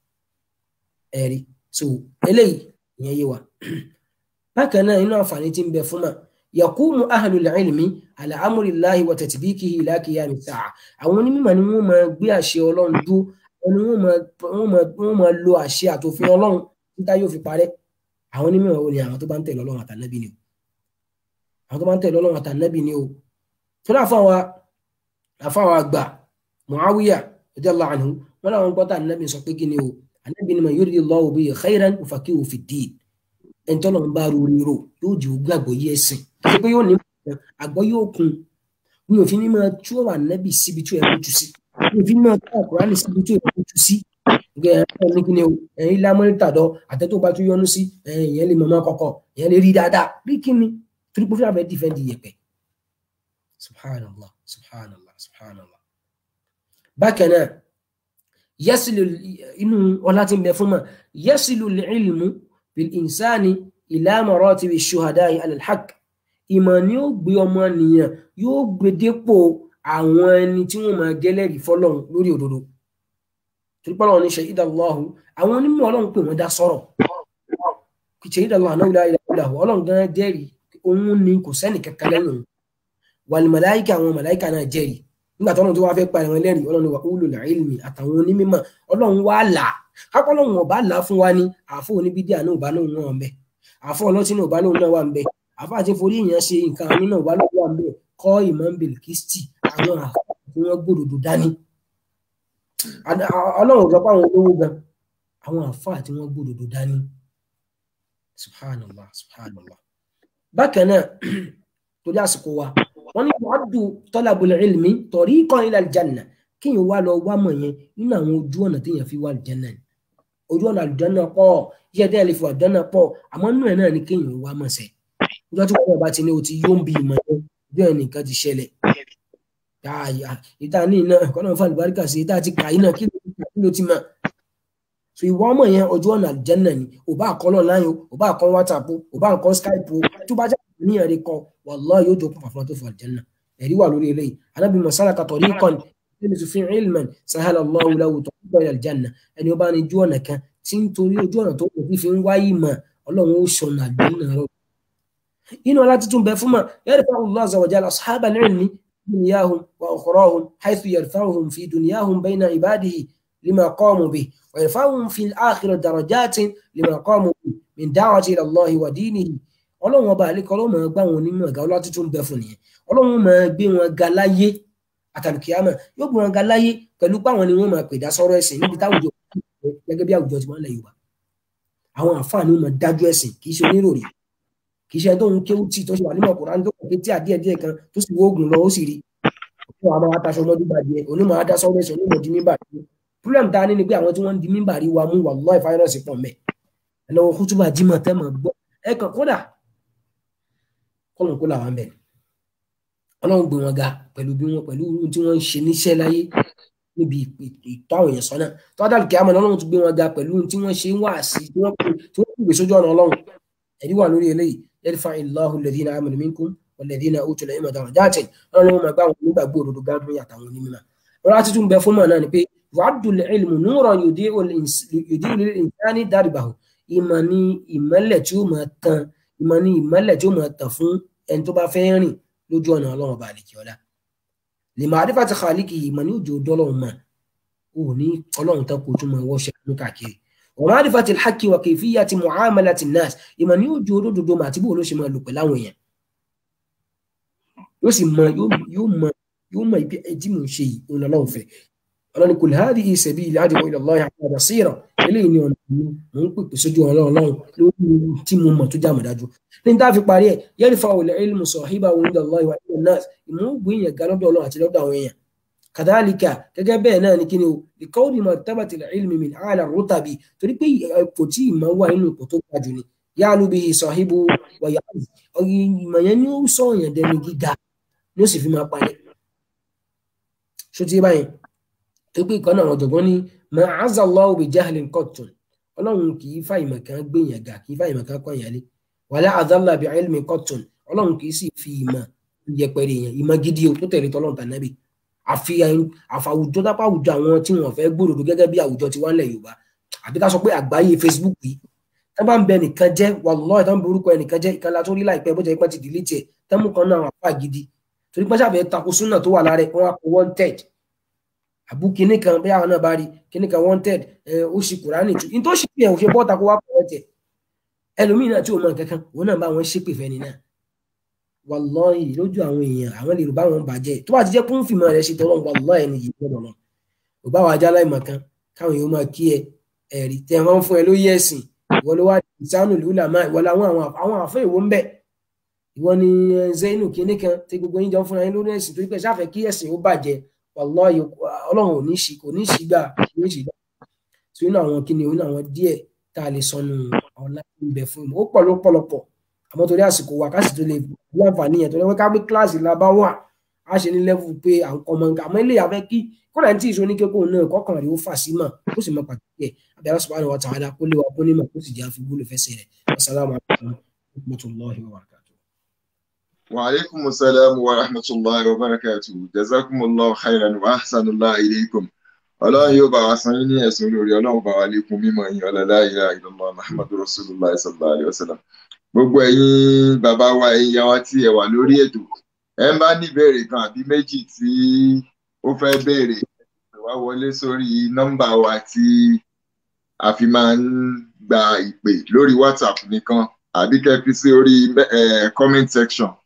ẹ̀rí so eléyìí ìyẹn yé wa bákan náà inú àǹfààní tí ń bẹ fún mà yakumu ahlul ilmi ala amrillahi wa tatbiqihi ila qiyami sa'a àwọn onímọ̀ ni wọ́n máa gbé àṣẹ ọlọ́run dúró ẹni wọ́n máa lo àṣẹ àtòfin ọlọ́run títa yóò fi parẹ́ àwọn onímọ̀ wo ni àwọn tó bá ń tẹ̀lé ọlọ́run àtànábì ni o àwọn tó bá ń tẹ̀lé ọlọ́run àtànábì ni o tó dà fún àwọn àfáwọn àgbà Muawiya radiyallahu anhu wọn làwọn gbọ́ tá ànábì sọ pé kí ni o ànábì ni man yuridillahu bihi khayran yufaqihu fid-din ẹni tọ́lọ̀ ń bá rori ro yóò jẹ́ ogún àgbọ́yé ẹ̀sìn kí pé yóò ní àgbọ́ yóò kun mi ò fi ní máa tú ọ̀rọ̀ ànábì síbi tí ó yẹ kó tu sí mi ò fi ní máa tú àkùránì síbi tí ó yẹ kó tu sí ní kí ni o ẹ̀yin lámọ́nítàdọ́ àtẹ́tò bá tún yọnu sí ẹ̀yìn lè mọ̀mọ́ kọ̀kọ̀ ẹ̀yìn lè rí dáadáa rí kí ni torí pé fúlàfẹ́ dìfẹ́ǹdì yẹpẹ̀ subhanallah subhanallah subhanallah bákan náà yasilu inú ọlá tí ń bẹ fún ma yasilu ilmu bil insani ila maratibi shuhada'i ala al-haqq ìmọ̀ ni ó gbé ọmọ nìyàn yóò gbé dépò àwọn ẹni tí wọ́n máa gẹ́lẹ́rìí fọ́lọ́run lórí òdodo torí pọ́lọ́run ní shahida Allahu àwọn onímọ̀ ọlọ́run pè wọ́n dá sọ̀rọ̀ shahida Allahu annahu la ilaha illa huwa ọlọ́run gan jẹ́rìí òun ni kò sẹ́nì kankan lẹ́yìn òun wal màláìkà àwọn màláìkà náà jẹ́rìí nígbà tó ọlọ́run tó wá fẹ́ pa ẹ̀wọ̀n lẹ́rìí ọlọ́run wa ulul ilmi àtàwọn onímọ̀ ọlọ́run wá là kápọ́ ọlọ́run ọba là fún wa ní àfọ oníbídíà náà ọba lóun náà ń bẹ àfọ ọlọ́tí náà ọba lóun náà wà ń bẹ àfọ àti forí èèyàn ṣe nǹkan àmì náà ọba lóun wà ń bẹ kọ́ ìmọ̀ bìlìkìsítì àwọn àfáà tí wọ́n gbòdòdó dání ọlọ́run gbọ́ pé àwọn olówó gan àwọn àfáà tí wọ́n gbòdòdó dání subhanallah subhanallah bákan náà torí àsìkò wa wọ́n ní wàádù talabul ilmi tariqan ila aljanna kíyàn wá lọ wá mọ̀ yẹn nínú àwọn ojú ọ̀nà téèyàn fi wá aljanna ni ojú ọ̀nà àlùjànnà pọ̀ iṣẹ́ tẹ́lẹ̀ lè fi àlùjànnà pọ̀ àmọ́ nínú ẹ̀ náà ni kéèyàn wá mọ̀ sẹ́ nígbà tí wọ́n bá ti ní o ti yóò ń bi ìmọ̀ yẹn bí ẹ̀ nìkan ti ṣẹlẹ̀ ìta ní iná kọ́nà fún àlùbáríkà sí ìta ti kà iná kí ló ti mọ̀ so ìwọ ọmọ yẹn ojú ọ̀nà àlùjànnà ni ò bá kọ́ online ò bá kọ́ whatsapp ò bá kọ́ skype tó bá jẹ́ àníyàn rẹ kọ wallahi yóò jókòó fàfúnà tó fún àlùjànnà ẹ̀rí wà lórí eléyìí anábì masalaka tariqan yalmisu fi ilman sahala Allahu lahu tariqan ila aljanna ẹni ó bá ní ojú ọ̀nà kan tí ń torí ojú ọ̀nà tó kù fi ń wáyé mọ̀ ọlọ́run ó ṣọ̀nà àlùjànnà rọ inú ọlá tuntun bẹ fún ma yarfa'u Allahu azza wa jalla ashabal ilmi dunyahum wa ukhrahum haythu yarfa'uhum fi dunyahum bayna ibadihi lima qamu bihi wa yarfa'uhum fi al-akhirati darajatin lima qamu bihi min da'wati ila Allahi wa dinihi ọlọ́run ọba àlékọ́ ọlọ́run máa gbá wọn onímọ̀ ọ̀gá ọlá tuntun bẹ fún nìyẹn ọlọ́run máa gbé wọn ga láyé àtàlùkìyàmọ̀ yóò gbé wọn ga láyé pẹ̀lú páwọn ni wọ́n máa pè dá sọ́rọ̀ ẹ̀sìn níbi táwùjọ gẹ́gẹ́ bí àwùjọ ti máa ń lẹ̀ Yorùbá àwọn àǹfààní wọn dájú ẹ̀sìn kì í ṣe oníròrí kì í ṣe tó ń kéwú tí tó ṣe wà nínú ọkùnrin tó kàn kétí àdíẹ̀ díẹ̀ kan tó sì wóògùn lọ ó sì rí òun àwọn ataṣọ ọmọdé bàjẹ́ onímọ̀ adá sọ́rọ̀ ẹ̀sìn onímọ̀ di mímbà rí problem ta ni ni pé àwọn tí wọ́n ń di mímbà rí wa mú wallahi fáírọ́ọ̀sì pọ̀ mẹ́ ẹ lọ́wọ́ kútúbà jímọ̀ tẹ́ mọ̀ gbọ́ ẹ kàn kódà kọ́lọ̀ kó làwọn bẹ̀ ọlọ́run gbé wọn ga pẹ̀lú bí wọn pẹ̀lú ohun tí wọ́n ń ṣe níṣẹ́ láyé níbi ìtọ́ àwọn èèyàn sọ́nà tó wá dàlùkì àmọ́ ọlọ́run tún gbé wọn ga pẹ̀lú ohun tí wọ́n ṣe ń wà sí tí wọ́n pè sójú ọ̀nà ọlọ́run ẹ̀rí wà lórí eléyìí yarfa illahu alladhina amanu minkum walladhina utul ilma darajatin ọlọ́run wọn máa gbá àwọn onígbàgbọ́ òdodo gádùn àtàwọn onímọ̀ ọlọ́run àti tún bẹ fún mọ̀ náà ni pé wàádùn ilmu nuran yudi'u lil-insani darbahu ìmọ̀ ni ìmọ́lẹ̀ tí ó máa tan ìmọ̀ ni ìmọ́lẹ̀ tí ó máa tàn fún ẹni tó bá fẹ́ rìn lójú ọ̀nà ọlọ́run ọba àlèkè ọ̀la lè máa dífà ti xaaliki ìmọ̀ ní òjò dọ́lọ́run mà ó ní ọlọ́run tán kò tún máa wọ́ṣẹ́ ní káàkiri wọ́n máa dífà ti xaki wà kayfiyya ti mu'amalati nas ìmọ̀ ní òjò olódodo mà àti bó ló ṣe máa lò pẹ̀lú àwọn èèyàn yóò sì mọ yóò mọ yóò mọ ibi ẹjí mò ń ṣe yìí òun lọ́lọ́run fẹ́ ọlọ́ni kul hadhihi sabili ad'u ila Allahi ala basira eléyìí ni ọ̀nà mi mò ń pèpè sójú ọlọ́run ọlọ́run lórí tí mo mọ̀ tó jáàmù dájú ní tá a fi parí ẹ̀ yarfa'u al-ilmu sahibahu inda Allahi wa inda an-nas ìmọ̀ ògbó èèyàn ga lọ́dọ̀ ọlọ́run àti lọ́dọ̀ àwọn èèyàn kadhalika gẹ́gẹ́ bẹ́ẹ̀ náà ni kíni o likawni martabati al-ilmi min a'la ar-rutabi torí pé ipò tí ìmọ̀ wà nínú ipò tó ga jù ni ya'lu bihi sahibu wa ya'z ìmọ̀ yẹn ni ó sọ èèyàn dẹni gíga ni ó sì fi máa parẹ́ ṣó ti báyìí tó pé ìkànnì àwọn ọ̀jọ̀gbọ́n ní ma azza Allahu bi jahlin qattun ọlọ́run kì í fa ìmọ̀ kan gbéyàn ga kì í fa ìmọ̀ kan kọ́ ìyálé wala adalla bi ilmi qattun ọlọ́run kì í sì fi ìmọ̀ yẹpẹrẹ yẹn ìmọ̀ gidi o tó tẹ̀lé tọ́lọ́run tànàbì àfi àfàwùjọ dápá àwùjọ àwọn tí wọn fẹ́ gbòdòdó gẹ́gẹ́ bí àwùjọ ti wá ń lẹ̀ Yorùbá àbí ká sọ pé àgbáyé Facebook yìí tá bá ń bẹ nìkan jẹ́ wallahi tá ń bẹ orúkọ ẹnìkan jẹ́ ìkànnì àtúrí láìpẹ́ bó jẹ́ ipá ti dìlítì ẹ̀ tẹ́mú kan náà àpá gidi torí pé sábẹ́ tako súnà tó wà lára ẹ̀ wọ́n á kó wanted àbú kinní kan bí àwọn náà bá rí kinní kan wanted ó ṣe kùránì tù ní tó ṣe pé òṣè bọ́ta kó wá pọ̀ tẹ̀ ẹlòmíì náà tí ò mọ kankan òun náà bá wọn ṣépè fẹ́ni náà wallahi lójú àwọn èèyàn àwọn lè rò bá wọn bàjẹ́ tó bá ti jẹ́ kún fìmọ̀ rẹ̀ ṣe tọ́lọ́ wallahi ẹni yìí gbọ́dọ̀ lọ ò bá wa já láìmọ̀ kan káwọn èèyàn máa kí ẹ ẹ̀rí tẹ̀ wọ́n fún ẹ lóyè ẹ̀sìn ìwọ ló wá ìsánù lùlà máa ìwọ làwọn àwọn àfẹ́ ìwọ ń bẹ̀ ìwọ ni zainu kinní kan tí gbogbo yín jọ fúnra yín lórí ẹ̀sìn torí pé sáfẹ́ kí ẹ̀sìn ó bàjẹ́ wallahi ọlọ́run ò ní ṣì kò ní ṣì gbà kò ní ṣì gbà tí ó ní àwọn kíni ó ní àwọn díẹ̀ tá a lè sọnù ọ̀la ìbẹ fún mi ó pọ̀ lọ́pọ̀lọpọ̀ àmọ́ torí àsìkò wa ká sì tó lè bí àǹfààní yẹn torí wọ́n ká gbé kíláàsì la bá wà á ṣe ní lẹ́fù pé à ń kọ́ ọmọ nǹkan àmọ́ ilé ìyàfẹ́ kí kódà ní tí ìṣó ní kékòó náà kọ́kàn rẹ̀ ó fà sí mà ó sì mọ pàtàkì ẹ̀ abẹ́rẹ́ subhanahu wa ta'ala kó lé wa kó ní mà kó sì jẹ́ àfi gbóló fẹsẹ̀ rẹ̀ assalamu alaikum warahmatullahi wabarakatuh. wa alaikum assalam wa rahmatullahi wa barakatuh jazakumullahu khairan wa ahsanallahu ilaykum ọlọ́run yóò bá wa san yín ní ẹ̀sùn lórí ọlọ́run bá wa lékún mímọ́ yín ọlọ́lá ilaha illallah muhammadu rasulullah sallallahu alayhi wa sallam gbogbo ẹ̀yin bàbá wa ẹ̀yin ìyá wa tí ẹ wà lórí ètò ẹ ń bá ní ìbéèrè kan àbí méjì tí ó fẹ́ béèrè ẹ wá wọlé sórí nọ́mbà wa tí a fi máa ń gba ìpè lórí whatsapp nìkan àbí kẹ́ fi sí orí comment section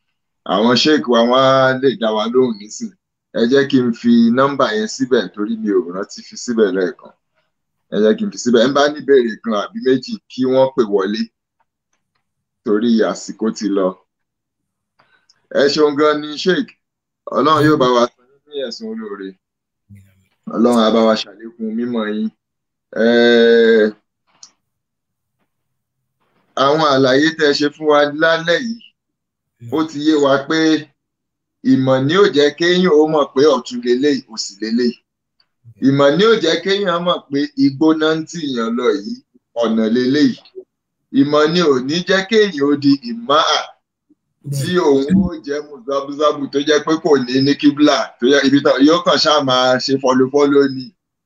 àwọn sheik wa wọ́n á lè dá wa lóhùn nísìn ẹ jẹ́ kí n fi nọ́mbà yẹn síbẹ̀ torí mi ò rántí fi síbẹ̀ lẹ́ẹ̀kan ẹ jẹ́ kí n fi síbẹ̀ ẹ bá ní ìbéèrè kan àbí méjì kí wọ́n pè wọlé torí àsìkò ti lọ ẹ ṣeun gan ni sheik ọlọ́run yóò bá wa san yín ní ẹ̀sùn olóore ọlọ́run á bá wa ṣàlékún mímọ̀ yín Eh, àwọn àlàyé tẹ́ ẹ ṣe fún wa lálẹ́ yìí ó ti yé wa pé ìmọ̀ ni ó jẹ́ kéèyàn ó mọ̀ pé ọ̀tún leléyìí òsì leléyìí ìmọ̀ ni ó jẹ́ kéèyàn mọ̀ pé igbó náà ń tìyàn lọ yìí ọ̀nà leléyìí ìmọ̀ ni ò ní jẹ́ kéèyàn ó di ìmáà tí òun ó jẹ́ mùsàbùsàbù tó jẹ́ pé kò ní ní kíbla tó yẹ ibi tán yóò kàn ṣáà máa ṣe fọlọfọlọ ni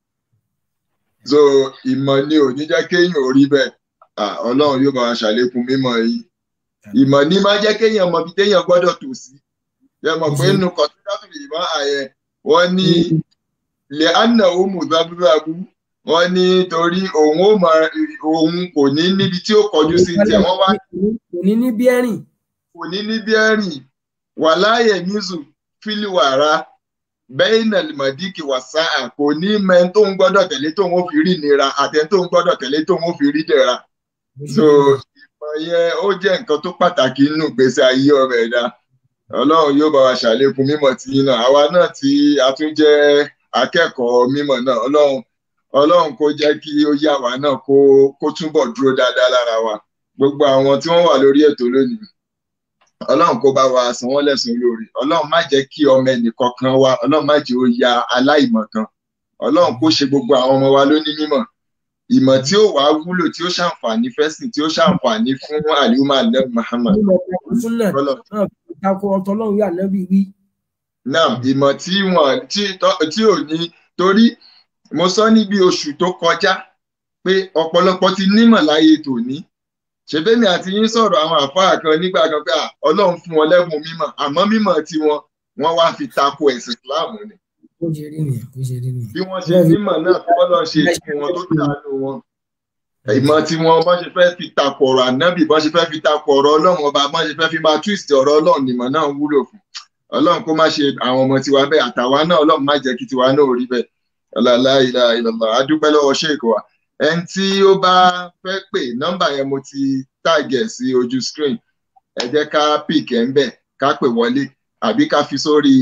so ìmọ̀ ni ò ní jẹ́ kéèyàn ó rí bẹ́ẹ̀ Ah, ọlọ́run yóò bá wa ṣàlékún mímọ̀ yìí ìmọ̀ ní máa jẹ́ kéèyàn mọ ibi téèyàn gbọ́dọ̀ tò sí yẹ mọ̀ pé nínú kọ̀sídàtù ìmọ̀ àyẹ wọ́n ní lè ànà ó mùsàbùsàbù wọ́n ní torí òun ó mọ òun kò ní níbi tí ó kọjú sí tiẹ̀ wọ́n wá kò ní ní bí ẹ̀rìn kò ní ní bẹ́ẹ̀rìn wà láàyè mísù fílíwàrà bẹ́ẹ̀nà mọ̀díkì wàsá kò ní mẹ́ni tó ń gbọ́dọ̀ tẹ̀lé tó ń fi rí nira àtẹni tó ń gbọ́dọ̀ tẹ̀lé tó ń fi rí dẹ̀ra so ìmọ̀ yẹn ó jẹ́ nǹkan tó pàtàkì nínú ìgbésí ayé ọmọ ẹ̀dá ọlọ́run yóò bá wa ṣàlékún mímọ̀ tí yín náà àwa náà tí a tún jẹ́ akẹ́kọ̀ọ́ mímọ̀ náà ọlọ́run ọlọ́run kó jẹ́ kí ó yá wa náà kó kó túbọ̀ dúró dáadáa lára wa gbogbo àwọn tí wọ́n wà lórí ètò lónìí ọlọ́run kó bá wa san wọ́n lẹ́sùn lórí ọlọ́run má jẹ́ kí ọmọ ẹnìkankan wa ọlọ́run má jẹ́ ó ya aláìmọ̀ kan ọlọ́run kó ṣe gbogbo àwọn ọmọ wa lóní mímọ̀ ìmọ̀ tí ó wàá wúlò tí ó ṣàǹfààní fẹ́sìn tí ó ṣàǹfààní fún àlùmọ́ alẹ́ Muhammad nínú ọkọ̀ súnà Ọlọ́run. náà tako ọ̀tọ̀ ọlọ́run yà nábì wí náà ìmọ̀ tí wọ́n tí tọ́- tí ò ní torí mo sọ níbi oṣù tó kọjá pé ọ̀pọ̀lọpọ̀ ti nímọ̀ láyé tòní ṣèbémi àti yín sọ̀rọ̀ àwọn àfáà kan nígbà kan pé à, ọlọ́run fún wọn lẹ́bùn mímọ̀ àmọ́ mímọ̀ tiwọn wọ́n wá fi tako ẹ̀sìn Islam ni kó ṣe rí nìyẹn kó ṣe rí nìyẹn. bí wọ́n ṣe nímọ̀ náà tí wọ́n lọ ṣe fún wọn tó dànù wọn ìmọ̀ tí wọn bọ́n ṣe fẹ́ fi takò ọ̀rọ̀ ànábì bọ́n ṣe fẹ́ fi takò ọ̀rọ̀ ọlọ́run ọba bọ́n ṣe fẹ́ fi máa twist ọ̀rọ̀ ọlọ́run nìmọ̀ náà wúlò fún ọlọ́run kó má ṣe àwọn ọmọ tiwa bẹ́ẹ̀ àtàwa náà ọlọ́run má jẹ́ kí tiwa náà rí bẹ́ẹ̀ ọlọ́lá ilà ìlọ̀lọ̀ adúpẹ́ lọ́wọ́ ṣèkò wa ẹni tí ó bá fẹ́ pè nọ́mbà yẹn mo ti tàgẹ̀ sí ojú screen ẹ jẹ́ ká pick ẹ̀ ń bẹ̀ ká pè wọlé àbí ká fi sórí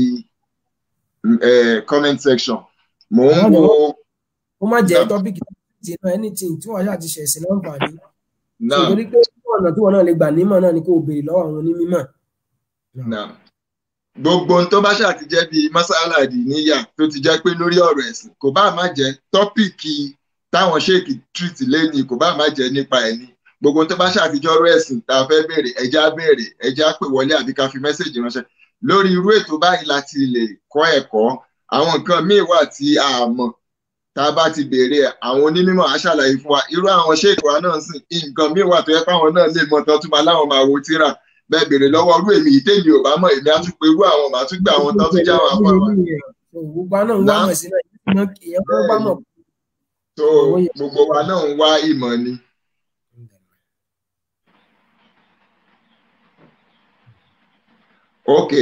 eh, comment section mò ń wo ó má jẹ́ Náà. tọ́pìkì tí náà anything tí wọ́n ṣáà ti ṣẹ̀sìn láǹfààní. náà nítorí pé ọ̀nà tí wọ́n náà lè gbà nímọ̀ náà ni kó o béèrè lọ́wọ́ àwọn onímọ̀. Naam. gbogbo ohun tó bá ṣáà ti jẹ́ bíi mọ́sálàdì níyà tó ti jẹ́ pé lórí ọ̀rọ̀ ẹ̀sìn kò bá má jẹ́ tọ́pìkì táwọn ṣéèkì treat lẹ́ni kò bá má jẹ́ nípa ẹ̀ ní gbogbo ohun tó bá ṣáà ti jẹ́ ọ̀rọ̀ ẹ̀sìn tá a fẹ́ béèrè ẹja béèrè ẹja pè wọlé àbí ká fi mẹ́sẹ̀jì ránṣẹ́ lórí irú ètò báyìí láti lè kọ́ ẹ̀kọ́ àwọn nǹkan míì wà tí a mọ̀ tá a bá ti béèrè ẹ̀ àwọn onímọ̀ á ṣàlàyé fún wa irú àwọn ṣéèkì wa náà sìn nǹkan míì wà tó yẹ káwọn náà lè mọ̀ tán tún máa láwọn máa wo tíra bẹ́ẹ̀ béèrè lọ́wọ́ irú èmi ìtẹ́mi ò bá mọ̀ èmi á tún pe irú àwọn màá tún gbé àwọn tán tún já àwọn àpá wa. gbogbo àná ń wá Náà. mọ̀ sí náà ìyẹn kó bá mọ̀. tó gbogbo wa náà ń wá ìmọ̀ ni. ok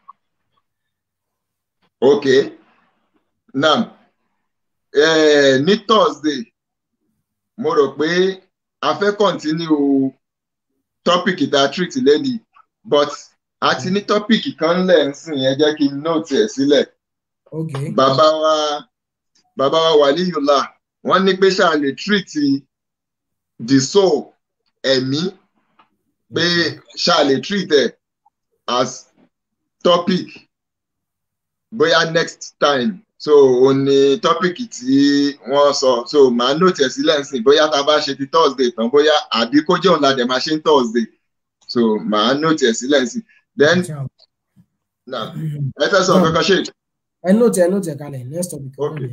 ok now eh, ní thursday mo rò pé a fẹ́ continue topic tá a treat lẹ́nìí but a ti ní topic kan lẹ̀ ń sìn ẹ jẹ́ kí n note ẹ̀ sílẹ̀ ok bàbá wa bàbá wa wàlíyùlá wọ́n ní pé ṣáà lè treat the soul ẹ̀mí pé ṣáà lè treat ẹ̀ as topic bóyá next time so o ní topic tí wọ́n sọ so màá note ẹ̀ sílẹ̀ ń sìn bóyá tá a bá ṣe ti thursday tán bóyá àbí kó jẹ́ òun la dẹ̀ máa ṣe ń thursday so màá note ẹ̀ sílẹ̀ ń sìn then now ẹ fẹ́ sọ kankan ṣe. ẹ nóòtì ẹ nóòtì ẹ kalẹ̀ next topic. Okay.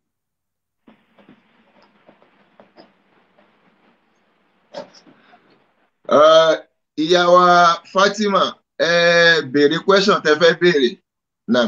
Uh, ìyá wa Fatima ẹ béèrè question tẹ fẹ́ béèrè nam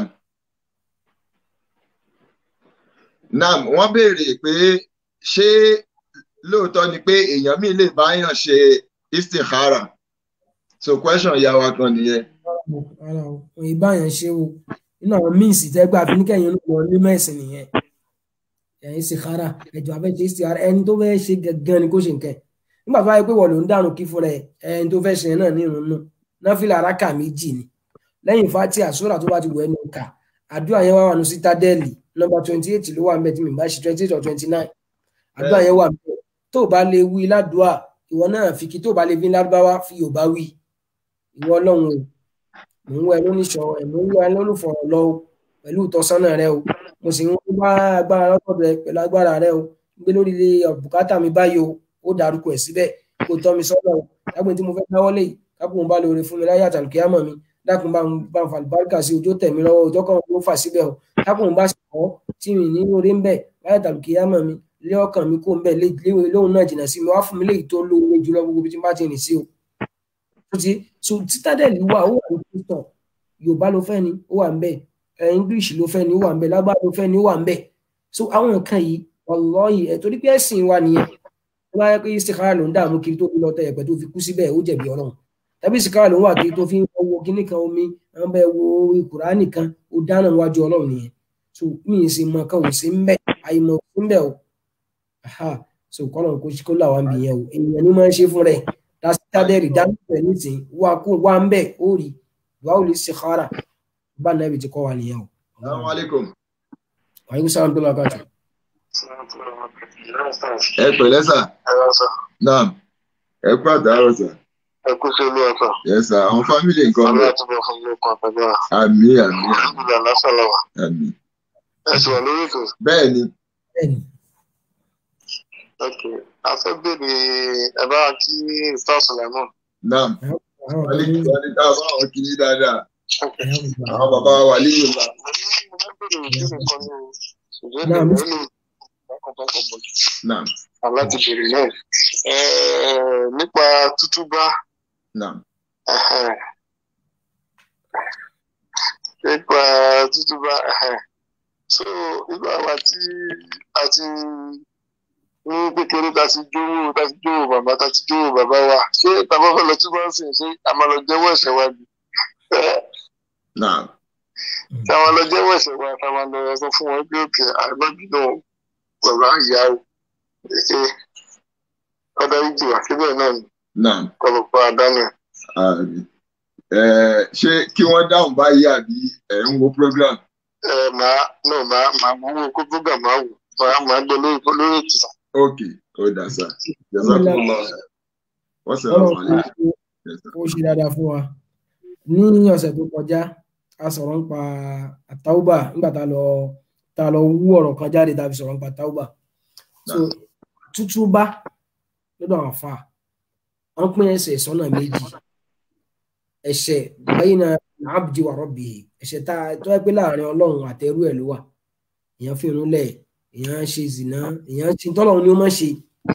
nam wọ́n béèrè pé ṣé lóòótọ́ ni pé èèyàn mi lè báyàn ṣe istikhara so question ìyá wa kan nìyẹn o rárá o òun ìbá yẹn ṣe o nínú àwọn míìsì tẹ́gbà fi ní kẹ́yìn olùkọ́ ní mẹ́sìn nìyẹn ẹ̀yin sì kára ẹ̀jọ̀ abẹ́ ṣe sí ara ẹni tó fẹ́ ṣe gangan ni kó ṣe nǹkan nígbà tó wáyé pé wọ́n ló ń dànù kí fúnra ẹ̀ ẹni tó fẹ́ ṣe yẹn náà ní irun nù náfìlà araka méjì ni lẹ́yìn fati àsúrà tó bá ti wọ̀ ẹnu kà àdúrà yẹn wà wà ní sítádẹ́ẹ̀lì nọ́mbà twenty eight ló wà ń bẹ tí mi bá ṣe twenty eight or twenty nine àdúrà yẹn wà ń bẹ tó o bá lè wí ládùúà ìwọ náà fi kí tó o bá lè fi lárúbáwá fi Yorùbá wí ìwọ Ọlọ́run o mò ń wẹ lóníṣọ ẹ mò ń wẹ lólùfọ̀rọ̀ lọ o pẹ̀lú ìtọ́sọ́nà rẹ o mo sì ń wá agbára lọ́tọ̀ rẹ pẹ̀lú agbára rẹ o gbé lórí ilé bùkátà mi báyìí o ó dárúkọ ẹ̀ síbẹ̀ kó tọ́ mi sọ́nà o dágbé tí mo fẹ́ dáwọ́ lé kápò ń bá lóore fún mi láyé àtàlùkíyàmọ̀ mi dákun bá ń bá ń fa àlùbáríkà sí ojú tẹ̀mí lọ́wọ́ ọjọ́ kan ló fà síbẹ̀ o kápò ń bá sì kọ́ tí mi ní orí ń bẹ̀ láyé àtàlùkíyàmọ̀ mi lé ọkàn mi kó ń bẹ̀ léwé lóhun náà jìnnà sí mi wá fún mi léyìí tó lóore jùlọ gbogbo bí tí n bá ti rìn sí o. so citadel wà ó wà ní kristian yorùbá ló fẹ́ ni ó wà ń bẹ̀ english ló fẹ́ ni ó wà ń bẹ̀ lágbára ló fẹ́ ni ó wà ń bẹ̀ so àwọn nǹkan yìí wallahi ẹ̀ torí pé ẹ̀sìn wa nìyẹn tó bá yẹ pé istikhara ló ń dààmú kiri tó fi lọ tẹ ẹ̀pẹ̀ tó fi kú síbẹ̀ ó jẹ̀bi ọlọ́run tàbí istikhara ló ń wà kiri tó fi ń wo kíní kan omi àwọn bẹ́ẹ̀ wo Kùránì kan ó dáná níwájú ọlọ́run nìyẹn so mí ì sì mọ kan ò sí ń bẹ̀ àìmọ̀ sí ń bẹ̀ o so kọ́lọ̀ kó kó là wá ń bì yẹn o èèyàn ní máa ń ṣe fún rẹ̀ dásítádẹ́rì dánúfẹ̀ nísìnyí wà kó wà ń bẹ̀ ó rí wà ó lè istikhara bá nàbì ti kọ́ wa nìyẹn o. Assalamu alaikum. wàhálà sàlámù tó lọ káàtó. ẹ pẹ̀lẹ́ sà naam ẹ kú àtàárọ̀ sà ẹ kú sí olú ọ̀sán. yẹ sà àwọn fámìlì nǹkan ọlọ́ bẹ̀ àtúbọ̀ fún mi kan àtàgbára. àmì àmì alhamdulilah lásàlọ́wà. àmì ẹ sì wà lórí ètò. bẹ́ẹ̀ ni bẹ́ẹ̀ni ok a fẹ́ bèrè ẹ bá kí star sulaiman. naam àwọn wálé kí wọ́n ní ká bá àwọn kiri dáadáa ok. àwọn bàbá wa lílo la mo ní mo fẹ́ bèrè ìbéèrè kan ní o. ṣùgbọ́n Náà, mi mo- ò lè kọ́kọ́ kọ́kọ́ bọ̀ jù. naam aláti bèrè náà. Ẹ, nípa tútúbá naam ẹhẹ́n. nípa tútúbá ẹhẹ́n. so irú àwa tí a ti ní kékeré ta ti jówó ta ti jówó bàbá ta ti jówó bàbá wa ṣé tàbá fẹ́ lọ túbọ̀ sí ṣé a máa lọ jẹ́wọ́ ẹ̀ṣẹ̀ wa bí naam tí a máa lọ jẹ́wọ́ ẹ̀ṣẹ̀ wa tá a máa lọ sọ fún wọn pé òkè àgbàbí náà bàbá ìyá o ṣe ọ̀dà ìjì wà síbẹ̀ náà ni naam kọlọ̀pọ̀ àdánù. àmì ẹ ṣé kí wọ́n dáhùn báyìí àbí ẹ̀ ń wo program ẹ máa náà máa máa mú owó kó program máa wò máa máa gbé lórí lórí ètò. ok ó dà sà jazakumullah wọ́n sọ̀rọ̀ ọlọ́run wàlẹ́ kó kó ṣe dáadáa fún wa ní ọ̀sẹ̀ tó kọjá a sọ̀rọ̀ nípa àtàwùbà nígbà tá a lọ tá a lọ wú ọ̀rọ̀ kan jáde tá a fi sọ̀rọ̀ nípa àtàwùbà so tútúbá lọ́dọ̀ àwọn afa wọ́n pín ẹ̀ṣẹ̀ sọ́nà méjì ẹ̀ṣẹ̀ bayna abdi wa rabbihi ẹ̀ṣẹ̀ tá a tó yẹ pé láàrin ọlọ́run àtẹrú ẹ̀ ló wà èèyàn fi irun lẹ̀ èèyàn ń ṣe zìnà èèyàn ń ṣe tọ́lọ́run ni ó máa ń ṣe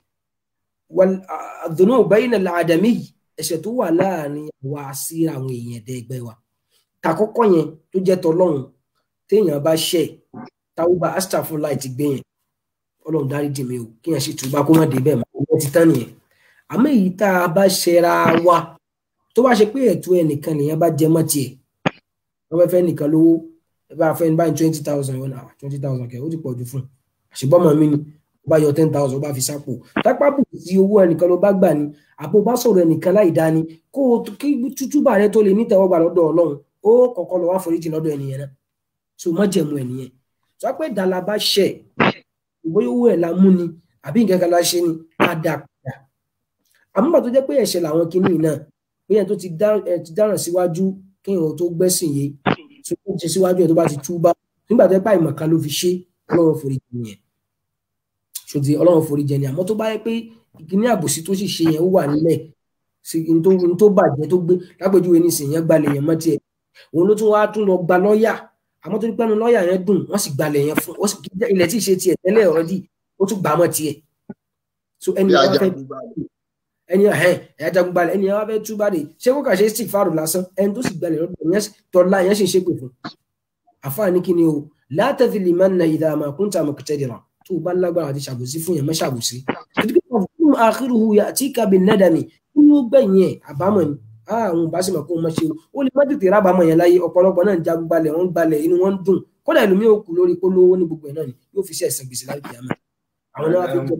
wal àdùnnú bayna al-adami ẹ̀ṣẹ̀ tó wà láàrin wa sí àwọn èèyàn ẹ̀dẹ́gbẹ́ wa tàkọ́kọ́ yẹn tó jẹ́ tọlọ́run téèyàn bá ṣẹ̀ táwùbá astagfirullah ti gbé yẹn ọlọ́run dárí jì mí o kéèyàn sì túbá kó má dé bẹ́ẹ̀ mọ́ ọwọ́ ti tán nìyẹn àmọ́ èyí tá a bá ṣẹra wa tó bá ṣe pé ẹ̀tọ́ ẹnìkan nìyẹn bá jẹ mọ́ tiẹ̀ wọ́n fẹ́ fẹ́ nìkan lówó ẹ bá fẹ́ ní báyìí twenty thousand yọ̀ náà twenty thousand kẹ̀ ó ti pọ̀ jù fún un àṣìbọ́mọ mi ni ó bá yọ ten thousand ó bá fi sápò tápábù tí owó ẹnìkan ló bá gbà ní àpò bá sọ̀rọ̀ ẹnìkan láì dá ni kó o kí tútúbà rẹ tó lè nítẹ̀wọ́gbà lọ́dọ̀ ọlọ́run ó kọ́kọ́ lọ wá foríjì lọ́dọ̀ ẹnìyẹn náà so má jẹ̀mú ẹnìyẹn sọ pé dàlà bá ṣẹ̀ ìwé owó ẹ̀ la mú ni àbí nǹkan kan la ṣe ni ká dà padà àmọ́ bàtó jẹ́ pé ẹ̀ṣẹ̀ làwọn kinní náà pé yẹn tó ti dá- ẹ ti dáràn síwájú kí èèyàn tó gbẹ́sìn yé tó tó ṣe síwájú ẹ̀ tó bá ti túbá nígbà tó yẹ pé àìmọ̀kan ló fi ṣe ọlọ́run foríjì nìyẹn ṣòtì ọlọ́run foríjì ni àmọ́ tó bá yẹ pé ìkíní àbòsí tó sì ṣe yẹn ó wà nílẹ̀ sí n tó n tó bàjẹ́ tó gbé lápèjúwe ní ìsìn yẹn gbalẹ̀ yẹn mọ́ tiẹ̀ òun ló tún wá tún lọ gba lọ́ọ̀yà àmọ́ tó ní pẹ́nu lọ́ọ̀yà yẹn dùn wọ́n sì gbalẹ̀ yẹn fún wọ́n sì ilẹ̀ tí ì ṣe tiẹ̀ tẹ́lẹ̀ ọ̀rẹ́dì ó tún gbà á mọ́ tiẹ̀ so ẹni bí wá ajá fẹ́ gbogbo àlè ẹni ẹhẹn ẹyà jagun balẹ̀ ẹni wá fẹ́ túbà dé ṣé kó kà ṣe stick fáàrù lásán ẹni tó sì gbalẹ̀ lọ́dọ̀ yẹn tọ́lá yẹn sì ń ṣépè fún àfáàní kí ni o látàfi lè máa ń na ìdá àmà kúńtà àmà kẹtẹ́dìrà tó o bá lágbára àti ṣàbòsí fún yẹn má ṣàbòsí kìdíkì kan fún àkírùhù àti kàbí nẹ́dàmì kí ni ó gbẹ̀yìn ẹ̀ àbámọ̀ ni àwọn ò bá sì mọ̀ kó mọ̀ ṣe o ó lè má tètè rábàámọ̀ yẹn láyé ọ̀pọ̀lọpọ̀ náà ń jagun gbalẹ̀ wọ́n ń gbalẹ̀ inú wọn ń dùn kódà ìlú mi ò kú lórí kó lówó ní gbogbo ẹ̀ náà ni yóò fi ṣe ẹ̀sìn gbèsè láì kìyàmọ̀ àwọn náà wá fi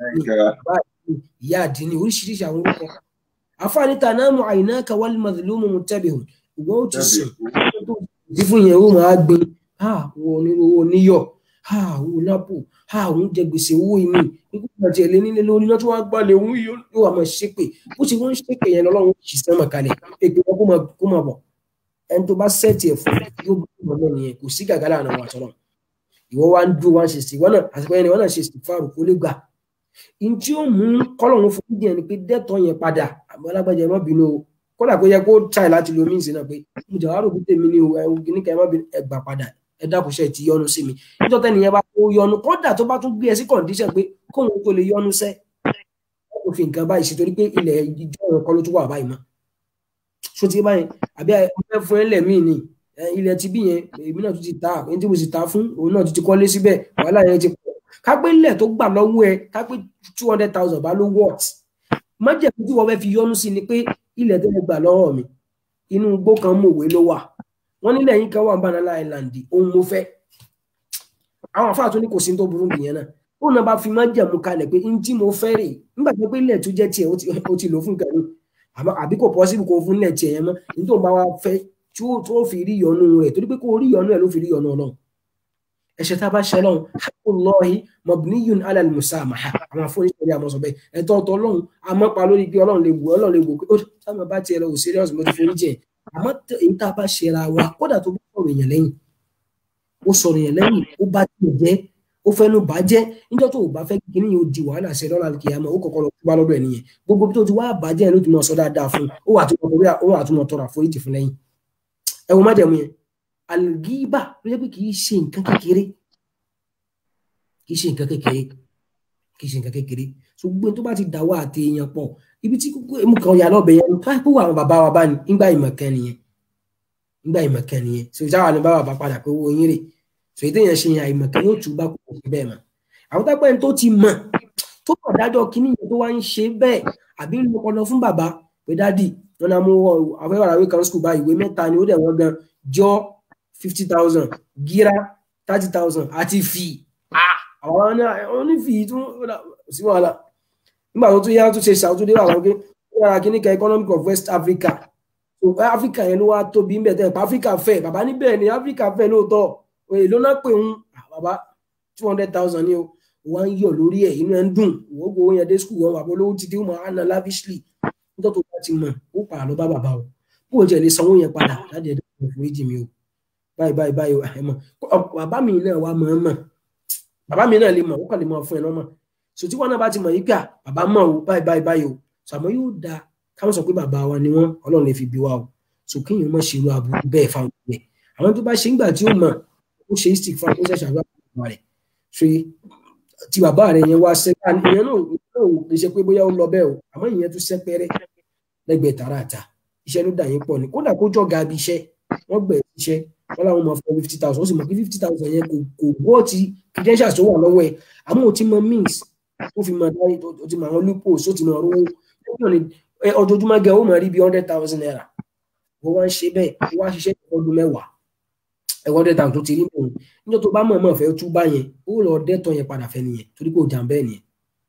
jẹ ìyá àdínní oríṣiríṣi àwọn orúkọ àfáàní tanamu àyìnáka wal madhlumu muntabihun ìwọ ó ti sùn tí fún yẹn ó máa gbin wo onírúurú oníyọ wo lápò òun jẹ gbèsè owó inú ikú àti ẹlẹ nílé lórí náà tó wá gbalẹ̀ òun yóò wà máa ṣépè bó ṣe wọ́n ń ṣépè yẹn lọ́lọ́run kì í sẹ́mọ̀ kalẹ̀ èpè wọn kó máa bọ̀ ẹni tó bá sẹ́ẹ̀tì ẹ̀ fún yóò bá ìmọ̀ náà nìyẹn kò sí gàgà láàrin àwọn àtọ́nà ìwọ wá ń dún wá ń ṣe sí ìwọ náà àsìkò yẹn ni wọn náà ṣe sí fáàrù kó lè gbà n tí ó mú kọ́lọ́run fún díẹ̀ ni pé dẹ́tọ̀ yẹn padà àmọ́ alágbájá ẹ má bínú o kódà kó yẹ kó try láti lo míìsì náà pé mo jà wá rò kúté mi ní o ẹ ní ká ẹ má bínú ẹ gbà padà ẹ dákúnṣe ti yọnu sí mi nítorí tẹ́ni yẹn bá kó yọnu kódà tó bá tún gbé ẹ sí condition pé kóun tó lè yọnu sẹ́ kó fi nǹkan báyìí sí torí pé ilẹ̀ ìjọ ọ̀rọ̀ kọ́ ló tún wà báyìí mọ́ so ti báyìí àbí ẹ fún ẹ lẹ́mìí ni ilẹ̀ ti bí yẹn èmi náà tún ti ta èyí tí mo sì ta fún òun náà tún ti kọ́lé síbẹ̀ wàhálà yẹn ti pọ̀ kápẹ́ ilẹ̀ tó gbà lọ́wọ́ ẹ kápẹ́ two hundred thousand bá ló wọ́t májèlú tí wọ́n fẹ́ fi yọnu sí ni pé ilẹ̀ tó lè gbà lọ́wọ́ mi inú igbó kan mòwe ló wà wọ́n nílẹ̀ yín kan wà Banana Island ohun mo fẹ́ àwọn àfáà tó ní kò sí tó burú nìyẹn náà ó náà bá fi májèmú kalẹ̀ pé n tí mo fẹ́ rè nígbà tó pé ilẹ̀ tó jẹ́ tiẹ̀ ó ti lò fún kẹrin àbí kò pọ́sibú kó fún ilẹ̀ tiẹ̀ yẹn mọ́ ní tó ń bá wa fẹ́ tí ó fi rí yọnu rẹ̀ torí pé kó rí yọnu ẹ̀ ló fi rí yọnu ọlọ́run ẹ̀ṣẹ̀ tá a bá ṣe lọ́hùn haqqullah mabniyun ala al-musamaha àwọn afọ́nìṣẹ́ ní àmọ́ sọ bẹ́ẹ̀ ẹ̀tọ́ ọ̀tọ̀ ọlọ́run amọ́pa lórí bí ọlọ́run lè wò ọlọ́run lè wò pé ó sábà bá tiẹ̀ lọ wò serious mo ti forí jẹ àmọ́ èyí tá a bá ṣe ra wa kódà tó bá sọ̀rọ̀ èèyàn lẹ́yìn ó sọ̀rọ̀ èèyàn lẹ́yìn ó bá tiẹ̀ jẹ́ ó fẹ́nu bá jẹ́ níjọ́ tó o bá fẹ́ kíní yóò di wàhálà ṣe lọ́la kìyàmọ́ ó kọ̀kọ́ lọ kú bá lọ́dọ̀ ẹ̀ nìyẹn gbogbo tó ti wá bàjẹ́ ló ti mọ̀ sọ dáadáa fún ó wà àtúmọ̀ tọrọ àforíjì fún lẹ́yìn ẹ wo májẹ̀mú yẹn algiba ló jẹ́ pé kì í ṣe nǹkan kékeré kì í ṣe nǹkan kékeré kì í ṣe nǹkan kékeré so gbogbo tó bá ti dà wá àti èèyàn pọ̀ ibi tí mú kan yà lọ́bẹ̀ yẹn ká pé àwọn bàbá wa bá ní nígbà ìmọ̀kan nìyẹn nígbà ìmọ̀kan nìyẹn so ìjáwá ni bá bàbá padà pé owó yín rè so ètò yẹn ṣe yẹn àìmọ̀kan yóò tún bá kò sí bẹ́ẹ̀ mọ́ àwọn tápẹ́ tó ti mọ̀ tó kọ̀ dájọ́ kíní yẹn tó wá ń ṣe bẹ́ẹ̀ àbí ń lọpọlọ fún bàbá pé dádì wọn náà mú àfẹ́wàràwé kan skul báyìí ìwé mẹ́ta ni ó dẹ̀ wọ́n gan jọ fifty thousand gíra thirty thousand àti fi àwọn onífì tún sí wàhálà nígbà tó tún yá tó ṣe ṣàtúndé àwọn pé yàrá kí ní ka economic of West Africa so Africa yẹn ló wá tóbi ń bẹ̀ tẹ́ Africa fẹ́ bàbá níbẹ̀ ni Africa fẹ́ lóòótọ́ òye ló náà pè ń bàbá two hundred thousand ni o wọ́n ń yọ̀ lórí ẹ̀ inú ẹ̀ ń dùn wọ́n gbowó yẹn dé skul wọn àbọ̀ lówó ti dé wọn àná lavishly nítorí tó bá ti mọ̀ ó padà lọ bá bàbá o bó o jẹ́ lè sanwó yẹn padà láti ẹ̀dá ìforíjì mi o báyìí báyìí báyìí ẹ mọ̀ bàbá mi náà wà mọ̀ ọ́ mọ̀ bàbá mi náà lè mọ̀ ó kàn lè mọ̀ fún ẹ lọ́mọ̀ so tí wọn náà bá ti mọ̀ yí pé bàbá mọ̀ o báyìí báyìí báyìí o sàmọ́ yóò da káwọn sọ pé bàbá wa ni wọ́n ọlọ́run lè fi bí wa o so kéèyàn mọ̀ ṣe irú aburú bẹ́ẹ̀ fáwọn ẹ̀ àwọn tó bá ṣe ń gbà tí ó mọ̀ ó ṣe stick fún akóṣẹ́ ṣàdúrà bàbá rẹ̀ so tí bàbá rẹ̀ yẹn wá ṣẹ́ ìyẹn náà kì í ṣe pé bóyá ó lọ bẹ́ẹ̀ o àmọ́ ìyẹn tún ṣẹ́ pẹ́rẹ́ lẹ́gbẹ̀ẹ́ tààràtà iṣẹ́ ló dà yín pọ̀ ni kódà kó jọ̀ga bí iṣẹ́ wọ́n gbẹ̀ iṣẹ́ wọ́n láwọn máa fọ fifty thousand ó sì mọ̀ pé fifty thousand yẹn kò kò wọ́ ti credentials tó wà lọ́wọ́ ẹ̀ àmọ́ ò ti mọ means tó fi mọ dárí ó ti mọ àwọn loopholes ó ti mọ rówó ọjọ́júmọ́ gẹ̀ ó mọ̀ rí bí hundred thousand naira wọ́n wá ń ṣe bẹ́ẹ̀ wọ́n wá ṣiṣẹ́ ọdún mẹ́wàá ẹ̀wọ́n hundred thousand tó ti rí nìyẹn níjọ́ tó bá mọ̀ mọ̀ fẹ́ tú bá yẹn ó lọ dẹ́tọ̀ yẹn padà fẹ́ nìyẹn torí kò jà bẹ́ẹ̀ nìyẹn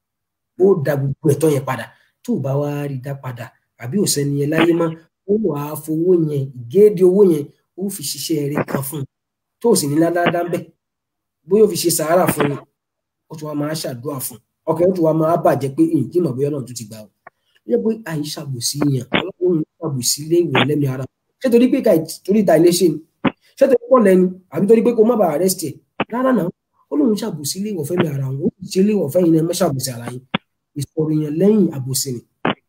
ó da gbogbo ẹ̀tọ́ yẹn padà tó bá wá rí dá padà àbí òsẹ́ni yẹn láyé mọ́ ó wà á fowó yẹn ìgéèdè owó yẹn ó fi ṣiṣẹ́ eré kan fún un tó sì ní ládàá ń bẹ̀ bóyá ó fi ṣe sàárà fún un ó tún wá máa ṣàdúrà fún un ọkàn ó tún wá máa bàjẹ́ pé èyí tí mọ̀ bóyá náà tún ti gbà ó yẹ pé àìṣàbòsí yẹn ọlọ́run ṣàbòsí lé ìwọ̀ lẹ́mìí ara ṣé torí pé torí ta ilé ṣe ni ṣé torí pọ̀ lẹ́nu àbí torí pé kó má bàa arrest ẹ̀ rárá náà ó lóun ṣàbòsí lé ìwọ̀ fẹ́mi ara wọn ó sì ṣe lé ìwọ̀ fẹ́yìn náà mẹ́ṣàbòsí ara yín ìsọ̀rọ̀ yẹn lẹ́yìn àbòsí ni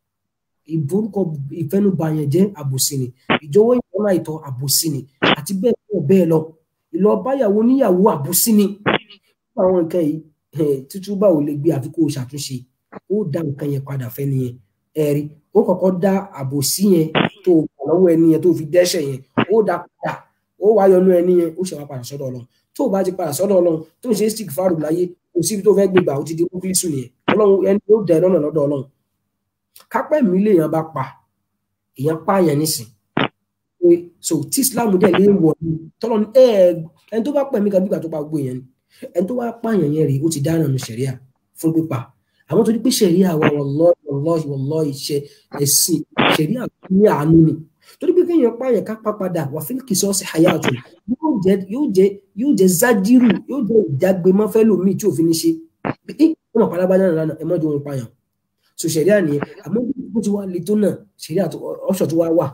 ìborúkọ ìfẹnubàyàn jẹ́ àbòsí ni ìjọ̀wọ́ ìjọba ìtọ́ àbòsí ni àti bẹ́ẹ̀ bẹ́ẹ̀ bẹ́ẹ̀ lọ ìlọ báyàwó níyàwó àbòsí ni àwọn nǹkan yìí tútù bá ò lè gbé àfi kó o ṣàtúnṣe ó dá nǹkan yẹn padà fẹ́ nìyẹn ẹ̀rí ó kọ́kọ́ dá àbòsí yẹn tó gbà lọ́wọ́ ẹni yẹn tó fi dẹ́ṣẹ̀ yẹn ó dá padà ó wá yọnu ẹni yẹn ó ṣe wá padà sọ́dọ̀ Ọlọ́run tó o bá ti padà sọ́dọ̀ Ọlọ́run tó ń ṣe stick fáàrù láyé kò síbi tó fẹ́ gbégbà ó ti di kúkúlísù nìyẹn Ọlọ́run ẹni yóò dẹ lọ́nà lọ́dọ̀ Ọlọ́run kápẹ́ mi léèyàn bá pa èèyàn pààyàn nísìn pé so tí islam dẹ̀ lè wọ̀ ní tọ́lọ́ ní ẹ ẹni tó bá pẹ̀ mí kan bí ìgbà tó bá gbó yẹn ni ẹni tó bá pààyàn yẹn rèé ó ti dáná nu sẹ̀ríà fún pípa àwọn tó ní pé sẹ̀ríà wa wallahi wallahi wallahi ṣe ẹ̀sìn sẹ̀ríà ní àánú ni torí pé kéèyàn pààyàn ká pa padà wà fún kìsọ́ọ̀sì hayatu yóò jẹ yóò jẹ yóò jẹ zájírù yóò jẹ ìjágbémọ́ fẹ́ lómi tí òfin ní ṣe ẹ ọmọ pálábá náà lánàá ẹ mọ́jú òun pààyàn so sẹ̀ríà nìyẹn àmọ́ bó ti wá le tó náà sẹ̀ríà ọ̀ṣọ̀ tó wá wà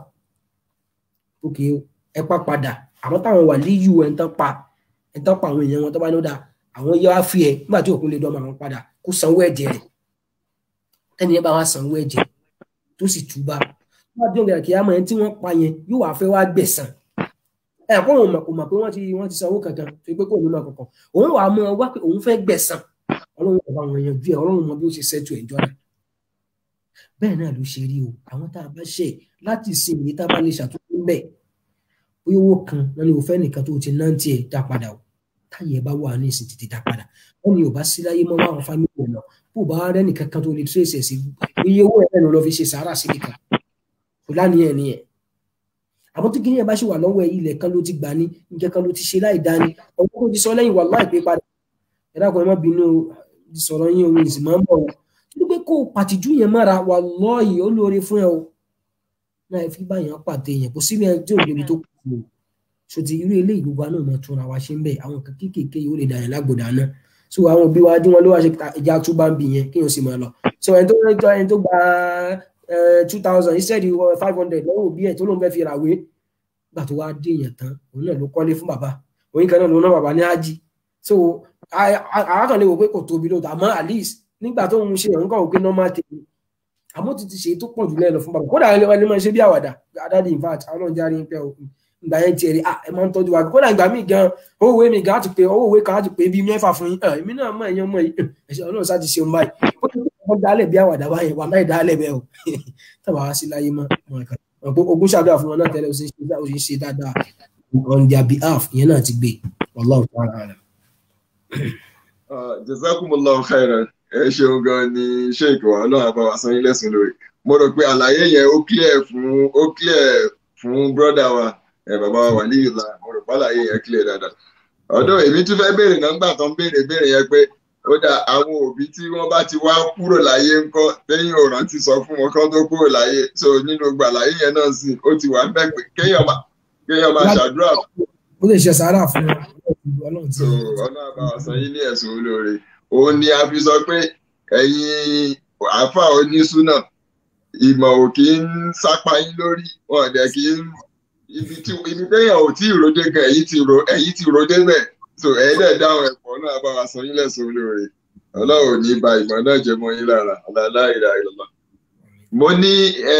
òkè ẹ pa padà àwọn táwọn wà líyù ẹ̀ ń tán pa ẹ̀ ń tán pa àwọn èèyàn wọn tó bá ní ó dáa àwọn yẹ wá fi ẹ nígbà tí òkú lè dọ́mọ àwọn padà kó sanwó ẹ̀jẹ̀ rẹ̀ tẹ́ni yẹn bá wá sanwó ẹ̀jẹ̀ tó sì túbà wọ́n á dún ìgbà kí á mọ̀ ẹ́ tí wọ́n pa yẹn yóò wá fẹ́ wá gbẹ̀sán ẹ̀ kó òun mọ̀ kò mọ̀ pé wọ́n ti wọ́n ti sanwó kankan tó pé kò ní mọ̀ kankan òun wàá mọ̀ wá pé òun fẹ́ gbẹ̀sán ọlọ́run kò bá wọn yanjú ẹ̀ ọlọ́run mọ bí ó ṣe ṣẹ́tù ẹ̀jọ́ rẹ̀ bẹ́ẹ̀ náà ló ṣe rí o àwọn tá a bá ṣe láti sin èyí tá a bá lè ṣàtúntò ń bẹ̀ bóyá owó kan wọn ni òfẹ́ nìkan tó ti ná tiẹ̀ dá padà o táyẹ̀ bá wà ní ìsìn tètè dá padà wọn ni ò bá sí láyé mọ́ àwọn fámìlì ẹ̀ lọ bó bá rẹ́ nìkan kan tó lè tírèsì ẹ̀ sí iye owó ẹ̀ ló lọ fi ṣe sàárà sí nìkan kò láníyàn nìyẹn àmọ́ tí kìnìyàn bá ṣe wà lọ́wọ́ ẹ̀ ilẹ̀ kan ló ti gbà ní nǹkan kan ló ti ṣe láì dání ọ̀pọ̀ kò ti sọ lẹ́yìn wà láì pé padà ẹ̀dá kan ẹ má bínú sọ̀rọ̀ yín ohun ìsìn máa ń bọ̀ wọ́n pé kó pàtìjú yẹn mára wà lọ́ọ̀yì ó lóore fún ẹ o náà fi báyàn pàtẹ yẹn kò síbi ẹni tí ò débi tó kù o ṣòtì irú ilé ìlú wa náà máa túnra wa ṣe ń bẹ àwọn kan kéékèèké yìí ó lè dàyàn lágbòdà náà so àwọn òbí wa dín wọn ló wá ṣe ìjà tó bá ń bì yẹn kéèyàn sì máa lọ so ẹni tó ẹni tó gba two thousand instead five hundred lọ́wọ́ òbí ẹ̀ tó lóun fẹ́ fi ràwé gbà tó wá dé èèyàn tán òun náà ló kọ́lé fún bàbá òun kan náà ló ná bàbá ní ájì so àákàn lè wò pé kò tóbi lóòótọ́ àmọ́ at least nígbà tó ń ṣe òun kàn wò pé normal tèmi àmọ́ ti ti ṣe tó pọ̀ jù lẹ́nu fún bàbá kódà ẹni máa ṣe bí àwàdà adáde in fact àwọn náà járe ń pẹ́ ìgbà yẹn tiẹ̀ rí à ẹ máa ń tọ́jú wa kódà ìgbà míì gan owó ìwé mi gan á ti pé owó ìwé kan á ti pé bíi mẹ́fà fún yín èmi náà mọ ẹ̀yán mọ ẹ̀ṣẹ̀ ọlọ́run sá ti ṣeun báyìí ó ti kọ́ dálẹ̀ bí àwàdà báyẹn wà láì dálẹ̀ bẹ́ẹ̀ o tábà wá sí láyé mọ́ ogún ṣàdúrà fún wọn náà tẹ́lẹ̀ ó ṣe ṣe dáadáa on their behalf ìyẹn náà ti gbé wallahu ta'ala alam. jazakumullahu khairan ẹ ṣeun gan ni sheik wa ọlọ́run àbá wa san yín lẹ́sùn lórí mo rò pé àlàyé yẹn ó clear fún ó clear fún brọ́dà wa ẹ bàbá wa wà níyìlá mo rò pé àlàyé yẹn clear dáadáa ọ̀dọ̀ èmi tún fẹ́ béèrè náà nígbà tó ń béèrè béèrè yẹn pé ó dà àwọn òbí tí wọ́n bá ti wá kúrò láyé ńkọ́ lẹ́yìn ọ̀ràn ti sọ fún wọn kán tó kúrò láyé so nínú gbà láyé yẹn náà sì ó ti wà ń bẹ̀ pé kéèyàn máa kéèyàn máa ṣàdúrà fún ó lè ṣe sàárà fún ọlọ́run tí so ọlọ́run àbá wa san yín ní ẹ̀sùn olóore òun ni a fi sọ pé ẹ̀yin àáfà onísúnà ìmọ̀ ò kí ń sápá yín lórí wọn dẹ̀ kí ń ibi tí ibi téèyàn ò tí ì ròde gan ẹ̀yin ti ro ẹ̀yin ti ròde bẹ́ẹ̀ so ẹ̀yin dẹ̀ dáhùn ẹ̀pọ̀ náà bá wa san yín lẹ́sùn olóore ọlọ́run ò ní ba ìmọ̀ náà jẹ́ mọ́ yín lára àlàlá ìlà ìlọ́lá. mo ní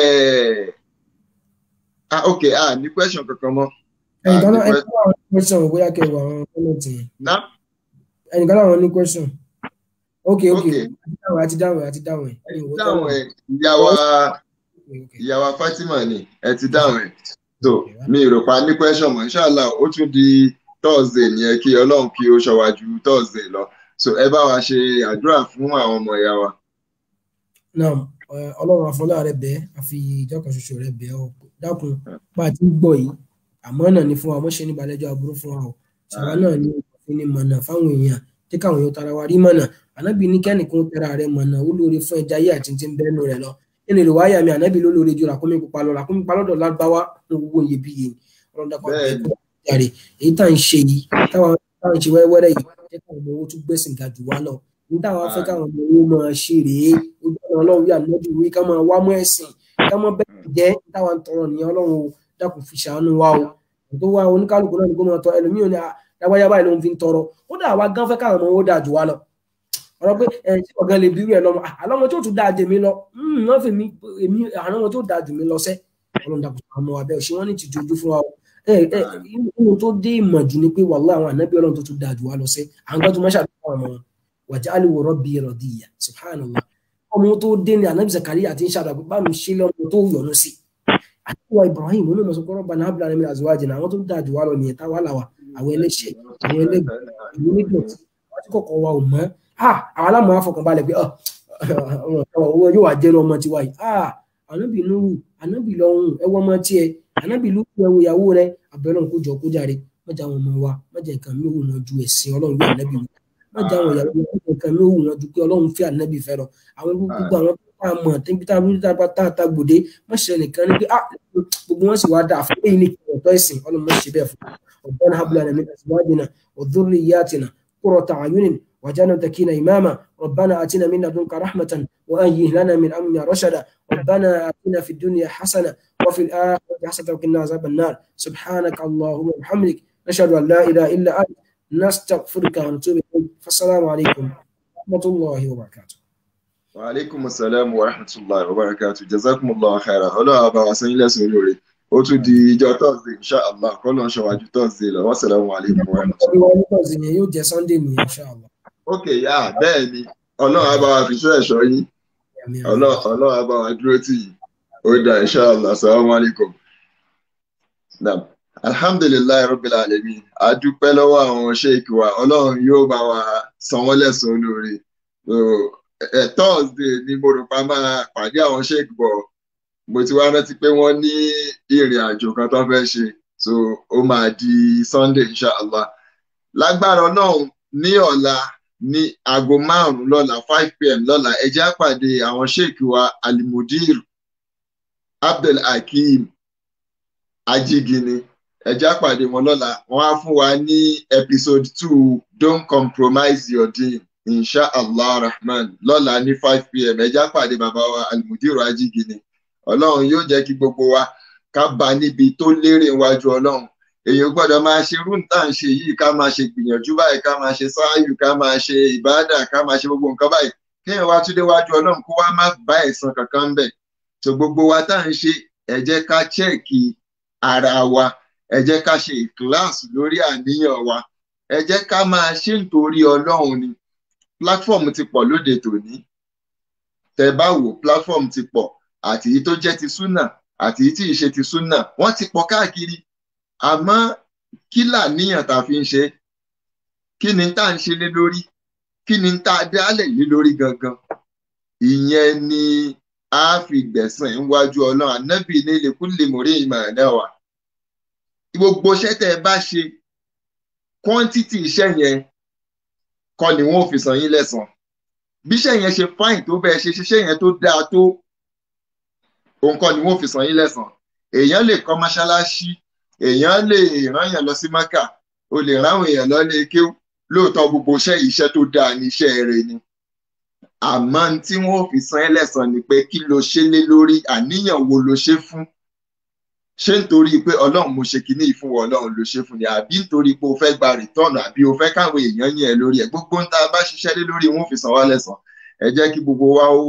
ah ok ah ní question kankan mọ́. ẹnìkan náà ẹnìkan náà ní question bóyá kẹwàá àwọn kọ́mẹ̀ntì yẹn ná ẹnìkan náà ní question ok ok Okay. àti dáhùn àti dáhùn ẹ àti dáhùn ẹ. dáhùn ẹ̀ ìyàwó ìyàwó Fatima ni ẹ ti dáhùn ẹ̀ so mi rò pa ní question mọ́ inshallah ó tún di Thursday nìyẹn kí Ọlọ́run kí ó ṣọ́ wa ju Thursday lọ so ẹ bá wa ṣe àdúrà fún àwọn ọmọ ìyá wa. náà ọlọ́run àfọlá rẹ bẹ́ẹ̀ àfi ìjọkan ṣoṣo rẹ bẹ́ẹ̀ ọ dákun bá a ti ń gbọ́ yìí àmọ́ náà ní fún wa mọ́ṣẹ́ ní balẹ̀jọ́ aburú fún wa o ṣàwa náà ní òfin ní mọ̀nà fáwọn èèyàn tí káwọn èèyàn tara wa rí mọ̀nà ànábì ní kẹ́nìkan tẹ́ra rẹ mọ̀nà ó lóore fún ẹja ayé àti ti ń bẹ́ẹ̀ nù rẹ lọ nínú ìlú wáyà mi ànábì ló lóore ju ràkúnmí pupa lọ ràkúnmí pupa lọ́dọ̀ lágbáwá ní owó iyebíye ni ọlọ́run dákun Bẹ́ẹ̀ni. àti èyí tá à ń ṣe yìí táwọn táwọn ń ṣe wẹ́rẹ́wẹ́rẹ́ yìí jẹ́ káwọn ọmọ owó tún gbẹ̀sìn ga jù wá lọ ní táwọn afẹ́ káwọn ọmọ owó máa ṣe rèé ojú ọ̀nà ọlọ́run yà lọ́dún wí ká máa wá mọ́ ẹ̀sìn ká mọ́ bẹ́ẹ̀ jẹ́ táwọn tọrọ ní ọlọ́run o dákun fi ṣàánú wa o tó wá oníkálukú náà ní kó máa tọ ẹlòmíì ní lágbájá báyìí ló ń fi ń tọrọ ó dà wá gán fẹ́ káwọn ọmọ owó dà jù wá lọ ọ̀rọ̀ pé ẹ̀ ṣé ọ̀gá lè bí rẹ̀ lọ́mọ àlọ́mọ tó tún dáa jẹ mí lọ wọ́n fi mí èmi àwọn ọmọ tó dáa jù mí lọ sẹ́ ọlọ́run dàkú àmọ́ wa bẹ́ẹ̀ ṣé wọ́n ní tìjú ojú fún wa o ẹ ẹ inú tó dé ìmọ̀ jù ni pé wàhálà àwọn ànábì ọlọ́run tó tún dáa jù wá lọ sẹ́ àwọn kan tó máa ṣàdúrà àwọn ọmọ wọn wàjálù rabbi radiya subhanallah ọmọ tó dé ní ànábì Zakariya àti ṣàdúrà pé bá mi ṣe lọ́mọ tó yọ́nú sí àtiwá Ibrahim ó ní mọ̀ sọ pé rabbana hab lana min azwajina àwọn tó dáa jù wá lọ nìyẹn táwa làwà àwọn ẹlẹ́ṣẹ̀ àwọn ẹlẹ́gbẹ̀ẹ́ àwọn onídọ̀tí àwọn tí kọ̀ọ̀kan wa ò mọ́ àwọn alámọ̀ afọkànbalẹ̀ pé owó yóò wá jẹ́rú ọmọ tiwa yìí ànábì nuhu ànábì lọ́hùn ẹwọ́ ọmọ tiẹ̀ ànábì lùkù ẹwọ ìyàwó rẹ abẹ́rẹ́ kó jọ kó jàre mọ́jà àwọn ọmọ wa mọ́jà nǹkan mi ò wọ́n ju ẹ̀sìn ọlọ́run bí ànábì wù mọ́jà àwọn ìyàwó wa mọ́jà nǹkan mi ò wọ́n ju pé ọlọ́run fi ànábì fẹ́ lọ àwọn gbogbo àwọn tá a mọ̀ tẹ́bí tá a rúdí tá a ta gbòde má ṣe nìkan ní pé ah gbogbo wọn sì wá dà fún èyí ní ọ̀tọ̀ ẹ̀sìn ọlọ́run má ṣe bẹ́ẹ̀ fún ọ̀gbọ́n hablan min azwajina wa dhurriyyatina qurrata a'yunin واجعلنا متكئين إماما ربنا آتنا من لدنك رحمة وأيه لنا من أمرنا رشدا ربنا آتنا في الدنيا حسنة وفي الآخرة حسنة وقنا عذاب النار سبحانك اللهم وبحمدك نشهد أن لا إله إلا أنت نستغفرك ونتوب إليك فالسلام عليكم ورحمة الله وبركاته وعليكم السلام ورحمة الله وبركاته جزاكم الله خيرا ọlọ́run àbá wa sẹ́yìn lẹ́sùn lórí ó tún di ìjọ thursday inshallah kọ́lọ́ ń ṣọwájú thursday lọ wassalamu alaikum warahmatullahi. yóò jẹ́ sunday ní inshallah. ok yá bẹ́ẹ̀ ni ọlọ́run àbá wa fi ṣọ́ ẹ̀ṣọ́ yín ọlọ́run àbá wa dúró tì yín ó dá inshallah assalamu alaikum. alhamdulilayi rabbil alamin a dúpẹ́ lọ́wọ́ àwọn sheik wa ọlọ́run yóò bá wa san wọ́n lẹ́san olóore thursday ni mo rò pa máa pàdé àwọn sheik bọ̀ mo ti wá rántí pé wọ́n ní ìrìn àjò kan tó fẹ́ ṣe so ó máa di sunday inshallah lágbára náà ní ọ̀la ní aago márùn-ún lọ́la five pm lọ́la ẹ jẹ́ á pàdé àwọn sheik wa alimudir abdul hakeem ajigini ẹ jẹ́ á pàdé wọn lọ́la wọ́n á fún wa ní episode two don't compromise your dream inshallah rahman lọ́la ní five pm ẹ jẹ́ á pàdé bàbá wa alimudir ajigini ọlọ́run yóò jẹ́ kí gbogbo wa ká bá níbi tó lérè wájú ọlọ́run èèyàn gbọ́dọ̀ máa ṣe rúǹtà ń ṣe yìí ká máa ṣe gbìyànjú báyìí ká máa ṣe sáàyù ká máa ṣe ìbádà ká máa ṣe gbogbo nǹkan báyìí kéèyàn wá tún déwájú ọlọ́run kó wá má bá ẹ̀san kankan bẹ̀ tó gbogbo wa tá à ń ṣe ẹ jẹ́ ká chẹ́ẹ̀kì ara wa ẹ jẹ́ ká ṣe ìkíláàsì lórí àníyàn wa ẹ jẹ́ ká máa ṣe nítorí ọlọ́run ni platform ti pọ̀ lóde tòní tẹ bá wò platform ti pọ̀ àti èyí tó jẹ́ ti súnà àti èyí tí ì ṣe ti súnà wọ́n ti pọ̀ káàkiri àmọ́ kí làníyàn tá a fi ń ṣe kí ni tá à ń ṣe lé lórí kí ni tá a dálẹ̀ lé lórí gangan ìyẹn ni a fi gbẹ̀sán níwájú ọlọ́run ànábì ní lèkúlè mọ̀rí ìmọ̀ ẹ̀dá wa gbogbo iṣẹ́ tẹ́ ẹ bá ṣe quantity iṣẹ́ yẹn kọ́ ni wọ́n fi san yín lẹ́san bí iṣẹ́ yẹn ṣe fáìn tó bẹ́ẹ̀ ṣe ṣiṣẹ́ yẹn tó dáa tó òun kọ́ ni wọ́n fi san yín lẹ́san èèyàn lè kọ́ mọ́ṣáláṣí èèyàn lè rán èèyàn lọ sí maka o lè ráwọn èèyàn lọ lé kéw lóòótọ́ gbogbo iṣẹ́ iṣẹ́ tó dáa ní iṣẹ́ rẹ̀ ni àmọ́ tí wọ́n fi san ẹlẹ́san ni pé kí lo ṣe lé lórí àníyàn wo lo ṣe fún ṣé nítorí pé ọlọ́run mo ṣe kinní yìí fún wọn ọlọ́run ló ṣe fún ni àbí nítorí pé o fẹ́ gba rìtọ́ọ̀nù àbí o fẹ́ káwọn èèyàn yẹn lórí ẹ̀ gbogbo ń tá a bá ṣiṣẹ́ lé lórí wọn fi san wá lẹ́san ẹ jẹ́ kí gbogbo wa ó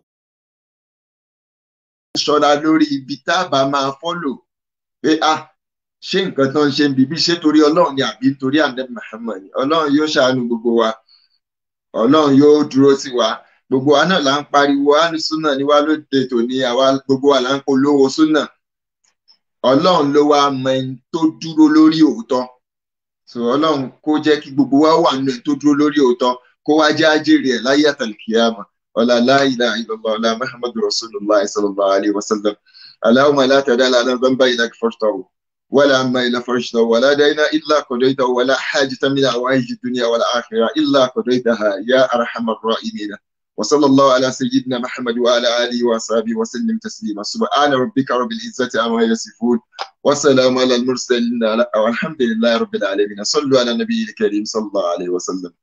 ṣọ́ra lórí ibi tá a bá máa fọ́lò pé ah ṣé nǹkan tó ń ṣe ń bíbí ṣé torí ọlọ́run ni àbí torí àndẹ́ Muhammad ni ọlọ́run yóò ṣàánú gbogbo wa ọlọ́run yóò dúró sí wa gbogbo wa náà là ń pariwo alùsùnà ni wá lóde tòní àwa gbogbo wa là ń polówó súnà ọlọ́run ló wá mọ ẹni tó dúró lórí òótọ́ so ọlọ́run kó jẹ́ kí gbogbo wa wà nínú ẹni tó dúró lórí òótọ́ kó wá jẹ́ àjèrè ẹ̀ láyé àtàlùkìyàmà ọ̀là la ilaha illallah ọ̀là muhammadu rasulullah sallallahu alayhi wa sallam allahumma la tad'a lana dhanban illa ghafartahu ولا عما إلا فرجته ولا دينا إلا قضيته ولا حاجة من حوائج الدنيا والآخرة إلا قضيتها يا أرحم الراحمين وصلى الله على سيدنا محمد وعلى آله وصحبه وسلم تسليما سبحان ربك رب العزة عما يصفون وسلام على المرسلين والحمد لله رب العالمين صلوا على النبي الكريم صلى الله عليه وسلم